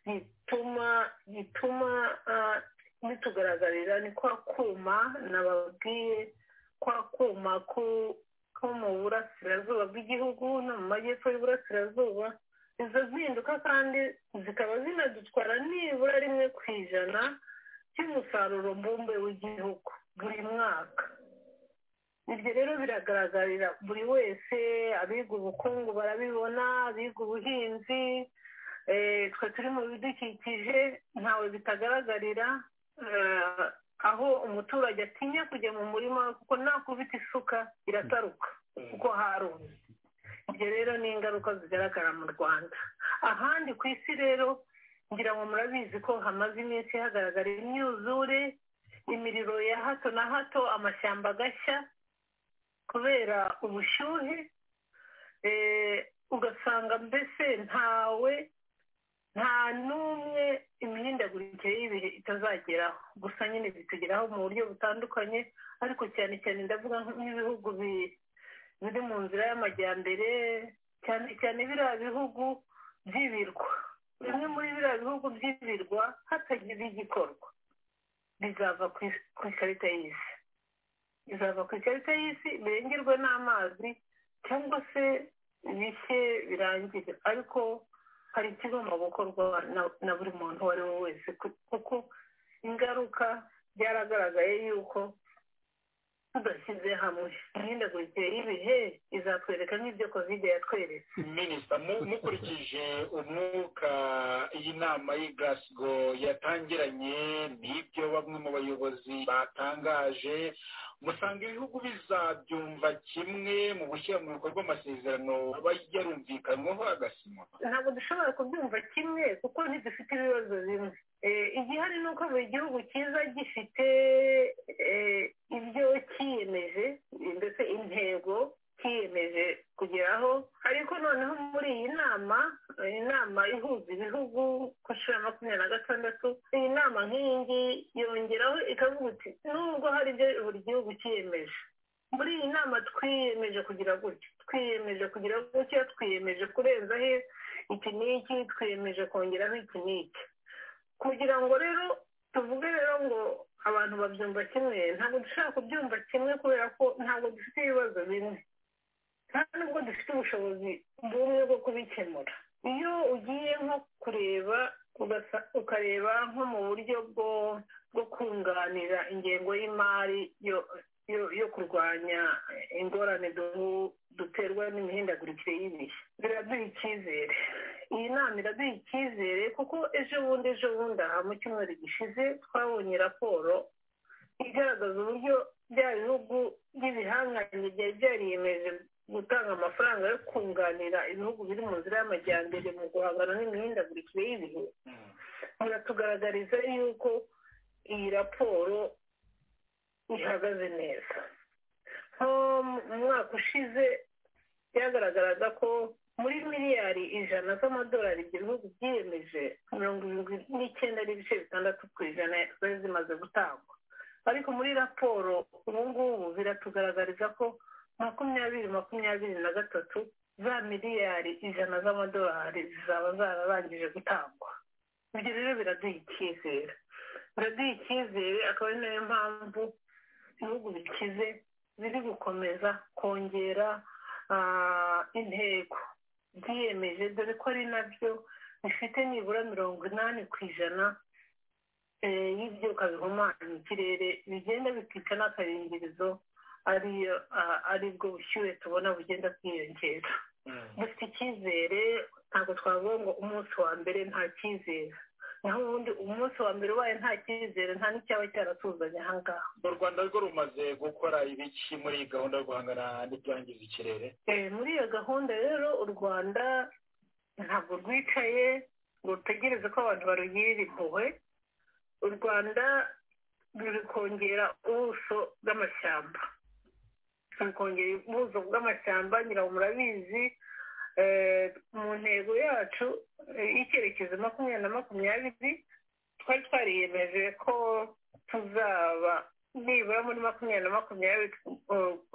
gituma gituma bitugaragarira ni kwa kuma nababwiye kwa kuma ko mu burasirazuba bw'igihugu no mu majyepfo y'uburasirazuba izo mpinduka kandi zikaba zinadutwara nibura rimwe ku ijana cy'umusaruro mbumbe w'igihugu buri mwaka ibyo rero biragaragarira buri wese abiga ubukungu barabibona abiga ubuhinzi twe turi mu bidukikije ntawe bitagaragarira aho umuturage atinya kujya mu murima kuko nakubita isuka irataruka kuko harumye ibyo rero ni ingaruka zigaragara mu rwanda ahandi ku isi rero ngira ngo murabizi ko hamaze iminsi hagaragara imyuzure imiriro ya hato na hato amashyamba agashya kubera ubushyuhe ugasanga mbese ntawe nta n'umwe imihindagurikire y'ibihe itazageraho gusa nyine bitugeraho mu buryo butandukanye ariko cyane cyane ndavuga nk'ibihugu biri mu nzira y'amajyambere cyane cyane biriya bihugu by'ibirwa bimwe muri biriya bihugu by'ibirwa hatagize igikorwa bizava ku ikarita y'isi bizava ku ikarita y'isi birengerwe n'amazi cyangwa se bike birangire ariko hari ikigomba gukorwa na buri muntu uwo ari we wese kuko ingaruka byaragaragaye yuko tudashyize hamwe imihindagurikire y'ibihe izatwereka nk'ibyo kovide yatweretse minisita mukurikije umwuka y'inama y'i gasgo yatangiranye n'ibyo bamwe mu bayobozi batangaje musanga ibihugu bizabyumva kimwe mu gushyira mu bikorwa amasezerano aba yarumvikanwaho agasinywa ntabwo dushobora kubyumva kimwe kuko ntidufite ibibazo bimwe igihari ni uko buri gihugu cyiza gifite ibyo cyiyemeje ndetse intego cyiyemeje kugeraho ariko noneho muri iyi nama inama ihuza ibihugu ku nshuro ya makumyabiri na gatandatu iyi nama nk'iyi ngiyi yongeraho ikavuga uti nubwo hari ibyo buri gihugu cyiyemeje muri iyi nama twiyemeje kugira gutya twiyemeje kugira gutya twiyemeje kurenzaho iki n'iki twiyemeje kongeraho iki n'iki kugira ngo rero tuvuge rero ngo abantu babyumva kimwe ntabwo dushobora kubyumva kimwe kubera ko ntabwo dufite ibibazo bimwe nta nubwo dufite ubushobozi bumwe bwo kubikemura iyo ugiye nko kureba ukareba nko mu buryo bwo kunganira ingengo y'imari yo kurwanya ingorane duterwa n'imihindagurikire y'ibihe biraduha icyizere iyi nama iraduha icyizere kuko ejo bundi ejo bundi aha mu cyumweru gishize twabonye raporo igaragaza uburyo bya bihugu by'ibihanganye byari byariyemeje gutanga amafaranga yo kunganira ibihugu biri mu nzira y'amajyambere mu guhangana n'imihindagurikire y'ibihe biratugaragariza yuko iyi raporo ihagaze neza nko mu mwaka ushize byagaragaraga ko muri miliyari ijana z'amadolari ibyo bihugu byiyemeje mirongo irindwi n'icyenda n'ibice bitandatu ku ijana zari zimaze gutangwa ariko muri raporo ubu ngubu biratugaragariza ko makumyabiri makumyabiri na gatatu za miliyari ijana z'amadolari zizaba zararangije gutangwa ibyo rero biraduha icyizere biraduha icyizere akaba ari nayo mpamvu ibihugu bikize biri gukomeza kongera intego byiyemeje dore ko ari nabyo bifite nibura mirongo inani ku ijana y'ibyuka bihumanya ikirere bigenda bikica n'akayungirizo ari bwo bushyuhe tubona bugenda bwiyongera dufite icyizere ntabwo twavuga ngo umunsi wa mbere nta cyizere naho ubundi umunsi wa mbere ubaye nta cyizere nta n'icyaba cyaratuzanye aha ngaha mu rwanda rwo rumaze gukora ibiki muri iyi gahunda yo guhangana n'ibyangiza ikirere muri iyo gahunda rero u rwanda ntabwo rwicaye ngo rutegereze ko abantu barugirira impuhwe u rwanda ruri kongera ubuso bw'amashyamba ruri kongera ubuso bw'amashyamba nyirango murabizi mu ntego yacu y'icyerekezo makumyabiri na makumyabiri twari twariyemeje ko tuzaba nibura muri makumyabiri na makumyabiri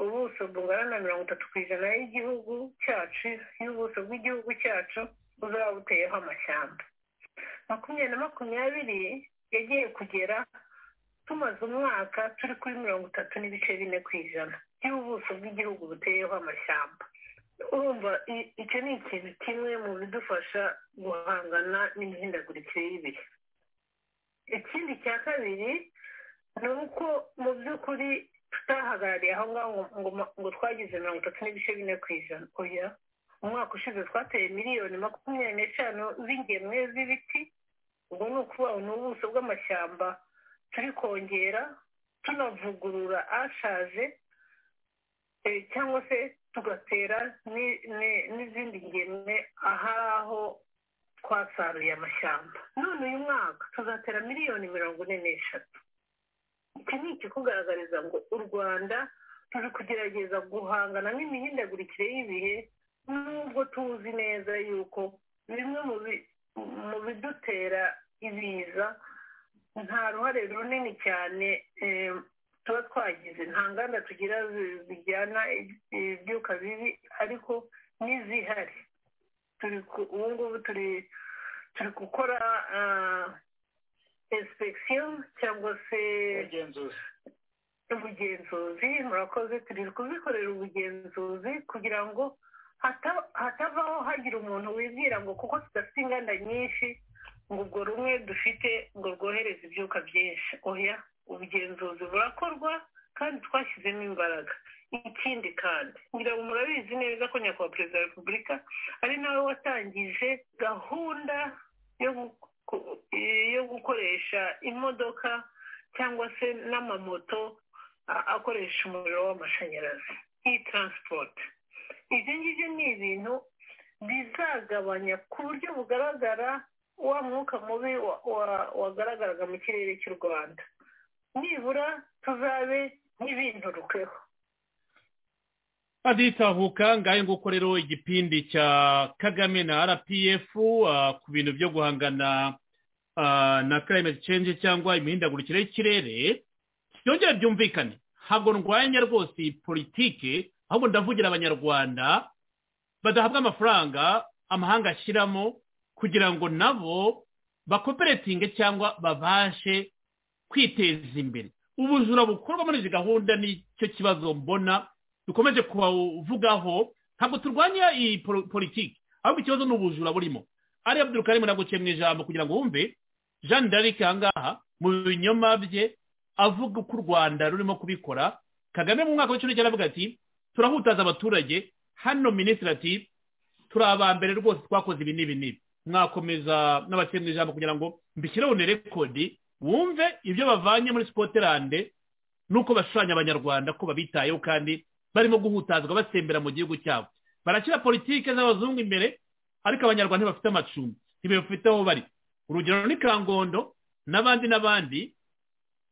ubuso bungana na mirongo itatu ku ijana y'igihugu cyacu y'ubuso bw'igihugu cyacu buzaba buteyeho amashyamba makumyabiri na makumyabiri yagiye kugera tumaze umwaka turi kuri mirongo itatu n'ibice bine ku ijana y'ubuso bw'igihugu buteyeho amashyamba urumva icyo ni ikintu kimwe mu bidufasha guhangana n'imihindagurikire y'ibihe ikindi cya kabiri ni uko mu by'ukuri tutahagarariye aho ngaho ngo twagize mirongo itatu n'ibice bine ku ijana oya umwaka ushize twateye miliyoni makumyabiri n'eshanu z'ingemwe z'ibiti ubwo ni ukuvuga ni ubuso bw'amashyamba turi kongera tunavugurura ashaje cyangwa se tugatera n'izindi ngemwe ahari aho twasaruye amashyamba none uyu mwaka tuzatera miliyoni mirongo ine n'eshatu iki ni ikikugaragariza ngo u rwanda turi kugerageza guhangana n'imihindagurikire y'ibihe nubwo tuzi neza yuko bimwe mu bidutera ibiza nta ruhare runini cyane tuba twagize nta nganda tugira zijyana ibyuka bibi ariko n'izihari ubu ngubu turi gukora inspekisiyo cyangwa se ubugenzuzi murakoze turi kuzikorera ubugenzuzi kugira ngo hatabaho hagira umuntu wibwira ngo kuko tudafite inganda nyinshi ngo ubwo rumwe dufite ngo rwohereze ibyuka byinshi oya ubugenzuzi burakorwa kandi twashyizemo imbaraga ikindi kandi ngira ngo murabizi neza ko nyakubahwa perezida wa repubulika ari nawe watangije gahunda yo gukoresha imodoka cyangwa se n'amamoto akoresha umuriro w'amashanyarazi nk'iyi taransipoti ibyo ngibyo ni ibintu bizagabanya ku buryo bugaragara wa mwuka mubi wagaragaraga mu kirere cy'u rwanda nibura tuzabe nk'ibinturukeho aditahuka ngayo nguko rero igipindi cya kagame na rpf ku bintu byo guhangana na climate change cyangwa imihindagurikire y'ikirere byongera byumvikane ntabwo ndwanya rwose iyi politike ahubwo ndavugira abanyarwanda badahabwa amafaranga amahanga ashyiramo kugira ngo nabo bakoperatinge cyangwa babashe kwiteza imbere ubujura bukorwa muri izi gahunda nicyo kibazo mbona dukomeje kuvugaho ntabwo turwanya iyi politiki ahubwo ikibazo ni ubujura burimo ari abdul karim naguciye mu ijambo kugira ngo wumve jean d'arc ahangaha mu binyoma bye avuga uko u rwanda rurimo kubikora kagame mu mwaka w'icumi aravuga ati turahutaza abaturage hano minisitiri ati turi abambere rwose twakoze ibi n'ibi n'ibi mwakomeza n'abaciye mu ijambo kugira ngo mbishyireho une rekodi wumve ibyo bavanye muri sikotirande nuko bashushanya abanyarwanda ko babitayeho kandi barimo guhutazwa basembera mu gihugu cyabo barakira politike z'abazungu imbere ariko abanyarwanda ntibafite amacumbi ntibafite aho bari urugero ni kangondo n'abandi n'abandi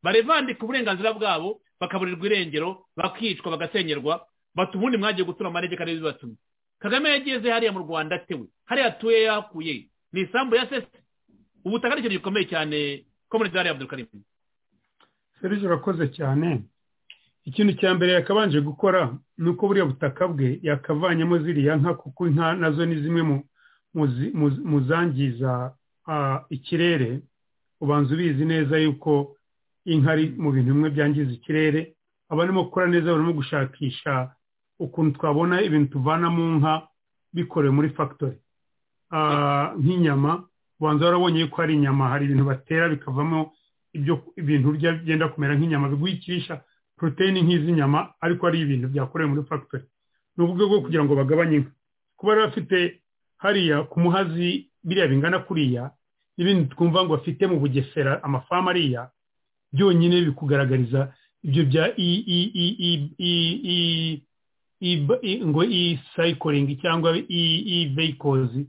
barevandika uburenganzira bwabo bakaburirwa irengero bakicwa bagasenyerwa batuma ubundi mwagiye gutura amaregeka n'ibi bibatuma kagame yageze hariya mu rwanda atewe hariya atuye yahakuye ni isambu ya sese ubutaka ni ikintu gikomeye cyane ko muri zariya abdurukarimu serivisi urakoze cyane ikintu cya mbere yakabanje gukora ni uko buriya butaka bwe yakavanyemo ziriya nka kuko inka nazo ni zimwe mu zangiza ikirere ubanza ubizi neza yuko inka ari mu bintu bimwe byangiza ikirere abarimo gukora neza barimo gushakisha ukuntu twabona ibintu tuvana mu nka bikorewe muri fagitori nk'inyama ubanza warabonye yuko hari inyama hari ibintu batera bikavamo ibintu byenda kumera nk'inyama biguhikirisha poroteyine nk'iz'inyama ariko ari ibintu byakorewe muri fagitori ni uburyo bwo kugira ngo bagabanye inka kuba bari bafite hariya ku muhazi biriya bingana kuriya n'ibindi twumva ngo bafite mu bugesera amafamu ariya byonyine bikugaragariza ibyo bya ngo i sayikoringi cyangwa i veyikozi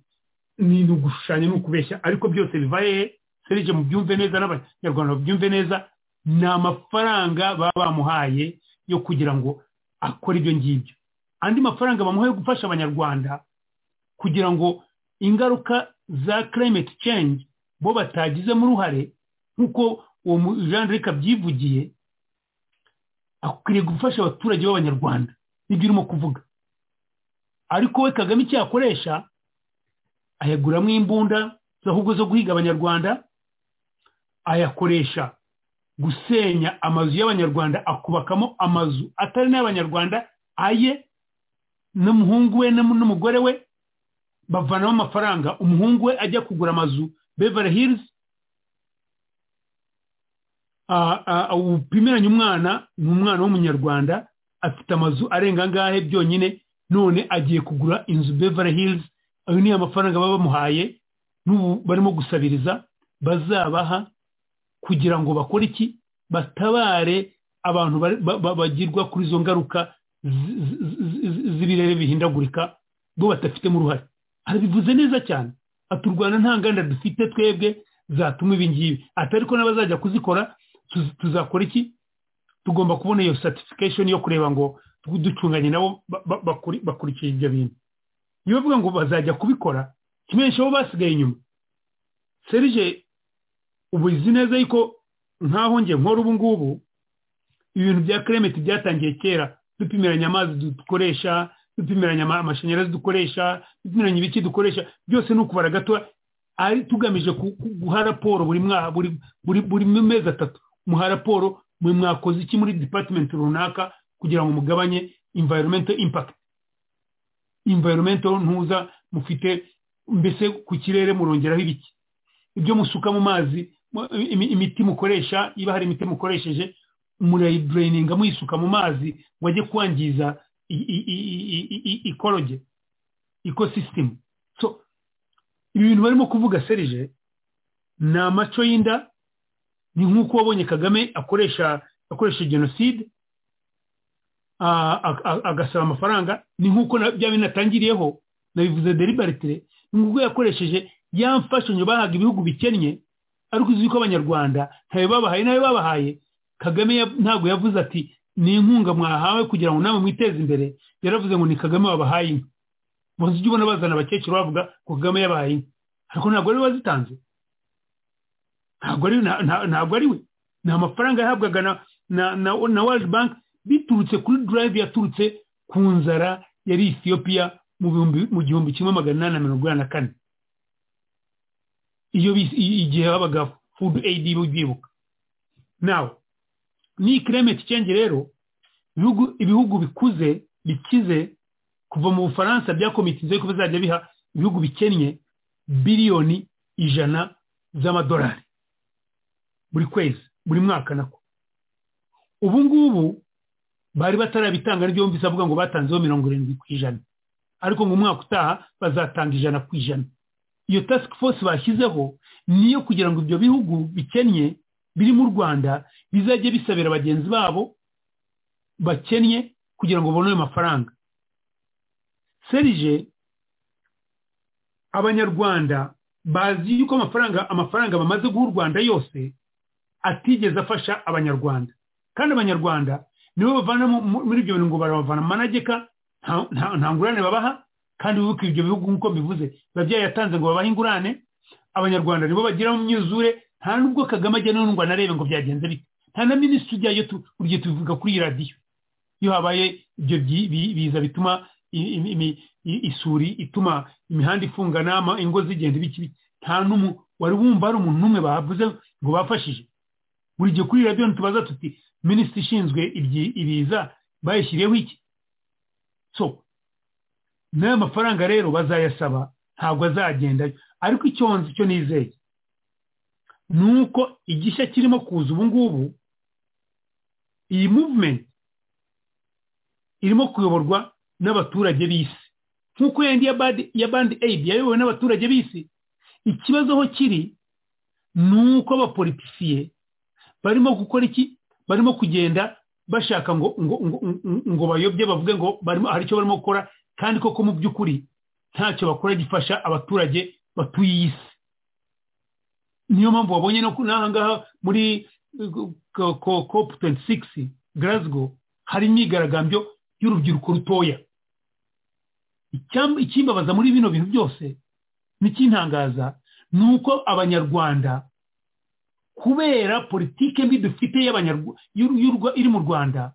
ni ugushushanya ni ukubeshya ariko byose bivaye serije mubyumve neza n'abanyarwanda babyumve neza ni amafaranga baba bamuhaye yo kugira ngo akore ibyo ngibyo andi mafaranga bamuha yo gufasha abanyarwanda kugira ngo ingaruka za climate change bo batagizemo uruhare nk'uko uwo jean d'arc abyivugiye akwiriye gufasha abaturage b'abanyarwanda nibyo urimo kuvuga ariko we kagame icyo yakoresha ayaguramo imbunda ahubwo zo guhiga abanyarwanda ayakoresha gusenya amazu y'abanyarwanda akubakamo amazu atari n'abanyarwanda aye n'umuhungu we n'umugore we bavanamo amafaranga umuhungu we ajya kugura amazu beverly hills upimiranye umwana ni umwana w'umunyarwanda afite amazu arenga angahe byonyine none agiye kugura inzu beverly hills ayo ni amafaranga baba bamuhaye n'ubu barimo gusabiriza bazabaha kugira ngo bakore iki batabare abantu bagirwa kuri izo ngaruka z'ibirere bihindagurika bo badafitemo uruhare arabivuze neza cyane ati u rwanda nta nganda dufite twebwe zatuma ibi ngibi ati ariko n'abazajya kuzikora tuzakora iki tugomba kubona iyo satifikashoni yo kureba ngo ducunganye nabo bakurikiye ibyo bintu niyo bavuga ngo bazajya kubikora kimenyesha bo basigaye inyuma serije ubu izi neza yuko nkaho nge nkora ubu ngubu ibintu bya kiremeti byatangiye kera dupimiranya amazi dukoresha dupimiranya amashanyarazi dukoresha dupimiranya ibiki dukoresha byose ni ukubara gato ari tugamije guha raporo buri mezi atatu muha raporo mwe mwakoze iki muri dipatimenti runaka kugira ngo mugabanye imvayirometo impakiti imvayirometo ntuza mufite mbese ku kirere murongeraho ibiki ibyo musuka mu mazi imiti mukoresha iba hari imiti mukoresheje murayibureyininga muyisuka mu mazi ngo ajye kwangiza ikoroge ikosisitemu ibi bintu barimo kuvuga serije ni amaco y'inda ni nk'uko wabonye kagame akoresha akoresha jenoside agasaba amafaranga ni nk'uko byaba binatangiriyeho nabivuze deribaritire ni nk'uko yakoresheje ya mfashanyo bahaga ibihugu bikennye ariko uzi ko abanyarwanda ntayo babahaye nayo babahaye kagame ntabwo yavuze ati ni inkunga mwahawe kugira ngo nawe mwiteze imbere yaravuze ngo ni kagame wabahaye inka muzi ujya ubona bazana abakecuru bavuga ko kagame yabahaye inka ariko ntabwo ari we wazitanze ntabwo ari we ni amafaranga yahabwaga na waje banki biturutse kuri durayive yaturutse ku nzara yari etiyopiya mu gihumbi kimwe magana inani na mirongo inani na kane iyo igihe habaga fudu eyidi bibuka nawe ni kiremeti cyengi rero ibihugu bikuze bikize kuva mu bufaransa byakomitize ko bizajya biha ibihugu bikennye biliyoni ijana z'amadolari buri kwezi buri mwaka nako ubu ngubu bari batarabitanga n'ibyo bumvise avuga ngo batanzeho mirongo irindwi ku ijana ariko mu mwaka utaha bazatanga ijana ku ijana iyo task force bashyizeho niyo kugira ngo ibyo bihugu bikennye biri mu rwanda bizajye bisabira bagenzi babo bakennye kugira ngo babone ayo mafaranga serije abanyarwanda bazi yuko amafaranga amafaranga bamaze guha u rwanda yose atigeze afasha abanyarwanda kandi abanyarwanda nibo bavana muri ibyo bintu ngo barabavana mu manegeka nta ngurane babaha kandi wibuke ibyo bihugu nk'uko mbivuze biba byayatanze ngo babahe ingurane abanyarwanda nibo bagira mu myuzure nta nubwo kagame ajya n'undwa narebe ngo byagenze bite nta na minisitiri ujyayo uryo tubivuga kuri iyi radiyo iyo habaye ibyo biza bituma isuri ituma imihanda ifungana ingo zigenda ibiki nta n'umu wari wumva hari umuntu n'umwe bavuze ngo bafashije buri gihe kuri iyi radiyo ntitubaza tuti minisitiri ishinzwe ibiza bayishyiriyeho iki so n'ayo mafaranga rero bazayasaba ntabwo azagendayo ariko icyo cyo nizeye ni uko igishya kirimo kuza ubu ngubu iyi muvumenti irimo kuyoborwa n'abaturage b'isi nk'uko yandi ya bandi eyidi yayobowe n'abaturage b'isi ikibazo aho kiri ni uko abapolitisiye barimo gukora iki barimo kugenda bashaka ngo ngo ngo bayobye bavuge ngo hari icyo barimo gukora kandi koko mu by'ukuri ntacyo bakora gifasha abaturage batuye iyi si niyo mpamvu wabonye no n'aha ngaha muri kopu tuwenti sigisi garazgo hari imyigaragambyo y'urubyiruko rutoya ikimbabaza muri bino bintu byose n'ikintangaza ni uko abanyarwanda kubera politike mbi dufite iri mu rwanda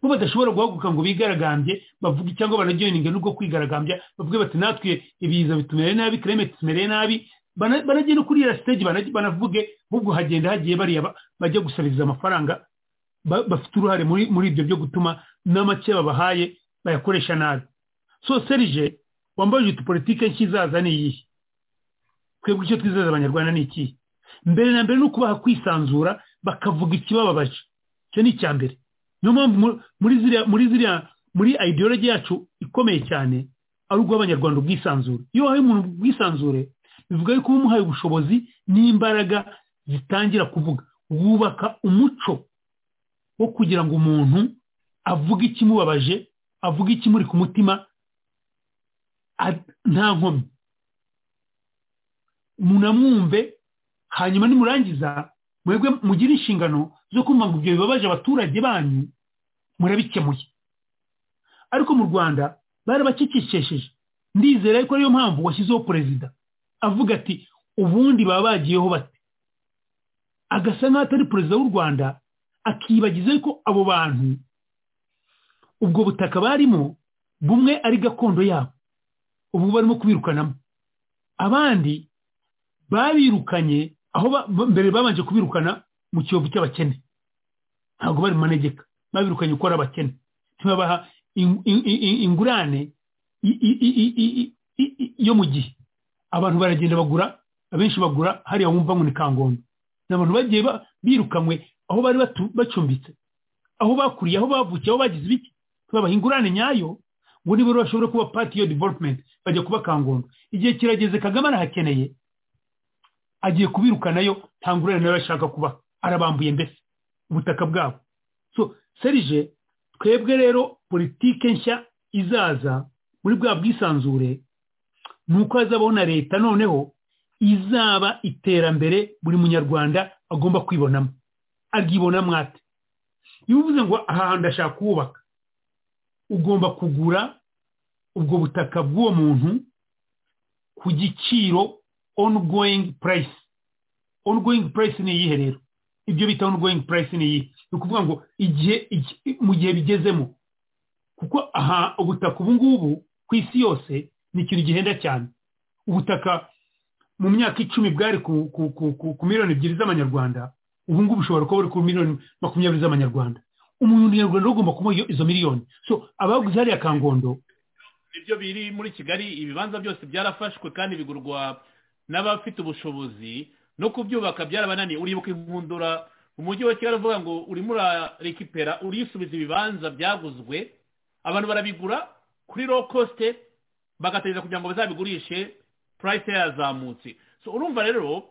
bo badashobora guhaguruka ngo bigaragambye bavuge cyangwa banagereninge n'ubwo kwigaragambya bavuge bati natwe ibiza bitumereye nabi kireme tumereye nabi banagenda kuri iriya siteji banavuge ahubwo hagenda hagiye bariya bajya gusabiriza amafaranga bafite uruhare muri ibyo byo gutuma n'amake babahaye bayakoresha nabi so serije wambaye utu politike nk'izaza ni iyihe twebwe icyo twizeza abanyarwanda ni ikihe mbere na mbere ni ukubaha kwisanzura bakavuga ikibababaje icyo ni icya mbere niyo mpamvu muri ziriya muri ziriya muri ideology yacu ikomeye cyane ari ubw'abanyarwanda ubwisanzure iyo wahaye umuntu ubwisanzure bivuga yuko uba umuhaye ubushobozi n'imbaraga zitangira kuvuga wubaka umuco wo kugira ngo umuntu avuge ikimubabaje avuge ikimuri ku mutima nta nkomyi munamwumve hanyuma nimurangiza mwebwe mugire inshingano zo kumva ngo ibyo bibabaje abaturage banyu murabikemuye ariko mu rwanda barabakikishesheje ndizera yuko ariyo mpamvu washyizeho perezida avuga ati ubundi baba bagiyeho bate agasa nk'aho atari perezida w'u rwanda akibagiza ko abo bantu ubwo butaka barimo bumwe ari gakondo yabo ubu barimo kubirukanamo abandi babirukanye aho mbere babanje kubirukana mu kiyovu cy'abakene ntabwo bari mu manegeka babirukanye uko ari abakene ntibabaha ingurane yo mu gihe abantu baragenda bagura abenshi bagura hariya wumva ngo ni kangondo ni abantu bagiye birukanwe aho bari bacumbitse aho bakuriye aho bavukiye aho bagize ibiki tubabaha ingurane nyayo ngo niba bashobora kuba pati yo development bajya kuba kangondo igihe kirageze kagame arahakeneye agiye kubirukanayo nta ngurane nawe ashaka kubaha arabambuye mbese ubutaka bwabo so serije twebwe rero politike nshya izaza muri bwa bwisanzure ni uko hazabaho na leta noneho izaba iterambere buri munyarwanda agomba kwibonamo akibonamo ate iyo uvuze ngo aha hantu ndashaka kubaka ugomba kugura ubwo butaka bw'uwo muntu ku giciro onugoyingi purayisi onugoyingi purayisi ni iyihe rero ibyo bita onugoyingi purayisi ni iyihe ni ukuvuga ngo igihe mu gihe bigezemo kuko aha ubutaka ubu ngubu ku isi yose ni ikintu gihenda cyane ubutaka mu myaka icumi bwari ku miliyoni ebyiri z'amanyarwanda ubu ngubu ushobora kuba buri ku miliyoni makumyabiri z'amanyarwanda umunyarwanda ugomba kuba izo miliyoni so abaguze hariya kangondo ibyo biri muri kigali ibibanza byose byarafashwe kandi bigurwa n'abafite ubushobozi no kubyubaka byarabananiye uribuka inkundura umujyi wa kigali uvuga ngo urimo urarekipera urisubiza ibibanza byaguzwe abantu barabigura kuri low cost bagategereza kugira ngo bazabigurishe purayisi yazamutse so urumva rero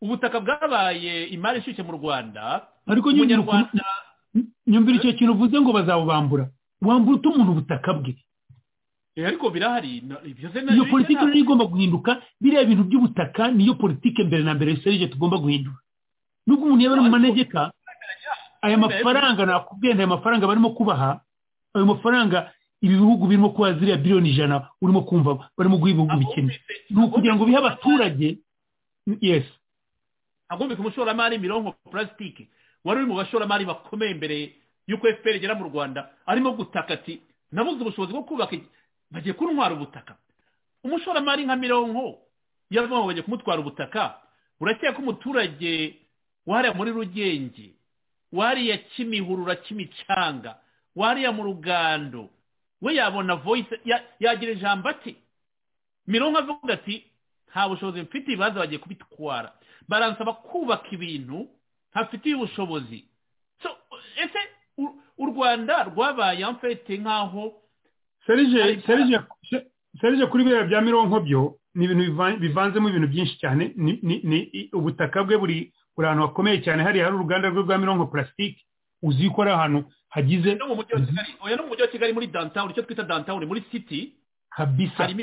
ubutaka bwabaye imari ishyushye mu rwanda ariko umunyarwanda nyumvira icyo kintu uvuze ngo bazabubambura wambura uta umuntu ubutaka bwe ariko birahari iyo politiki rero igomba guhinduka biriya bintu by'ubutaka niyo politiki mbere na mbere serije tugomba guhindura nubwo umuntu yaba ari mu manegeka aya mafaranga nakubwiye aya mafaranga barimo kubaha ayo mafaranga ibi bihugu birimo kuba ziriya biliyoni ijana urimo kumva barimo guha ibihugu bikennye ni ukugira ngo bihe abaturage yesi hagomeka umushoramari mirongo purasitike wari uri mu bashoramari bakomeye mbere y'uko efuperi igera mu rwanda arimo gutaka ati nabuze ubushobozi bwo kubaka bagiye kuntwara ubutaka umushoramari nka mironko yavuga ngo bagiye kumutwara ubutaka urakeka ko umuturage wariya muri rugenge wariya kimihurura kimicanga wariya mu rugando we yabona voyise yagira ijambo ati mironko avuga ati nta bushobozi mfite ibibazo bagiye kubitwara baransaba kubaka ibintu hafitiye ubushobozi ese u rwanda rwabaye amfete nk'aho serije kuri biriya bya mironko byo ni ibintu bivanzemo ibintu byinshi cyane ni ubutaka bwe buri ahantu hakomeye cyane hariya hari uruganda rwe rwa mironko purasitike uzi ko ari ahantu hagize no mu mujyi wa kigali muri dantawuni icyo twita dantawuni muri siti harimo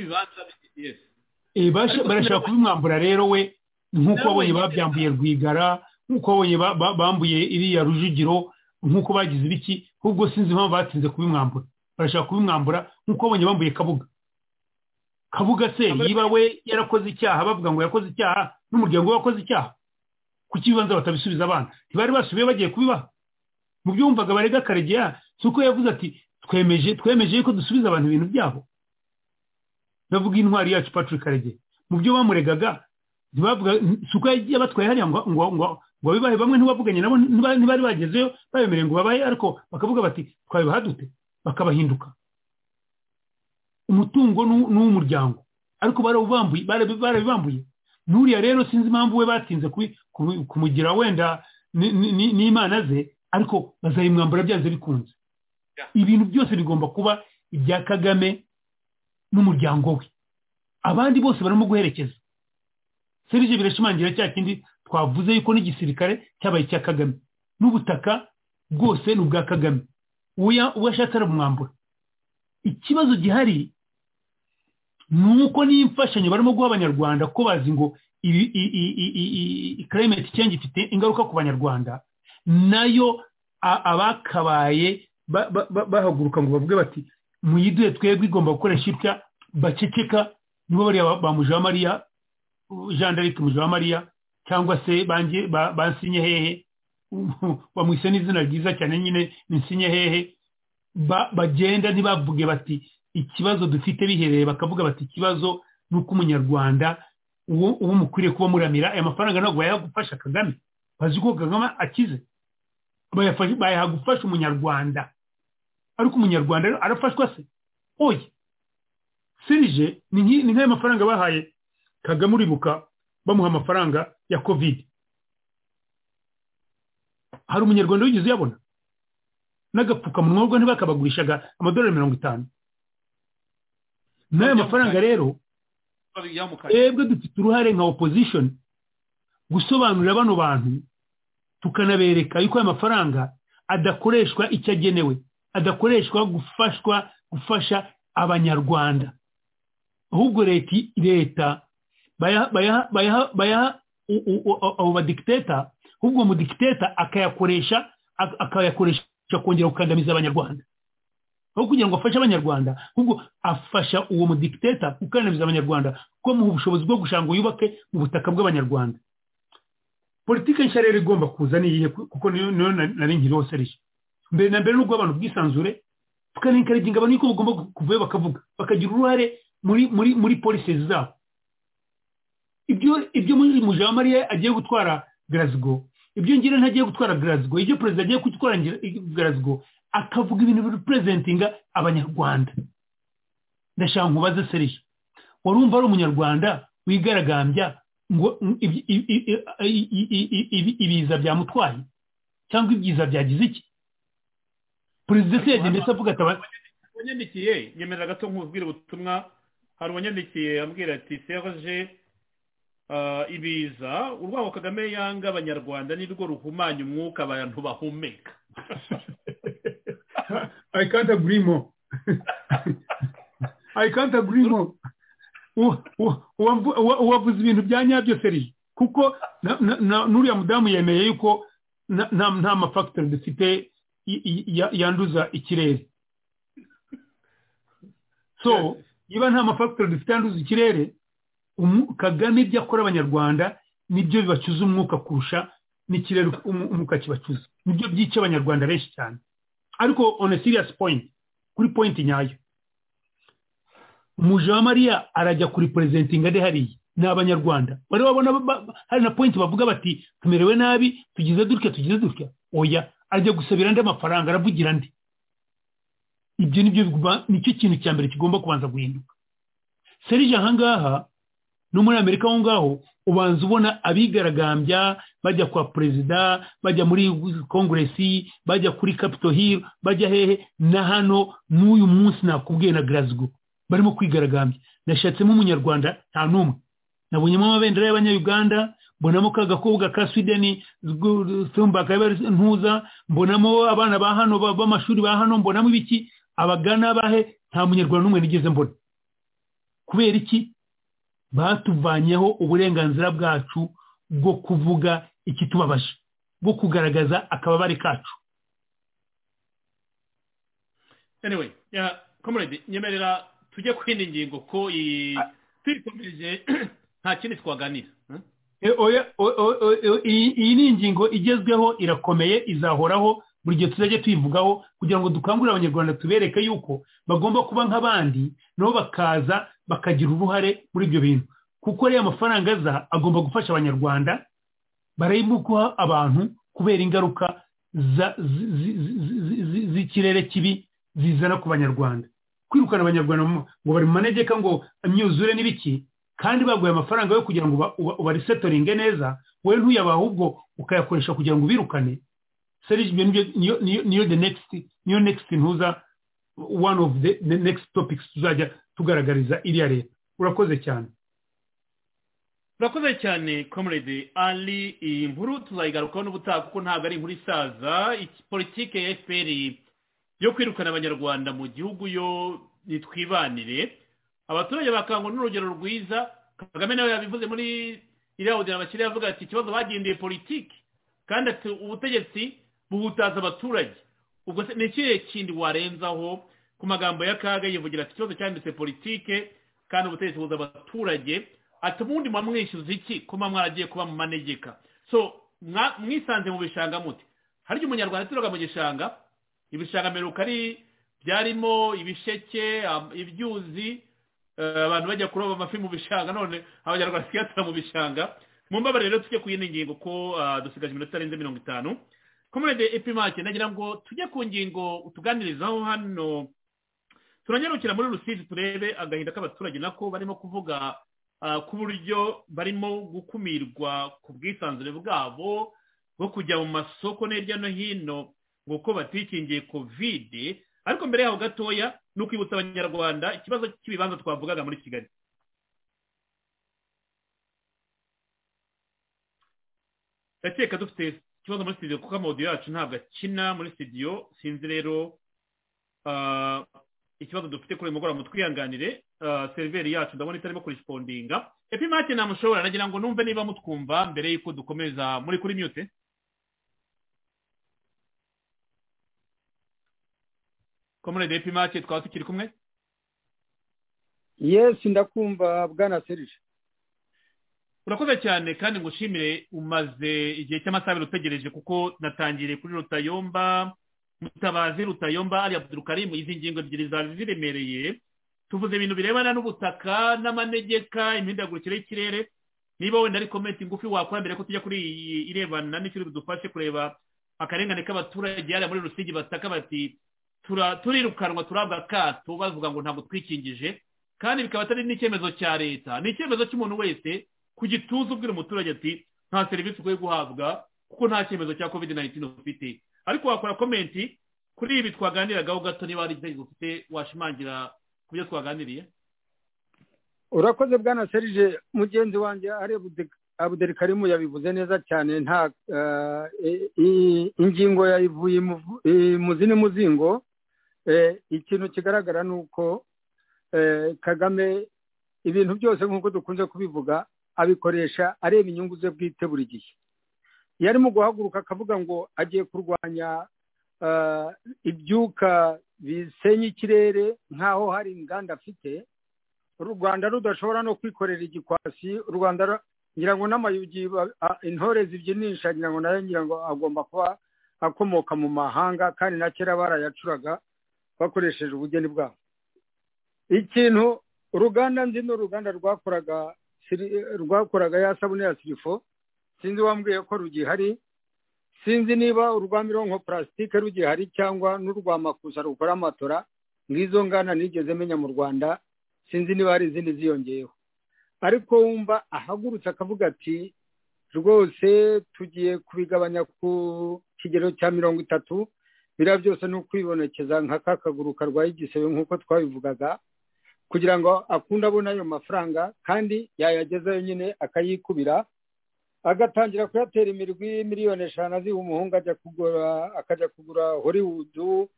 ibibanza barashaka kubimwambura rero we nk'uko abonye babyambuye rwigara nk'uko abonye bambuye iriya rujugiro nk'uko bagize ibiki ahubwo sinzi impamvu batinze kubimwambura barashaka kubimwambura nk'uko abonye bambuye kabuga kabuga se niba we yarakoze icyaha bavuga ngo yakoze icyaha n'umuryango we wakoze icyaha kuki ibibanza batabisubiza abana ntibari basubiye bagiye kubibaha mu byumvaga barega karegeya si uko yavuze ati twemeje twemeje ko dusubiza abantu ibintu byabo bavuga intwari yacu patrick karegeya mu byo bamuregaga ntibavuga si uko yagiye abatwaye hariya ngo ngo ngo ngo bibahe bamwe ntibavuganye nabo ntibari bagezeyo babemereye ngo babahe ariko bakavuga bati twabibaha dute bakabahinduka umutungo ni uw'umuryango ariko barabibambuye n'uriya rero sinzi impamvu we batinze kumugira wenda n'imana ze ariko bazayimwambura byanze bikunze ibintu byose bigomba kuba ibya kagame n'umuryango we abandi bose barimo guherekeza serije birashimangira cya kindi twavuze yuko n'igisirikare cyabaye icya kagame n'ubutaka bwose ni ubwa kagame uwo ashatse aramwambura ikibazo gihari ni uko n'imfashanyo barimo guha abanyarwanda ko bazi ngo karementi cyangwa ifite ingaruka ku banyarwanda nayo abakabaye bahaguruka ngo bavuge bati muyiduhe twebwe igomba gukoresha itya baceceka nibo bariya ba mujamariya jean d'arc mujamariya cyangwa se bansinye hehe bamwise n'izina ryiza cyane nyine ni hehe bagenda ntibavuge bati ikibazo dufite bihereye bakavuga bati ikibazo ni uko umunyarwanda uwo mukwiriye kuba muramira aya mafaranga ntabwo bayagufasha kagame bazi ko kagame akize bayagufasha umunyarwanda ariko umunyarwanda arafashwa se oye serije ni nk'aya mafaranga bahaye kagame uribuka bamuha amafaranga ya kovide hari umunyarwanda wigeze uyabona n'agapfukamunwa ubwo ntibakabagurishaga amadolari mirongo itanu n'ayo mafaranga rero twebwe dufite uruhare nka opozishoni gusobanurira bano bantu tukanabereka yuko ayo mafaranga adakoreshwa icyo agenewe adakoreshwa gufashwa gufasha abanyarwanda ahubwo leta bayaha abo badikiteta ahubwo umudikiteta akayakoresha akayakoresha kongera gukandamiza abanyarwanda aho kugira ngo afashe abanyarwanda ahubwo afasha uwo mudikiteta gukandamiza abanyarwanda kuko muha ubushobozi bwo gushaka ngo yubake mu butaka bw'abanyarwanda politiki nshya rero igomba kuza niyihe kuko niyo nari nkiriho seriye mbere na mbere n'ubwo abantu bwisanzure tukanekaraginga abantu yuko bagomba kuvayo bakavuga bakagira uruhare muri muri muri polisi zabo ibyo ibyo muri mujama mariya agiye gutwara garazgo ibyo ngira ntagiye gutwara garazgo ibyo perezida agiye gutwara garazgo akavuga ibintu birepurezentinga abanyarwanda ndashaka nkubaze seriye warumva ari umunyarwanda wigaragambya ngo ibiza byamutwaye cyangwa ibyiza byagize iki perezida se yagenda ndetse avuga atabara wanyandikiye nyemerera gato nk'ubwira ubutumwa hari uwanyandikiye ambwira ati serge ibiza urwaho kagame yanga abanyarwanda nirwo ruhumanya umwuka abantu bahumeka i can't agree more i can't agree more uwavuze ibintu bya nyabyo seri kuko n'uriya mudamu yemeye yuko nta mafagitori dufite yanduza ikirere so niba nta mafagitori dufite yanduza ikirere kagame ibyo akora abanyarwanda nibyo bibacuza umwuka kurusha n'ikirere umwuka kibacuza nibyo byica abanyarwanda benshi cyane ariko on a serious point kuri point nyayo umuje wa mariya arajya kuri perezidentinga ari hariya ni abanyarwanda bari babona hari na point bavuga bati tumerewe nabi tugize dutya tugize dutya oya ajya gusabira andi amafaranga aravugira andi ibyo nibyo nicyo kintu cya mbere kigomba kubanza guhinduka serije ahangaha no muri amerika aho ngaho ubanza ubona abigaragambya bajya kwa perezida bajya muri kongeresi bajya kuri capitol hill bajya hehe na hano n'uyu munsi nakubwiye na garazgo barimo kwigaragambya nashatsemo umunyarwanda nta n'umwe nabonyemo amabendera y'abanyayuganda mbonamo ka gakobwa ka swideni ntuza mbonamo abana ba hano b'amashuri ba hano mbonamo ibiki abagana bahe nta munyarwanda n'umwe nigeze mbona kubera iki batuvanyeho uburenganzira bwacu bwo kuvuga ikitubabaje bwo kugaragaza akababare kacu anyway komoredi nyemerera tujye ku yindi ngingo ko tuyikomeje nta kindi twaganira iyi ni ingingo igezweho irakomeye izahoraho buri gihe tuzajya tuyivugaho kugira ngo dukangurire abanyarwanda tubereke yuko bagomba kuba nk'abandi nabo bakaza bakagira uruhare muri ibyo bintu kuko ariya mafaranga aza agomba gufasha abanyarwanda barayimuguha abantu kubera ingaruka z'ikirere kibi zizana ku banyarwanda kwirukana abanyarwanda ngo bari mu manegeka ngo imyuzure n'ibiki kandi baguye amafaranga yo kugira ngo ubarisetoringe neza wowe ntuyabahe ubwo ukayakoresha kugira ngo ubirukane serije niyo the next niyo next ntuza one of the next topics tuzajya tugaragariza iriya leta urakoze cyane urakoze cyane comrade ali iyi nkuru tuzayigarukaho n'ubutaha kuko ntabwo ari inkuru isaza politiki ya fpr yo kwirukana abanyarwanda mu gihugu yo nitwibanire abaturage bakangwa n'urugero rwiza kagame nawe yabivuze muri iriya ugera abakiriya avuga ati ikibazo bagendeye politiki kandi ati ubutegetsi buhutaza abaturage ubwo se ni ikihe kindi warenzaho ku magambo ya kaga yivugira ati ikibazo cyanditse politike kandi ubutegetsi buza abaturage ati ubundi muba mwishyuza iki kuba mwaragiye kuba mu manegeka so mwisanze mu bishanga muti harya umunyarwanda aturuka mu gishanga ibishanga mperuka ari byarimo ibisheke ibyuzi abantu bajya kuroba amafi mu bishanga none abanyarwanda tuyatara mu bishanga mu mbabare rero tujye ku yindi ngingo ko dusigaje iminota irenze mirongo itanu komede epimake nagira ngo tujye ku ngingo utuganirizaho hano turanyarukira muri rusizi turebe agahinda k'abaturage nako barimo kuvuga ku buryo barimo gukumirwa ku bwisanzure bwabo bwo kujya mu masoko hirya no hino ngo ko batikingiye kovide ariko mbere yaho gatoya ni ukwibutsa abanyarwanda ikibazo cy'ibibanza twavugaga muri kigali ndakeka dufite ikibazo muri studio kuko amodiyo yacu ntabwo akina muri studio sinzi rero ikibazo dufite kuri uyu mugoroba mutwihanganire seriveri yacu ndabona itarimo koresipondinga epimake namushobora nagira ngo numve niba mutwumva mbere y'uko dukomeza muri kuri mute komurede epimake twaba tukiri kumwe yesi ndakumva bwana serije urakoze cyane kandi ngushimire umaze igihe cy'amasaha abiri utegereje kuko natangiriye kuri rutayomba mutabazi rutayomba ari abdurukarimu izi ngingo ebyiri zari ziremereye tuvuze ibintu birebana n'ubutaka n'amanegeka imihindagurikire y'ikirere niba wenda ari komenti ngufi wakora mbere ko tujya kuri iyi irebana n'ikindi bidufashe kureba akarengane k'abaturage hariya muri rusigi bataka bati turirukanwa turabwa akato bavuga ngo ntabwo twikingije kandi bikaba atari n'icyemezo cya leta ni icyemezo cy'umuntu wese ku gituza ubwira umuturage ati nta serivisi ukwiye guhabwa kuko nta cyemezo cya covid 19 ufite ariko wakora komenti kuri ibi twaganiragaho gato niba hari ibyo ufite washimangira ku byo twaganiriye urakoze bwana serije mugenzi wanjye ari abuderi karimu yabivuze neza cyane nta ingingo yayivuye mu zindi muzingo ikintu kigaragara ni uko kagame ibintu byose nk'uko dukunze kubivuga abikoresha areba inyungu ze bwite buri gihe yarimo guhaguruka akavuga ngo agiye kurwanya ibyuka bisenya ikirere nk'aho hari inganda afite u rwanda rudashobora no kwikorera igikwasi u rwanda ngira ngo n'amayugi intore zibyinisha ngira ngo nayo ngira ngo agomba kuba akomoka mu mahanga kandi na kera barayacuraga bakoresheje ubugeni bwabo ikintu uruganda nzi ni uruganda rwakoraga rwakoraga ya sabune ya sirifo sinzi wambwiye ko rugihari sinzi niba urwa mironko purasitike rugihari cyangwa n'urwa makusa rukora amatora nk'izo ngana nigeze menya mu rwanda sinzi niba hari izindi ziyongeyeho ariko wumva ahagurutse akavuga ati rwose tugiye kubigabanya ku kigero cya mirongo itatu biriya byose ni ukwibonekeza nka ka kaguru karwaye igisebe nk'uko twabivugaga kugira ngo akunde abone ayo mafaranga kandi yayagezayo nyine akayikubira agatangira kuyatera imirwi miliyoni eshanu aziha umuhungu ajya kugura akajya kugura horiwudu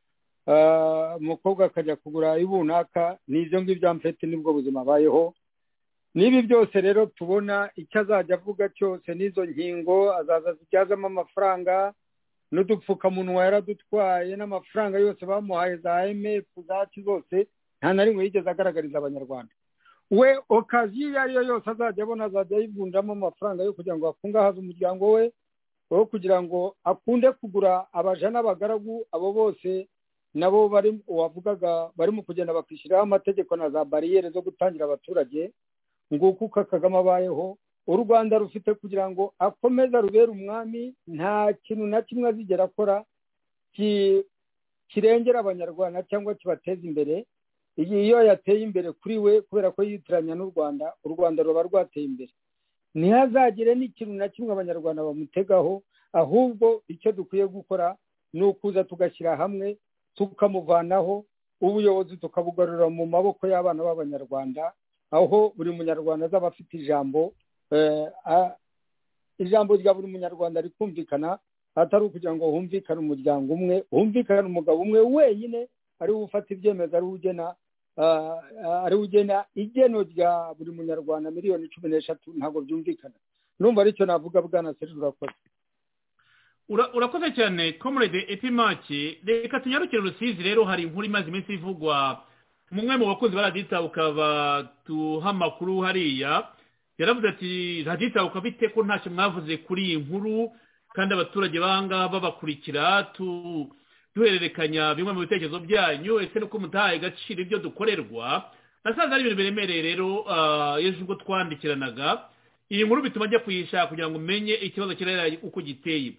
umukobwa akajya kugura ibunaka ni ibyo ngibyo amfite nibwo buzima abayeho n'ibi byose rero tubona icyo azajya avuga cyose n'izo nkingo azaza zibyazamo amafaranga n'udupfukamunwa yaradutwaye n'amafaranga yose bamuhaye za emefu zacu zose nta na rimwe yigeze agaragariza abanyarwanda we okaziyo iyo ari yo yose azajya abona azajya ayivunjamo amafaranga yo kugira ngo akungahaze umuryango we wo kugira ngo akunde kugura abaja n'abagaragu abo bose nabo bari wavugaga barimo kugenda bakishyiraho amategeko na za bariyeri zo gutangira abaturage nguko uko kagame abayeho u rwanda rufite kugira ngo akomeze arubere umwami nta kintu na kimwe azigera akora kirengera abanyarwanda cyangwa kibateza imbere iyo yateye imbere kuri we kubera ko yitiranya n'u rwanda u rwanda ruba rwateye imbere ntihazagire n'ikintu na kimwe abanyarwanda bamutegaho ahubwo icyo dukwiye gukora ni ukuza tugashyira hamwe tukamuvanaho ubuyobozi tukabugarura mu maboko y'abana b'abanyarwanda aho buri munyarwanda azaba afite ijambo ijambo rya buri munyarwanda rikumvikana atari ukugira ngo humvikane umuryango umwe humvikane umugabo umwe wenyine ariwe ufata ibyemezo ariwe ugena ariwe ugena igeno rya buri munyarwanda miliyoni cumi n'eshatu ntabwo byumvikana numva aricyo navuga bwana seri urakoze urakoze cyane komurede epimake reka tunyarukire rusizi rero hari inkuru imaze iminsi ivugwa mumwe mu bakunzi ba radita ukaba tuha amakuru hariya yaravuze ati radita ukaba bite ko ntacyo mwavuze kuri iyi nkuru kandi abaturage b'ahangaha babakurikira tu duhererekanya bimwe mu bitekerezo byanyu ese nuko mutahaye agaciro ibyo dukorerwa nasanze ari ibintu biremereye rero ejo ubwo twandikiranaga iyi nkuru bituma ajya kuyishaka kugira ngo umenye ikibazo kirera uko giteye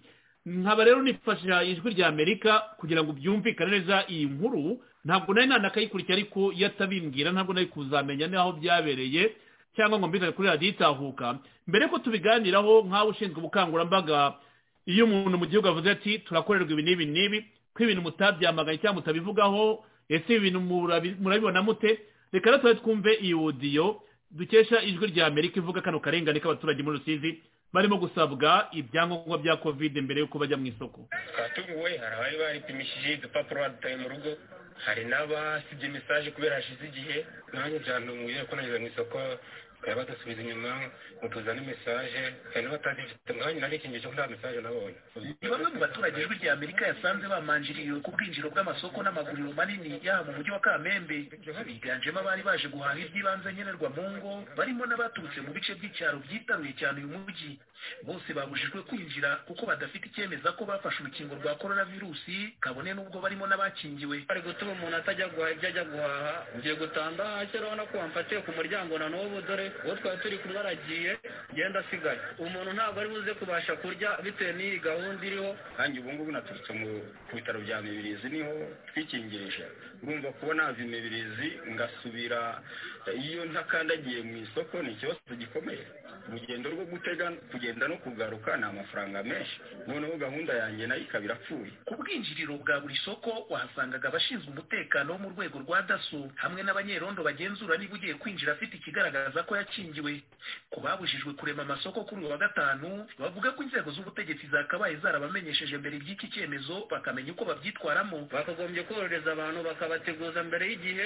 nkaba rero nifashisha ijwi rya amerika kugira ngo byumvikane neza iyi nkuru ntabwo nari nanakayikurikira ariko iyo atabimbwira ntabwo nari kuzamenya n'aho byabereye cyangwa ngo mbizane kuri radiyo itahuka mbere ko tubiganiraho nk'aho ushinzwe ubukangurambaga iyo umuntu mu gihugu avuze ati turakorerwa ibi n'ibi n'ibi ko ibintu mutabyamaganye cyangwa mutabivugaho ese ibi bintu murabibona mute reka rero tuba twumve iyi wodiyo dukesha ijwi rya amerika ivuga kano karengane k'abaturage muri rusizi barimo gusabwa ibyangombwa bya kovide mbere y'uko bajya mu isoko twatunguwe hari abari baripimishije udupapuro badutaye mu rugo hari n'abasibye mesaje kubera hashize igihe nanjye byantunguye ko nageze mu isoko bakaba badasubiza inyuma ngo tuzane mesaje hari n'abatazifite umwanya narikingiye cyo nta mesaje nabonye ni bamwe mu baturage ijwi rya amerika yasanze bamanjiriwe ku bwinjiro bw'amasoko n'amaguriro manini yaba mu mujyi wa kamembe biganjemo abari baje guhaha iby'ibanze nkenerwa mu ngo barimo n'abaturutse mu bice by'icyaro byitabiriye cyane uyu mujyi bose babujijwe kwinjira kuko badafite icyemeza ko bafashe urukingo rwa korona virusi kabone n'ubwo barimo n'abakingiwe bari gutuma umuntu atajya guhaha ibyo ajya guhaha ugiye gutanga kera ubona ko wamfatiye ku muryango na n'ubu dore uwo twari turi kumwe aragiye genda asigaye umuntu ntabwo ari buze kubasha kurya bitewe n'iyi gahunda iriho kandi ubu ngubu naturutse mu ku bitaro bya mibirizi niho twikingirije urumva kuba nava imibirizi ngasubira iyo ntakandagiye mu isoko ni ikibazo gikomeye urugendo rwo gutega kugenda no kugaruka ni amafaranga menshi noneho gahunda yanjye nayo ikaba irapfuye ku bwinjiriro bwa buri soko wahasangaga abashinzwe umutekano wo mu rwego rwa daso hamwe n'abanyerondo bagenzura niba ugiye kwinjira afite ikigaragaza ko yakingiwe ku babujijwe kurema amasoko kuri uyu wa gatanu bavuga ko inzego z'ubutegetsi zakabaye zarabamenyesheje mbere iby'iki cyemezo bakamenya uko babyitwaramo bakagombye korohereza abantu bakabateguza mbere y'igihe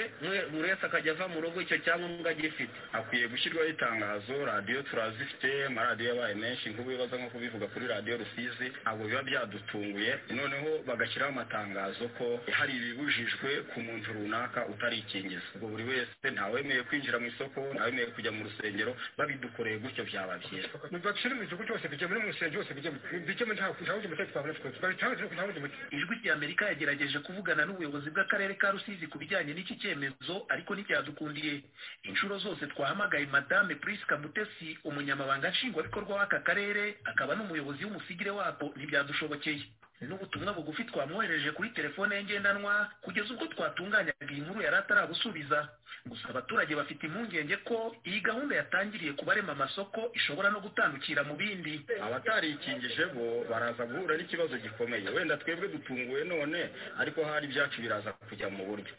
buri wese akajya ava mu rugo icyo cyangombwa agifite hakwiye gushyirwaho itangazo radiyo turazifite amaradiyo yabaye menshi nk'ubu bibaza nko kubivuga kuri radiyo rusizi ntabwo biba byadutunguye noneho bagashyiraho amatangazo ko hari ibibujijwe ku muntu runaka utarikingiza ubwo buri wese ntawemeye kwinjira mu isoko ntawemeye kujya mu rusengero babidukoreye gutyo byaba byiza ntibacire mu gihugu cyose bijya muri mu rusengero hose bijya bijyemo nta wundi mutekano twabona twese babitangaje nta wundi mutekano ijwi rya amerika yagerageje kuvugana n'ubuyobozi bw'akarere ka rusizi ku bijyanye n'iki cyemezo ariko ntibyadukundiye inshuro zose twahamagaye madame prisca mutesi umunyamabanga nshingwabikorwa w'aka karere akaba n'umuyobozi w'umusigire wako ntibyadushobokeye n'ubutumwa bugufi twamwohereje kuri telefone ye ngendanwa kugeza ubwo twatunganyaga iyi nkuru yari atarabusubiza gusa abaturage bafite impungenge ko iyi gahunda yatangiriye kubarema amasoko ishobora no gutandukira mu bindi abatarikingije bo baraza guhura n'ikibazo gikomeye wenda twebwe dutunguwe none ariko hari ibyacu biraza kujya mu buryo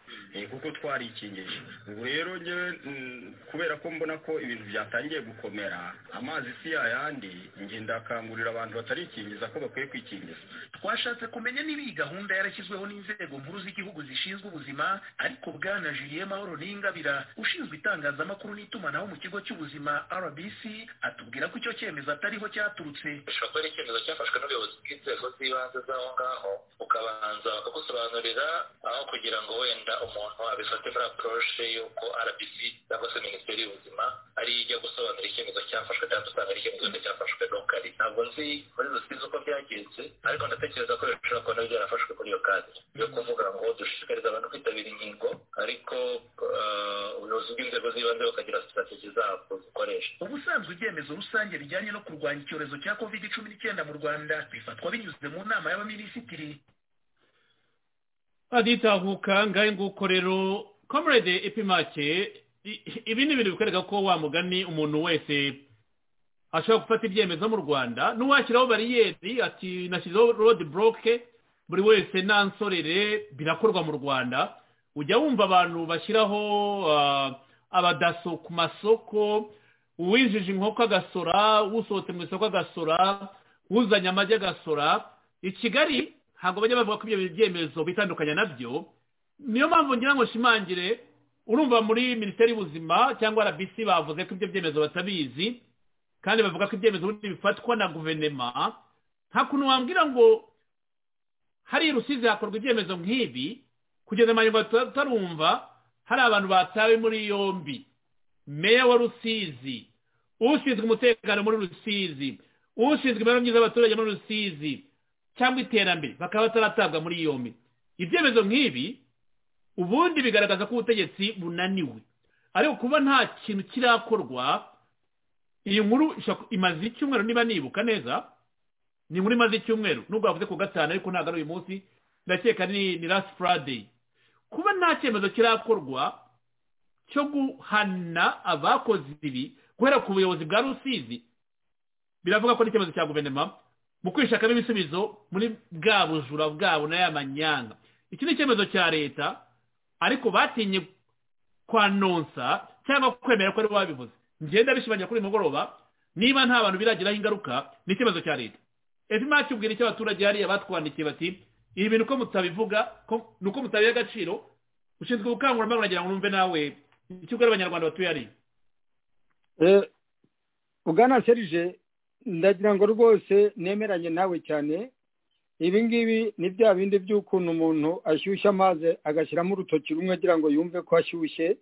kuko twarikingije ubu rero ngewe kubera ko mbona ko ibintu byatangiye gukomera amazi si yayandi nge ndakangurira abantu batarikingiza ko bakwiye kwikingiza twashatse kumenya niba iyi gahunda yarashyizweho n'inzego nkuru z'igihugu zishinzwe ubuzima ariko bwana julienne mahoro n'ingabira ushinzwe itangazamakuru n'itumanaho mu kigo cy'ubuzima rbc atubwira ko icyo cyemezo atariho cyaturutse gishobora kuba ari icyemezo cyafashwe n'ubuyobozi bw'inzego z'ibanze z'aho ngaho ukabanza bakagusobanurira aho kugira ngo wenda umuntu abifate muri aporoche y'uko rbc cyangwa se minisiteri y'ubuzima ari ijya gusobanura icyemezo cyafashwe cyangwa usanga ari icyemezo cyafashwe n'ukari ntabwo nzi muri rusizi uko byagenze ariko ndatekereza ko bishobora kuba nabyo byarafashwe kuri iyo kadi yo kuvuga ngo dushishikariza abantu kwitabira inkingo ariko ubuyobozi bw'inzego z'ibanze bukagira sitrategi zabwo zikoresha ubusanzwe ibyemezo rusange bijyanye no kurwanya icyorezo cya covid cumi n'icyenda mu rwanda bifatwa binyuze mu nama y'abaminisitiri aditahuka ngahe nguko rero comrade epimake ibi ni ibintu bikwereka ko wa mugani umuntu wese ashobora gufata ibyemezo mu rwanda n'uwashyiraho bariyeri ati nashyizeho rodi boroke buri wese nta nsorere birakorwa mu rwanda ujya wumva abantu bashyiraho abadaso ku masoko uwinjije inkoko agasora usohotse mu isoko agasora uzanye amagi agasora i kigali ntabwo bajya bavuga ko ibyo byemezo bitandukanye nabyo niyo mpamvu ngira ngo nshimangire urumva muri minisiteri y'ubuzima cyangwa rbc bavuze ko ibyo byemezo batabizi kandi bavuga ko ibyemezo ubundi bifatwa na guverinoma nta kuntu wambwira ngo hari rusizi hakorwa ibyemezo nk'ibi kugeza amanywa tutarumva hari abantu batawe muri yombi meya wa rusizi ushinzwe umutekano muri rusizi ushinzwe imibereho myiza y'abaturage muri rusizi cyangwa iterambere bakaba bataratabwa muri yombi ibyemezo nk'ibi ubundi bigaragaza ko ubutegetsi bunaniwe ariko kuba nta kintu kirakorwa iyi nkuru imaze icyumweru niba nibuka neza ni inkuru imaze icyumweru nubwo bavuze ku gatanu ariko ntabwo ari uyu munsi ndakeka ni last friday kuba nta cyemezo kirakorwa cyo guhana abakoze ibi guhera ku buyobozi bwa rusizi biravuga ko n'icyemezo cya guverinoma mu kwishakamo ibisubizo muri bwa bujura bwabo n'aya manyanga iki ni icyemezo cya leta ariko batinye kwanonsa cyangwa kwemera ko ari wabivuze ngenda bishimangira kuri mugoroba niba nta bantu biragiraho ingaruka ni ikibazo cya leta ebyiri kibwira icyo abaturage hariya batwandikiye bati ibi bintu uko mutabivuga ni uko mutabiha agaciro ushinzwe ubukangurambaga uragira ngo numve nawe icyo ubwira abanyarwanda batuye ari ugana serije ndagira ngo rwose nemeranye nawe cyane ibi ngibi ni bya bindi by'ukuntu umuntu ashyushya amazi agashyiramo urutoki rumwe agira ngo yumve ko ashyushye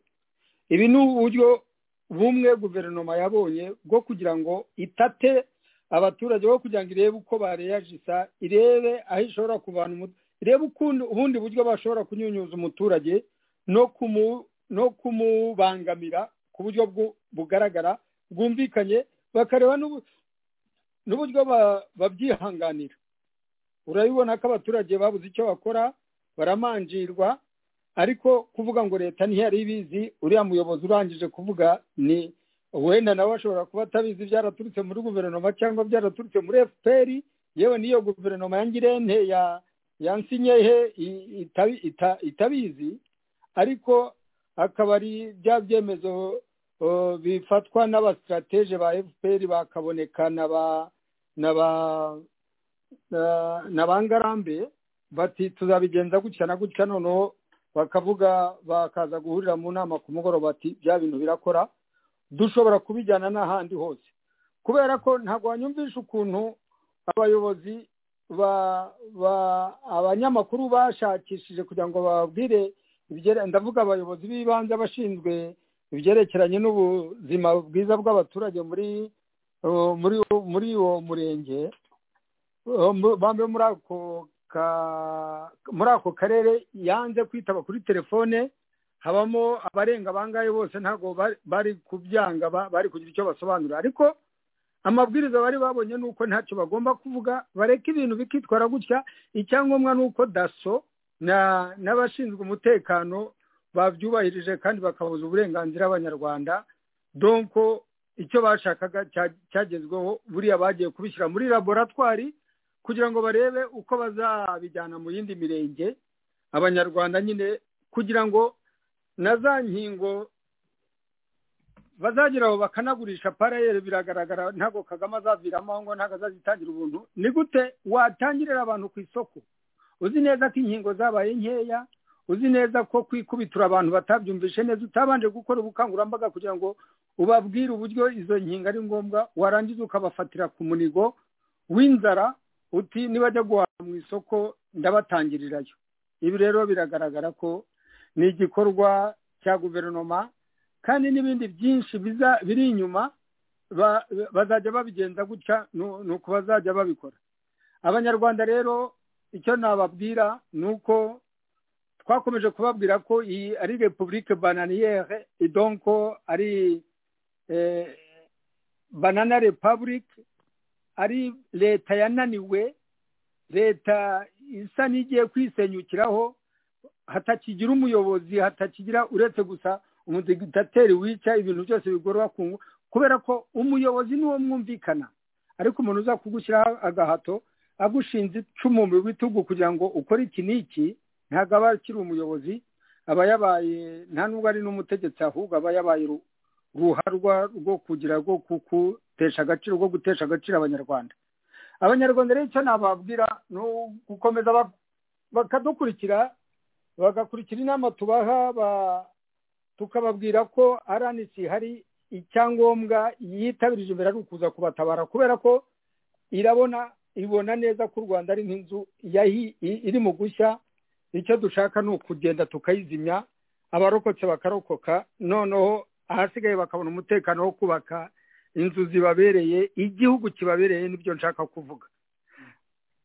ibi ni uburyo bumwe guverinoma yabonye bwo kugira ngo itate abaturage bo kugira ngo irebe uko bareyajisa irebe aho ishobora kuvana umutwe irebe ukundi ubundi buryo bashobora kunyunyuza umuturage no kumu no kumubangamira ku buryo bwu- bugaragara bwumvikanye bakareba n'ubu- n'uburyo ba- babyihanganira urabibona ko abaturage babuze icyo bakora baramanjirwa ariko kuvuga ngo leta ntiyari ibizi uriya muyobozi urangije kuvuga ni wenda nawe ashobora kuba atabizi byaraturutse muri guverinoma cyangwa byaraturutse muri fpr yewe n'iyo guverinoma ya ngirente ya yansinyehe itabizi ariko akaba ari bya byemezo o, bifatwa n'abasitirateje ba fpr bakaboneka na ba na ba na- na ba ngarambe bati tuzabigenza gutya na gutya noneho bakavuga bakaza guhurira mu nama ku mugoroba bati bya bintu birakora dushobora kubijyana n'ahandi hose kubera ko ntabwo wanyumvisha ukuntu abayobozi ba ba abanyamakuru bashakishije kugira ngo bababwire ibye- ndavuga abayobozi b'ibanze bashinzwe ibyerekeranye n'ubuzima bwiza bw'abaturage muri uh, muri muri uwo murenge uh, mu- bambe muri ako ka- muri ako karere yanze kwitaba kuri telefone habamo abarenga bangahe bose ntabwo bari- bari kubyanga ba- bari kugira icyo basobanura ariko amabwiriza bari babonye ni uko ntacyo bagomba kuvuga bareka ibintu bikitwara gutya icyangombwa ni uko daso na n'abashinzwe umutekano babyubahirije kandi bakabuza uburenganzira abanyarwanda donko icyo bashakaga cya- cyagezweho buriya bagiye kubishyira muri laboratwari kugira ngo barebe uko bazabijyana mu yindi mirenge abanyarwanda nyine kugira ngo na za nkingo bazageraho bakanagurisha parayeri biragaragara ntabwo kagame azaviramo aho ngo ntabwo azazitangira ubuntu ni gute watangirira abantu ku isoko uzi neza ko inkingo zabaye nkeya uzi neza ko kwikubitura abantu batabyumvishe neza utabanje gukora ubukangurambaga kugira ngo ubabwire uburyo izo nkingo ari ngombwa warangiza ukabafatira ku munigo w'inzara uti nibajya guhaha mu isoko ndabatangirirayo ibi rero biragaragara ko ni igikorwa cya guverinoma kandi n'ibindi byinshi biza- biri inyuma ba- bazajya babigenza gutya nu- ni uko bazajya babikora abanyarwanda rero icyo nababwira ni uko twakomeje kubabwira ko iyi ari repubulike bananiyere idonko ari eh, banana republic ari leta yananiwe leta isa n'igiye kwisenyukiraho hatakigira umuyobozi hatakigira uretse gusa umudigitateri wica ibintu byose bigorora ku ngu- kubera ko umuyobozi niwo mwumvikana ariko umuntu uza kugushyiraho agahato agushinze icumu mu bitugu kugira ngo ukore iki n'iki ntabwo aba akiri umuyobozi aba yabaye nta nubwo ari n'umutegetsi ahubwo aba yabaye ru- ruharwa rwo kugira rwo gutesha agaciro rwo gutesha agaciro abanyarwanda abanyarwanda rero icyo nababwira ni ugukomeza ba- bakadukurikira bagakurikira inama tubaha ba- tukababwira ko RNC hari icyangombwa yitabirije imbere ari ukuza kubatabara kubera ko irabona ibona neza ko u rwanda ari nk'inzu yahi- i- iri mu gushya icyo dushaka ni ukugenda tukayizimya abarokotse bakarokoka noneho ahasigaye bakabona umutekano wo kubaka inzu zibabereye igihugu kibabereye nibyo nshaka kuvuga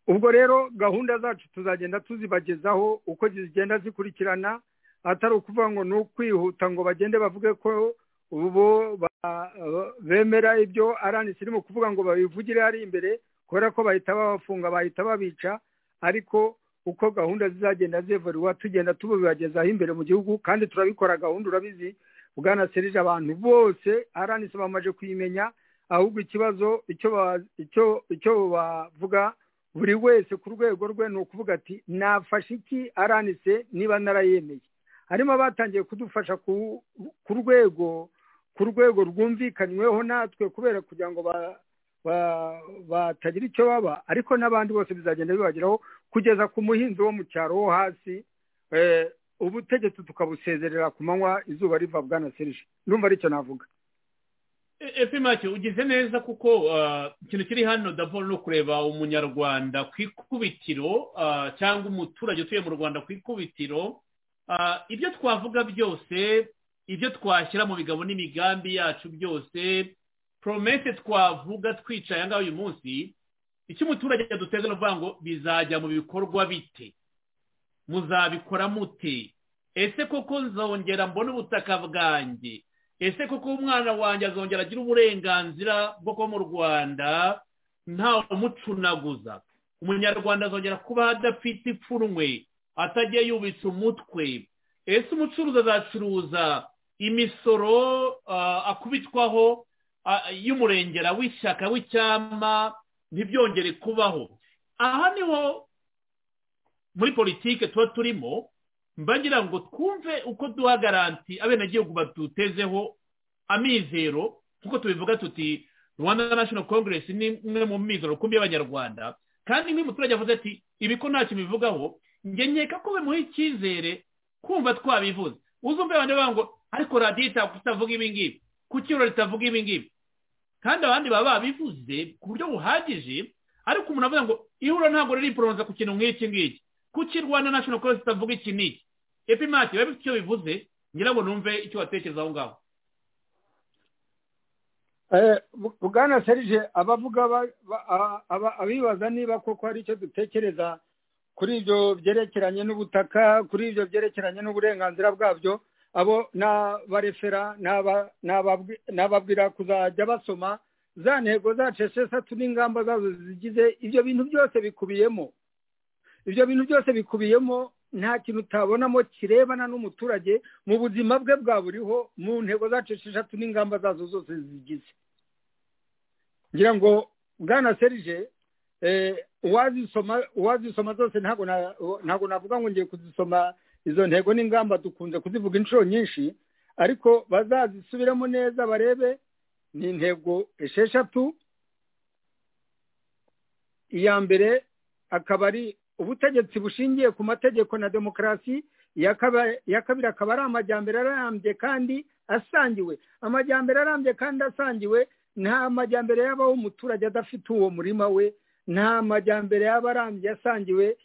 ubwo rero gahunda zacu tuzagenda tuzibagezaho uko zigenda zikurikirana atari ukuvuga ngo ni ukwihuta ngo bagende bavuge ko ubu ba- bemera ibyo aranisi irimo kuvuga ngo babivugire hari imbere kubera ko bahita babafunga bahita babica ariko uko gahunda zizagenda zivurwa tugenda tubibagezaho imbere mu gihugu kandi turabikora gahunda urabizi bwana serije abantu bose aranisi bamaze kuyimenya ahubwo ikibazo icyo ba- icyo- icyo bavuga buri wese ku rwego rwe ni ukuvuga ati nafashe iki aranise niba narayemeye harimo abatangiye kudufasha ku ku rwego ku rwego rwumvikanyweho natwe kubera kugira ngo ba- ba- batagira icyo baba ariko n'abandi bose bizagenda bibageraho kugeza ku muhinzi wo mu cyaro wo hasi eh, ubutegetsi tukabusezerera ku manywa izuba riva bwana serije numva aricyo navuga efe make ugize neza kuko ikintu kiri hano daboro ni ukureba umunyarwanda ku ikubitiro cyangwa umuturage utuye mu rwanda ku ikubitiro ibyo twavuga byose ibyo twashyira mu bigabo n'imigambi yacu byose promese twavuga twicaye ngaho uyu munsi icyo umuturage yaduteze ni ukuvuga ngo bizajya mu bikorwa bite muzabikora mute ese koko nzongera mbone ubutaka bwanjye ese kuko umwana wanjye azongera agira uburenganzira bwo kuba mu rwanda ntawe umucunaguza umunyarwanda azongera kuba adafite ipfunwe atagiye yubitse umutwe ese umucuruzi azacuruza imisoro akubitwaho y'umurengera w'ishyaka w'icyama ntibyongere kubaho aha niho muri politiki tuba turimo mbagira ngo twumve uko duha garanti abenegihugu badutezeho amizero nk'uko tubivuga tuti rwanda national congress ni imwe mu mizero rukumbi y'abanyarwanda kandi nk'umuturage avuze ati ibi ko ntacyo bivugaho njye nkeka ko bimuha icyizere kumva twabivuze uzumve abandi bavuga ngo ariko radiyo itavuga ibi ngibi ku kiro ritavuga ibi ngibi kandi abandi baba babivuze ku buryo buhagije ariko umuntu avuga ngo ihura ntabwo riri poroza ku kintu nk'iki ngiki kuki rwanda national congress itavuga iki n'iki epimati biba bifite icyo bivuze ngira ngo numve icyo watekereza aho ngaho bwana serije abavuga abibaza niba koko hari icyo dutekereza kuri ibyo byerekeranye n'ubutaka kuri ibyo byerekeranye n'uburenganzira bwabyo abo ni abarefera ni ababwira kuzajya basoma za ntego zacu esheshatu n'ingamba zazo zigize ibyo bintu byose bikubiyemo ibyo bintu byose bikubiyemo nta kintu utabonamo kirebana n'umuturage mu buzima bwe bwa buriho mu ntego zacu esheshatu n'ingamba zazo zose zigize ngira ngo bwana serije uwazisoma zose ntabwo navuga ngo ngiye kuzisoma izo ntego n'ingamba dukunze kuzivuga inshuro nyinshi ariko bazazisubiremo neza barebe ni intego esheshatu iya mbere akaba ari ubutegetsi bushingiye ku mategeko na demokarasi iya kabiri akaba ari amajyambere arambye kandi asangiwe amajyambere arambye kandi asangiwe nta majyambere yabaho umuturage adafite uwo murima we nta majyambere yaba arambye asangiwe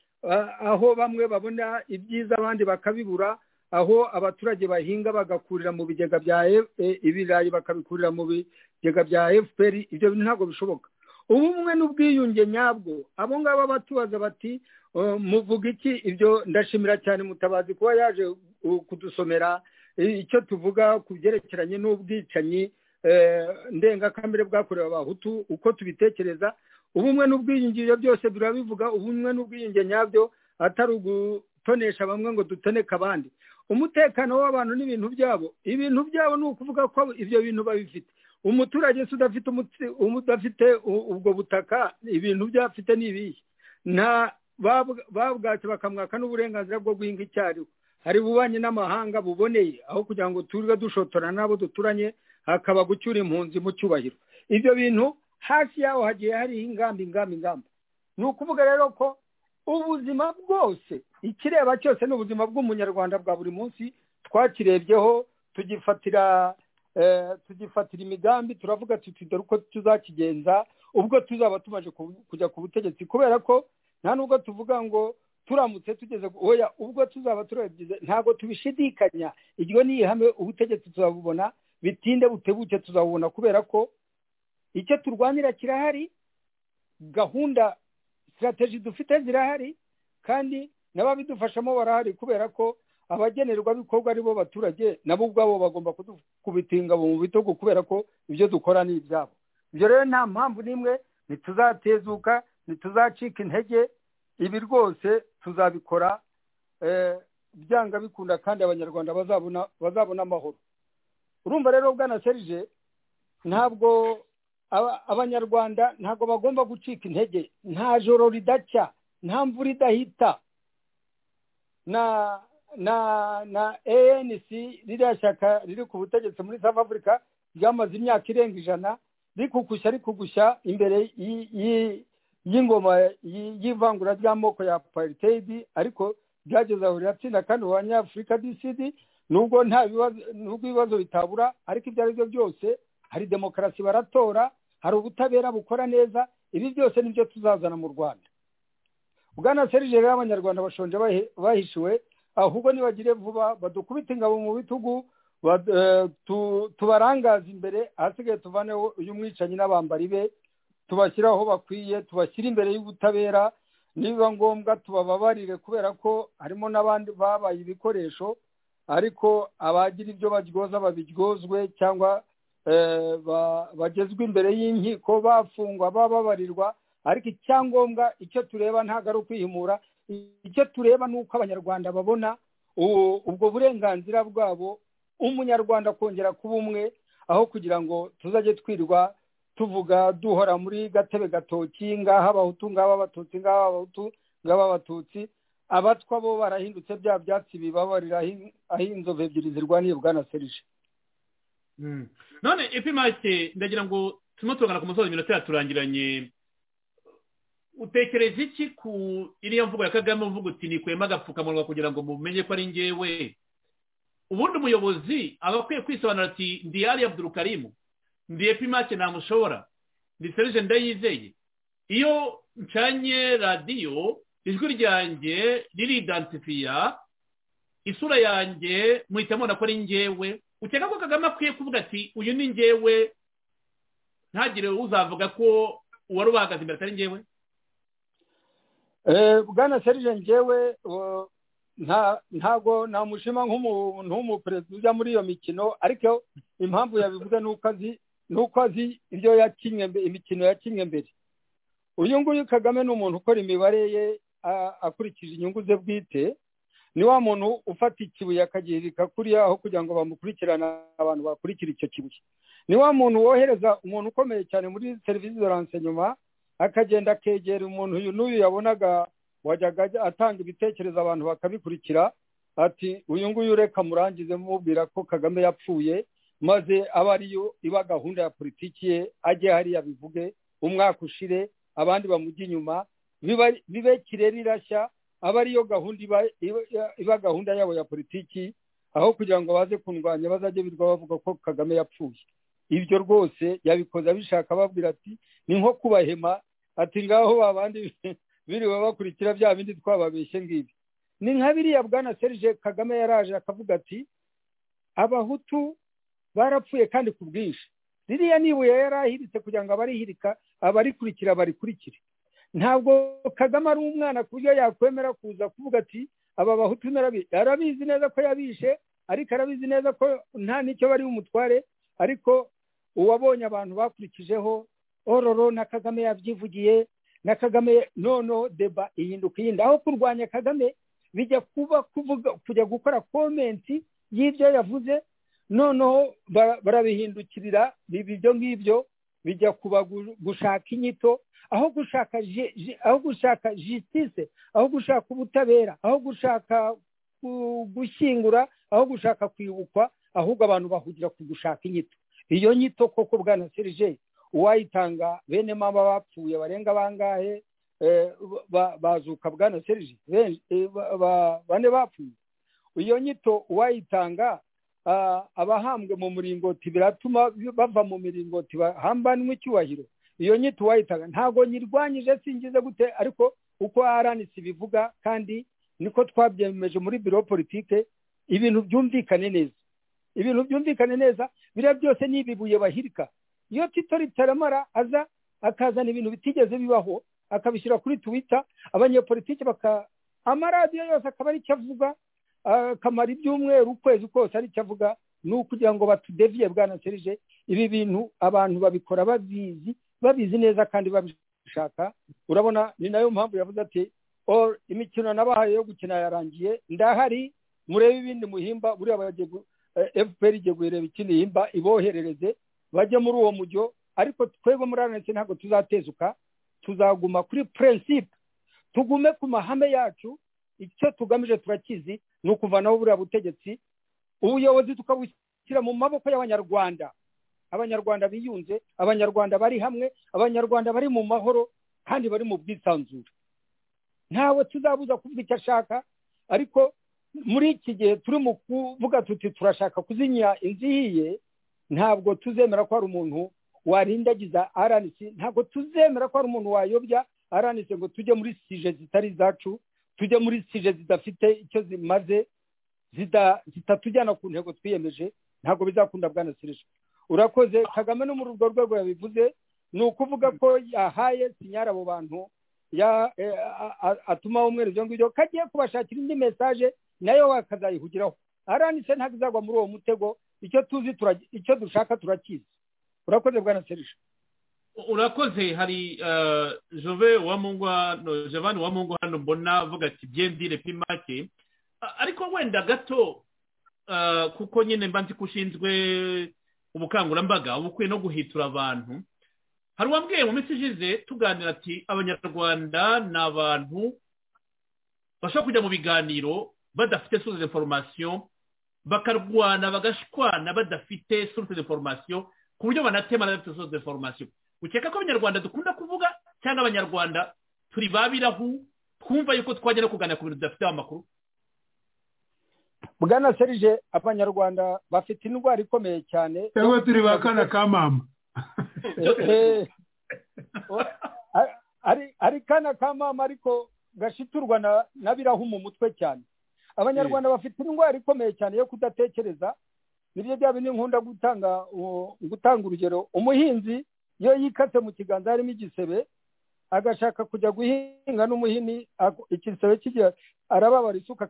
aho bamwe babona ibyiza abandi bakabibura aho abaturage bahinga bagakurira mu bigega bya ibirayi bakabikurira mu bigega bya efuperi ibyo ntabwo bishoboka ubumwe n'ubwiyunge nyabwo abo ngabo batubaza bati muvuga iki ibyo ndashimira cyane mutabazi kuba yaje kudusomera icyo tuvuga ku byerekeranye n'ubwicanyi ndengakamere bwakorewe abahutu uko tubitekereza ubumwe n'ubwiyunge ibyo byose birabivuga ubumwe n'ubwiyunge nyabyo atari ugutonesha bamwe ngo dutoneke abandi umutekano w'abantu n'ibintu byabo ibintu byabo ni ukuvuga ko ibyo bintu babifite umuturage se udafite udafite ubwo butaka ibintu byafite ni ibihe nta babwatsi bakamwaka n'uburenganzira bwo guhinga icyariho hari ububanyi n'amahanga buboneye aho kugira ngo turirwe dushotora n'abo duturanye hakaba gucyura impunzi mu cyubahiro ibyo bintu hasi yaho hagiye hariho ingamba ingamba ingamba ni ukuvuga rero ko ubuzima bwose ikireba cyose ni ubuzima bw'umunyarwanda bwa buri munsi twakirebyeho tugifatira tugifatira imigambi turavuga tuti dore uko tuzakigenza ubwo tuzaba tumaze kujya ku butegetsi kubera ko nta nubwo tuvuga ngo turamutse tugeze oya ubwo tuzaba turabyize ntabwo tubishidikanya iryo ni ihame ubutegetsi tuzabubona bitinde butebuke tuzabubona kubera ko icyo turwanira kirahari gahunda sitarategi dufite zirahari kandi n'ababidufashamo barahari kubera ko abagenerwabikorwa ari bo baturage nabo ubwabo bagomba kubita ingabo mu bitugu kubera ko ibyo dukora ni ibyabo ibyo rero nta mpamvu n'imwe ntituzatezuka ntituzacika intege ibi rwose tuzabikora byanga bikunda kandi abanyarwanda bazabona amahoro urumva rero bwana serije ntabwo abanyarwanda ntabwo bagomba gucika intege nta joro ridacya nta mvura idahita na na anc ririya shyaka riri ku butegetsi muri south africa ryamaze imyaka irenga ijana rikugushya rikugushya imbere y'ingoma y'ivangura ry'amoko ya apartheid ariko byageze aho riratsinda kandi ubu abanyafurika dcd nubwo nta bibazo nubwo ibibazo bitabura ariko ibyo ari byo byose hari demokarasi baratora hari ubutabera bukora neza ibi byose nibyo tuzazana mu rwanda bwana serije rero abanyarwanda bashonje bahi- bahishiwe ahubwo nibagire vuba badukubite ingabo mu bitugu bad- eh, tu- tubarangaze imbere ahasigaye tuvaneho uyu mwicanyi n'abambari be tubashyire aho bakwiye tubashyire imbere y'ubutabera nibiba ngombwa tubababarire kubera ko harimo n'abandi babaye ibikoresho ariko abagira ibyo baryoza babiryozwe cyangwa eh, ba- bagezwa imbere y'inkiko bafungwa bababarirwa ariko icyangombwa icyo tureba ntabwo ari ukwihimura icyo tureba ni uko abanyarwanda babona u- ubwo burenganzira bwabo umunyarwanda kongera kuba umwe aho kugira ngo tuzajye twirirwa tuvuga duhora muri gatebe gatoki ngaha abahutu ngaha abatutsi ngaha abahutu ngaha abatutsi abatwa bo barahindutse bya byatsi bibabarira ahi- aho inzovu ebyiri zirwaniye bwana serije none epimake ndagira ngo turimo turagana ku musozi iminota yaturangiranye utekereza iki ku iriya mvugo ya kagame uvuga uti nikwema agapfukamunwa kugira ngo mumenye ko ari ngewe ubundi umuyobozi aba akwiye kwisobanura ati ndi yari abdurukarimu ndi epimake ntamushobora ndi serije ndayizeye iyo ncanye radiyo ijwi ryanjye riridansifiya isura yanjye muhita mubona ko ari ngewe ukeka ko kagame akwiye kuvuga ati uyu ni ngewe ntagire uzavuga ko uwari ubahagaze imbere atari ngewe Eh, bwana serije ngewe eh, nta ntago namushima nk'umuntu w'umuperezida ujya muri iyo mikino ariko impamvu yabivuze ni uko azi ni uko azi ibyo yakinnye mbe- imikino yakinnye mbere uyu nguyu kagame ni umuntu ukora imibare ye a- akurikije inyungu ze bwite ni wa muntu ufata ikibuye akagihirika kuriya aho kugira ngo bamukurikirane abantu bakurikira icyo kibuye ni wa muntu wohereza umuntu ukomeye cyane muri serivisi de renseignement akagenda akegera umuntu uyu n'uyu yabonaga wajyaga ajya- atanga ibitekerezo abantu bakabikurikira ati uyu nguyu reka murangize mubwira ko kagame yapfuye maze aba ariyo iba gahunda ya politiki ye ajye hariya bivuge umwaka ushire abandi bamujya inyuma biba- bibe kirere irashya aba ariyo gahunda iba iba- iba gahunda yabo ya politiki aho kugira ngo baze kundwanya bazajye birirwa bavuga ko kagame yapfuye ibyo rwose yabikoze abishaka ababwira ati ni nko kubahema ati ngaho babandi biriwe bakurikira bya bindi twababeshye ngibi ni nka biriya bwana serge kagame yaraje akavuga ati abahutu barapfuye kandi ku bwinshi ririya nibuye yari ahiritse kugira ngo abarihirika abarikurikira barikurikire ntabwo kagame ari umwana ku buryo yakwemera kuza kuvuga ati aba bahutu narabi arabizi neza ko yabishe ariko arabizi neza ko nta n'icyo bari bumutware ariko uwabonye abantu bakurikijeho ororo na kagame yabyivugiye na kagame noneho deba ihinduka iyindi aho kurwanya kagame bijya kuba kuvuga kujya gukora komenti y'ibyo yavuze noneho bara- barabihindukirira biba ibyo ngibyo bijya kuba gu- gushaka inyito aho gushaka ju- ju- aho gushaka justice aho gushaka ubutabera aho gushaka ku- gushyingura aho gushaka kwibukwa ahubwo abantu bahugira ku gushaka inyito iyo nyito koko bwana serije uwayitanga bene mama bapfuye barenga bangahe eh, ba- bazuka bwana serije Ben- eh, ba- ba- bane bapfuye iyo nyito uwayitanga ah, abahambwe mu muringoti biratuma bava mu miringoti bahambanwa icyubahiro iyo nyito uwayitanga ntabwo nyirwanyije singize gute ariko uko rnc bivuga kandi niko twabyemeje muri biro politike ibintu byumvikane neza ibintu byumvikane neza biriya byose ni ibibuye bahirika iyo tito ritaramara aza akazana ibintu bitigeze bibaho akabishyira kuri twita abanyepolitike baka amaradiyo yose akaba aricyo avuga akamara ibyumweru ukwezi kose aricyo avuga ni ukugira ngo batudeviye bwana serije ibi bintu abantu babikora babizi babizi neza kandi babishaka urabona ni nayo mpamvu yavuze ati "All imikino nabahaye yo gukina yarangiye ndahari murebe ibindi muhimba buriya bagiye gu- eh, fpr igiye guhireba ikindi himba iboherereze bajye muri uwo mujyo ariko twebwe muri rnc ntabwo tuzatezuka tuzaguma kuri prinsipe tugume ku mahame yacu icyo tugamije turakizi ni ukuvanaho buriya butegetsi ubuyobozi tukabushyira mu maboko y'abanyarwanda abanyarwanda biyunze abanyarwanda bari hamwe abanyarwanda bari mu mahoro kandi bari mu bwisanzure ntawe tuzabuza kuvuga icyo ashaka ariko muri iki gihe turi mu kuvuga tuti turashaka kuzimya inzu ihiye ntabwo tuzemera ko hari umuntu warindagiza RNC ntabwo tuzemera ko hari umuntu wayobya RNC ngo tujye muri sije zitari izacu tujye muri sije zidafite icyo zimaze zitatujyana ku ntego twiyemeje ntabwo bizakunda bwana sirije urakoze kagame no muri urwo rwego yabivuze ni ukuvuga ko yahaye sinyari abo bantu atuma umweru ibyo ngibyo kagiye kubashakira indi mesaje nayo bakazayihugiraho aranitse ntabwo izagwa muri uwo mutego icyo tuzi icyo dushaka turakizi urakoze bwana serisha urakoze hari jove wa mungwa jovani wa mungwa hano mbona avuga ati byendire pimake ariko wenda gato kuko nyine mba nzi ko ushinzwe ubukangurambaga ubukwiye no guhitura abantu hari uwambwiye mu minsi ishize tuganira ati abanyarwanda ni abantu bashobora kujya mu biganiro badafite source de formation bakarwana bagashwana badafite source de formation ku buryo banatema badafite source de formation ukeka ko abanyarwanda dukunda kuvuga cyangwa abanyarwanda turi babirahu twumva yuko twajya no kuganira ku bintu tudafiteho amakuru bwana serije abanyarwanda bafite indwara ikomeye cyane cyangwa turi ba kana ka mama ari kana ka mama ariko gashiturwa na birahu mu mutwe cyane abanyarwanda bafite indwara ikomeye cyane yo kudatekereza nibyo byaba n'inkunda gutanga gutanga urugero umuhinzi iyo yikatse mu kiganza harimo igisebe agashaka kujya guhinga n'umuhini igisebe kigira arababara isuka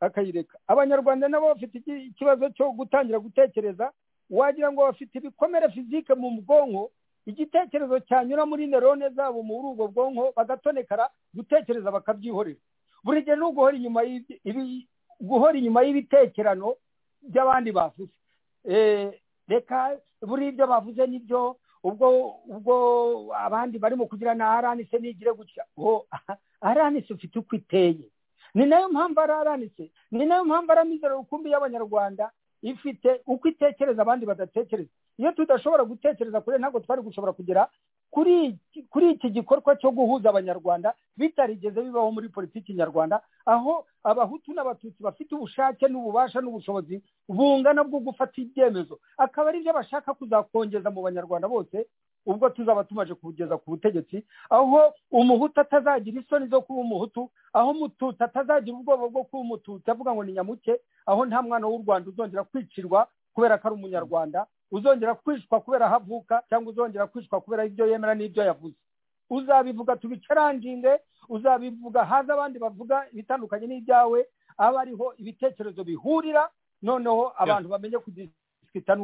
akayireka abanyarwanda nabo bafite ikibazo cyo gutangira gutekereza wagira ngo bafite ibikomere fizike mu bwonko igitekerezo cyanyura muri nerone zabo muri ubwo bwonko bagatonekara gutekereza bakabyihorera buri gihe ni uguhora inyuma guhora inyuma y'ibitekerano by'abandi bavuze reka buri ibyo bavuze nibyo ubwo ubwo abandi barimo kugira na aranise nigire gutya aranise ufite uko iteye ni nayo mpamvu ari aranise ni nayo mpamvu ari amizero rukumbi y'abanyarwanda ifite uko itekereza abandi badatekereza iyo tudashobora gutekereza kure ntabwo twari gushobora kugera kuri iki gikorwa cyo guhuza abanyarwanda bitarigeze bibaho muri politiki nyarwanda aho abahutu n'abatutsi bafite ubushake n'ububasha n'ubushobozi bungana bwo gufata ibyemezo akaba ari byo bashaka kuzakongeza mu banyarwanda bose ubwo tuzaba tumaje kubugeza ku butegetsi aho umuhutu atazagira isoni zo kuba umuhutu aho umututsi atazagira ubwoba bwo kuba umututsi avuga ngo ni nyamuke aho nta mwana w'u rwanda uzongera kwicirwa kubera ko ari umunyarwanda uzongera kwicwa kubera aho avuka cyangwa uzongera kwicwa kubera ibyo yemera n'ibyo yavuze uzabivuga tubicaranginge uzabivuga haza abandi bavuga ibitandukanye n'ibyawe aba ariho ibitekerezo bihurira noneho abantu bamenye kudisikita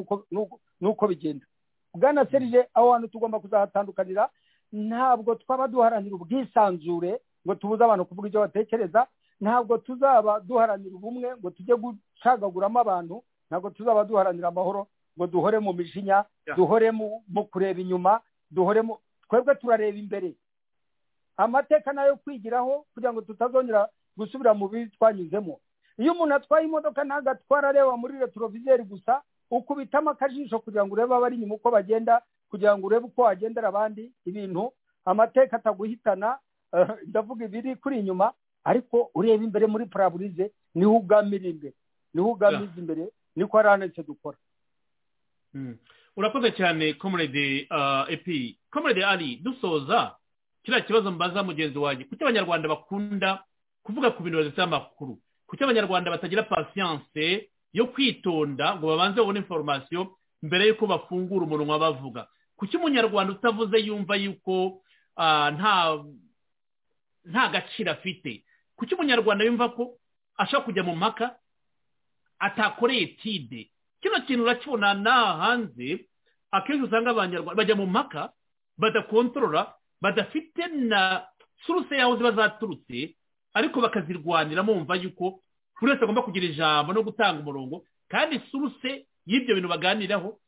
n'uko bigenda bwana serije aho hantu tugomba kuzahatandukanira ntabwo twaba duharanira ubwisanzure ngo tubuze abantu kuvuga ibyo batekereza ntabwo tuzaba duharanira ubumwe ngo tujye gucagaguramo abantu ntabwo tuzaba duharanira amahoro ngo duhore mu mijinya duhore mu kureba inyuma duhore mu twebwe turareba imbere amateka nayo kwigiraho kugira ngo tutazongera gusubira mu bibi twanyuzemo iyo umuntu atwaye imodoka ntabwo atwara areba muri retroviseri gusa ukubitamo akajisho kugira ngo urebe abari inyuma uko bagenda kugira ngo urebe uko wagendera abandi ibintu amateka ataguhitana ndavuga ibiri kuri inyuma ariko ureba imbere muri paraburize niho ugamira imbere niho ugamiza imbere niko aranetse dukora urakoze cyane komurede epi komurede ari dusoza kiriya kibazo mbaza mugenzi wanjye kuki abanyarwanda bakunda kuvuga ku bintu badafite amakuru kuki abanyarwanda batagira pasiyanse yo kwitonda ngo babanze babone inforomasiyo mbere y'uko bafungura umunwa bavuga kuki umunyarwanda utavuze yumva yuko nta gaciro afite kuki umunyarwanda yumva ko ashaka kujya mu maka atakoreye tide kino kintu urakibona n'aha hanze akenshi usanga abanyarwanda bajya mu maka badakontorora badafite na suruse y'aho ziba zaturutse ariko bakazirwanira bumva yuko buri wese agomba kugira ijambo no gutanga umurongo kandi suruse y'ibyo bintu baganiraho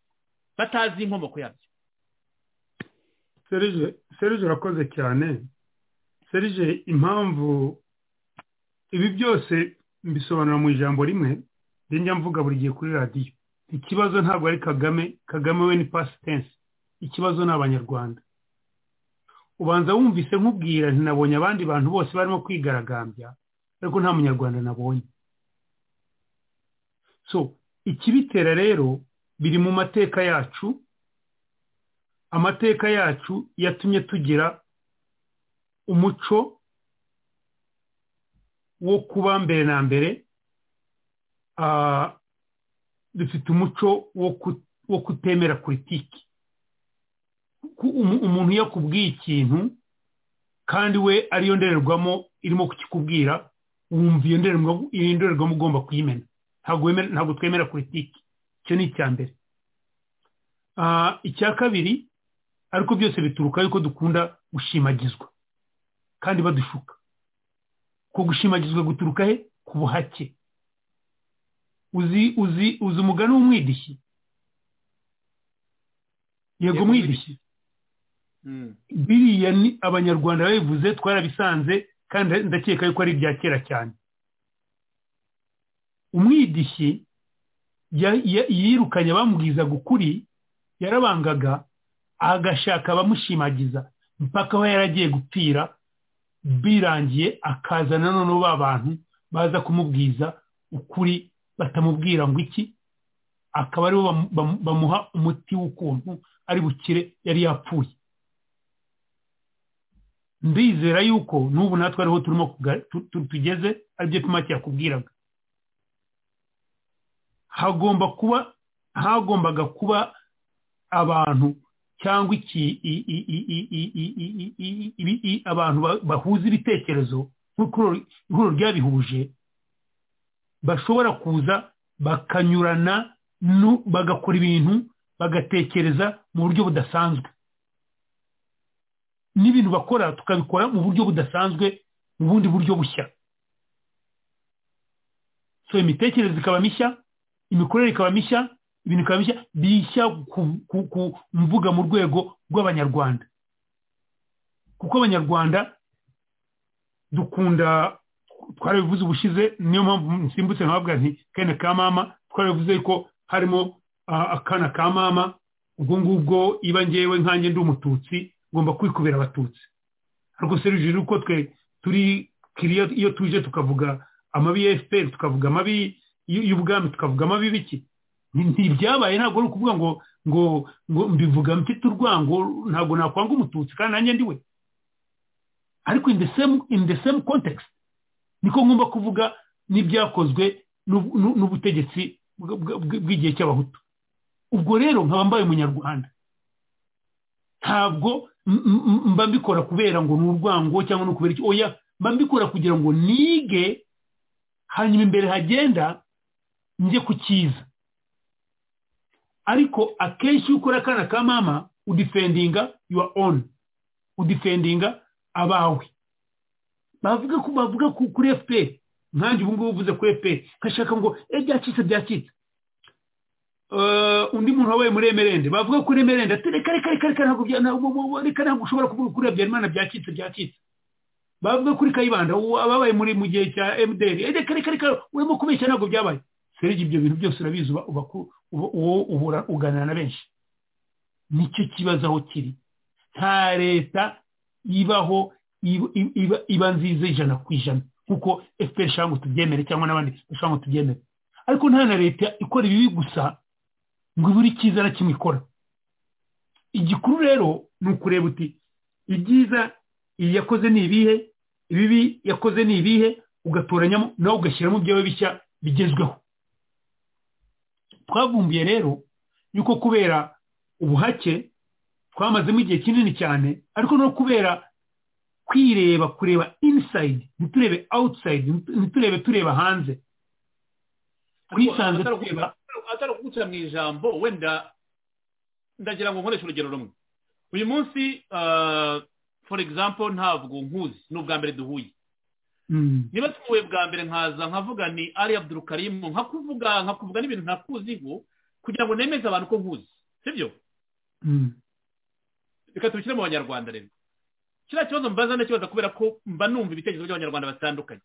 batazi inkomoko yabyo serije urakoze cyane serije impamvu ibi byose mbisobanura mu ijambo rimwe njya mvuga buri gihe kuri radiyo ikibazo ntabwo ari kagame kagame we ni pasitense ikibazo ni abanyarwanda ubanza wumvise nkubwira ntinabonye abandi bantu bose barimo kwigaragambya ariko nta munyarwanda nabonye so ikibitera rero biri mu mateka yacu amateka yacu yatumye tugira umuco wo kuba mbere na mbere dufite umuco wo kutemera politiki umuntu iyo akubwiye ikintu kandi we ariyo ndorerwamo irimo kukikubwira wumva iyo ndorerwamo ugomba kuyimena ntabwo twemera politiki icyo ni icya mbere icya kabiri ariko byose bituruka yuko dukunda gushimagizwa kandi badushuka ko gushimagizwa guturuka he ku buhake uzi uzi uzi umugani w'umwidishi yego mwidishi biriya ni abanyarwanda babivuze twarabisanze kandi ndakeka yuko ari ibya kera cyane umwidishi yirukanye abamubwizaga ukuri yarabangaga agashaka abamushimagiza mpaka aba yaragiye gupfira birangiye akaza nanone ba bantu baza kumubwiza ukuri batamubwira ngo iki akaba aribo bamuha umuti w'ukuntu ari bukire yari yapfuye ndizera yuko n'ubu natwe ariho turimo tugeze aribyo tumake yakubwiraga hagomba kuba hagombaga kuba abantu cyangwa iki abantu bahuza ibitekerezo nk'uko ihuriro ryabihuje bashobora kuza bakanyurana bagakora ibintu bagatekereza mu buryo budasanzwe n'ibintu bakora tukabikora mu buryo budasanzwe mu bundi buryo bushya so imitekerereze ikaba mishya imikorere ikaba mishya ibintu bikaba bishya bishya ku mvuga mu rwego rw'abanyarwanda kuko abanyarwanda dukunda twarabivuze ubushize niyo mpamvu nsimbutse ntabwo nti kane ka mama twarabivuze ko harimo akana ka mama ubwo ngubwo iba ngewe nkange ndi umututsi ngomba kwikubira abatutsi ariko serivisi uko twe turi kiriya iyo tuje tukavuga amabi ya efuperi tukavuga amabi y'ubwami tukavuga amabi biki ntibyabaye ntabwo ari ukuvuga ngo ngo ngo mbivuga mfite urwango ntabwo nakwanga umututsi kandi nanjye ndi we ariko in the same in the same context niko ngomba kuvuga n'ibyakozwe n'ubutegetsi bw'igihe cy'abahutu ubwo rero nkaba mbaye umunyarwanda ntabwo mba mbikora kubera ngo ni urwango cyangwa ni ukubera iki oya mba mbikora kugira ngo nige hanyuma imbere hagenda njye ku cyiza ariko akenshi iyo ukora akana ka mama udifendinga yuwa onu udifendinga abawe bavuga ko bavuga kuri efuperi nkange ubu ngubu uvuze kuri efuperi nkashaka ngo byacitse byacitse undi muntu wabaye muri emerende bavuga kuri emerende ati reka reka reka reka ntabwo reka ntabwo ushobora kuvuga kuri habyarimana byacitse byacitse bavuga kuri kayibanda ababaye muri mu gihe cya emuderi reka reka reka urimo kubeshya ntabwo byabaye serege ibyo bintu byose urabizi uba ubura uganira na benshi nicyo kibazo aho kiri nta leta ibaho iba nziza ijana ku ijana kuko efuperi ishobora ngo tubyemere cyangwa n'abandi bashobora ngo tubyemere ariko nta na leta ikora ibibi gusa ngo ibure icyiza na kimwe ikora igikuru rero ni ukureba uti ibyiza iyi yakoze ni ibihe ibibi yakoze ni ibihe ugatoranyamo nawe ugashyiramo ibyawe bishya bigezweho twavumbuye rero yuko kubera ubuhake twamazemo igihe kinini cyane ariko no kubera kwireba kureba insayidi ntiturebe awusayidi ntiturebe tureba hanze twisanze tureba atari ukugukira mu ijambo wenda ndagira ngo nkoreshe urugero rumwe uyu munsi for example ntabwo nkuzi ni ubwa mbere duhuye niba tuvuye bwa mbere nkaza nkavuga ni ari abdurukarimu nkakuvuga nkakuvuga n'ibintu ntakuziho kugira ngo nemeze abantu ko nkuzi sibyo reka tubishyire mu banyarwanda rero kiriya kibazo mbaza ntakibazo kubera ko mba numva ibitekerezo by'abanyarwanda batandukanye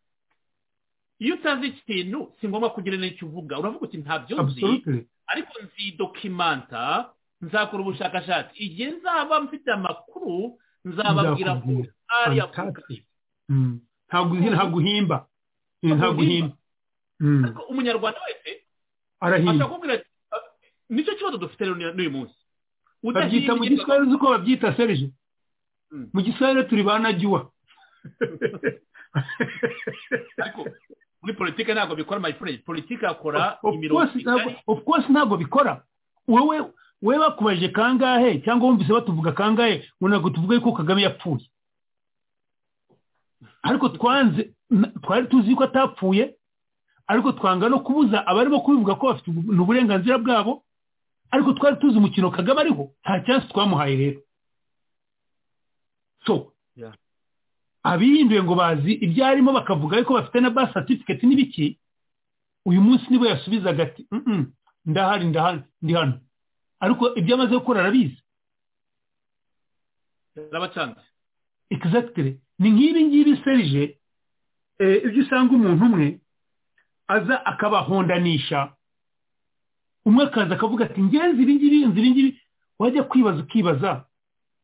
iyo utazi iki kintu si ngombwa kugira n'icyo uvuga uravuga uti ntabyo nzi ariko nzidokimanta nzakora ubushakashatsi igihe nzaba mfite amakuru nzababwira ko ari abdurukarimu ntabwo uhimba ntabwo uhina ariko umunyarwanda wese Arahinda. ashobora kukubwira ati "Ah, nicyo kibazo dufite rero n'uyu munsi babyita mu igihe- giswahili uzi uko babyita serije mu giswahili turi ba najyuwa ariko muri politiki ntabwo bikora mayifuredi politiki akora of imirongo course ntabwo of course ntabwo bikora wowe wowe bakubajije kangahe cyangwa wumvise batuvuga kangahe ngo ntabwo tuvuge yuko kagame yapfuye ariko twanze na- twari tuzi yuko atapfuye ariko twanga no kubuza abarimo kubivuga ko bafite ubu- ni uburenganzira bwabo ariko twari tuzi umukino kagame ariho nta cyansi twamuhaye rero so Yeah. abihinduye ngo bazi ibyo arimo bakavuga yuko bafite na ba certificate n'ibiki uyu munsi nibo yasubizaga ati "Mm-mm, ndahari ndahari ndi hano ariko ibyo amaze gukora arabizi yarabacanze exactly ni nk'ibi ngibi serije eh, ibyo usanga umuntu umwe aza akabahondanisha umwe akaza akavuga ati ngenzi ibi ngibi nzi ibi ngibi wajya kwibaza ukibaza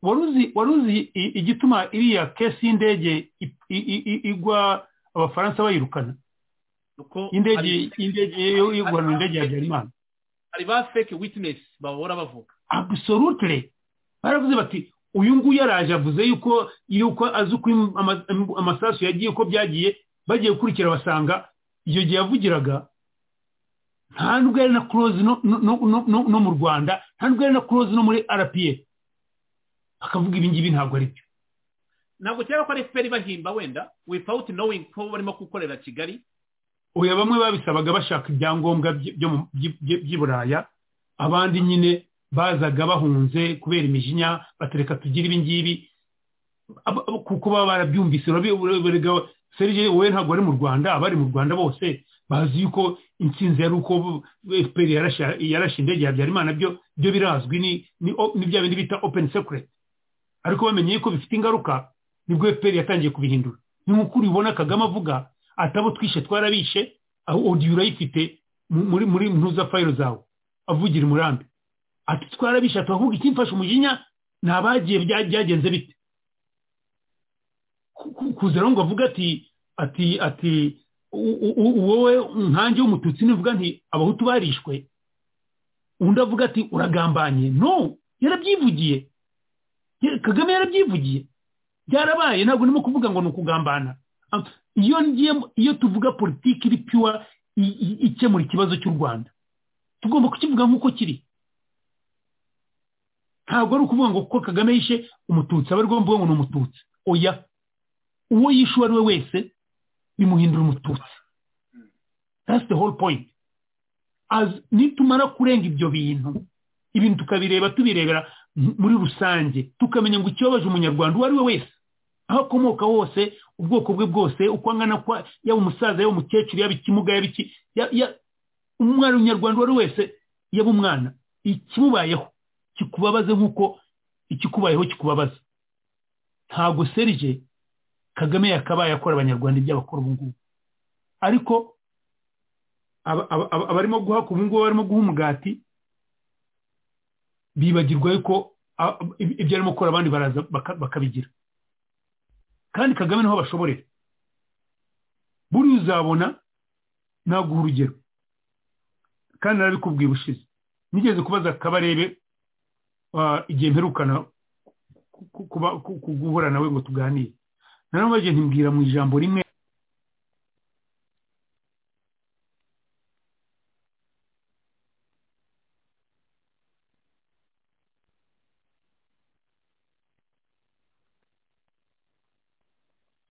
wari uzi wari uzi i- igituma iriya kesi y'indege i- i- i- i- igwa abafaransa bayirukana indege indege yo- yo guhanura indege ya habyarimana hari ba fake witness bahora bavuga absolutely baravuze bati uyu nguyu yaraje avuze yuko yuko azi uko im- ama- am- amasasu yagiye uko byagiye bagiye gukurikira basanga iyo gihe yavugiraga nta nubwo yari na close no, no, no, no- no, no mu rwanda nta nubwo yari na close no muri rpa bakavuga ibi ngibi ntabwo ari byo ntabwo cyangwa ko ari fpr bahimba wenda without knowing ko barimo gukorera kigali oya bamwe babisabaga bashaka ibyangombwa bye- byo mu- by'i- by'i by'i buraya abandi nyine bazaga bahunze kubera imijinya batereka tugire ibi ngibi Aba- aba- kuko baba barabyumvise urabi- urega serije wowe ntabwo ari mu rwanda abari mu rwanda bose bazi yuko intsinzi yari uko bu- fpr yarashe- yarashe indege ya habyarimana byo byo birazwi ni ni o- ni bya bindi bita open secret ariko bamenye yuko bifite ingaruka nibwo fpr yatangiye kubihindura ni nk'uko ubibona kagame avuga atabo twishe twarabishe aho odiyo urayifite mu- muri muri ntuza fayiro zawe avugira umurambi ati twarabishe ati ahubwo ikimfasha umujinya ni abagiye bya- byagenze bite Ku- ku- kuza rero ngo avuge ati ati ati u- u- u- wowe nkanjye w'umututsi nivuga nti abahutu barishwe undi avuga ati uragambanye no yarabyivugiye Ya- kagame yarabyivugiye byarabaye ntabwo ndimo kuvuga ngo ni ukugambana iyo ngiye iyo tuvuga politiki iri piwa i- i- ikemura ikibazo cy'u rwanda tugomba kukivuga nk'uko kiri ntabwo ari ukuvuga ngo kuko kagame yishe umututsi aba arimo mvuga ngo ni umututsi oya uwo yishe uwo ari we wese bimuhindura umututsi that's the whole point as nitumara kurenga ibyo bintu ibintu tukabireba tubirebera m- muri rusange tukamenya ngo ikibabaje umunyarwanda uwo ari we wese aho akomoka hose ubwoko bwe bwose uko angana kwa yaba umusaza yaba umukecuru yaba ikimuga yaba iki ya- ya- umwana w'umunyarwanda uwo ari we wese yaba umwana ikimubayeho kikubabaze nk'uko ikikubayeho kikubabaza ntabwo serije kagame yakabaye akora abanyarwanda ibyo abakora ubu ngubu ariko aba- aba- aba- abarimo guhaka ubu ngubu barimo guha umugati bibagirwa yuko a- ib- ibyo arimo gukora abandi baraza baka- bakabigira kandi kagame niho bashoborera buriya uzabona naguha urugero kandi narabikubwiye ubushize nigeze kubaza kabarebe ah, igihe mperukana ku- ku- kuba- ku- ku- guhura nawe ngo tuganire naramubagiye ntimbwira mu ijambo rimwe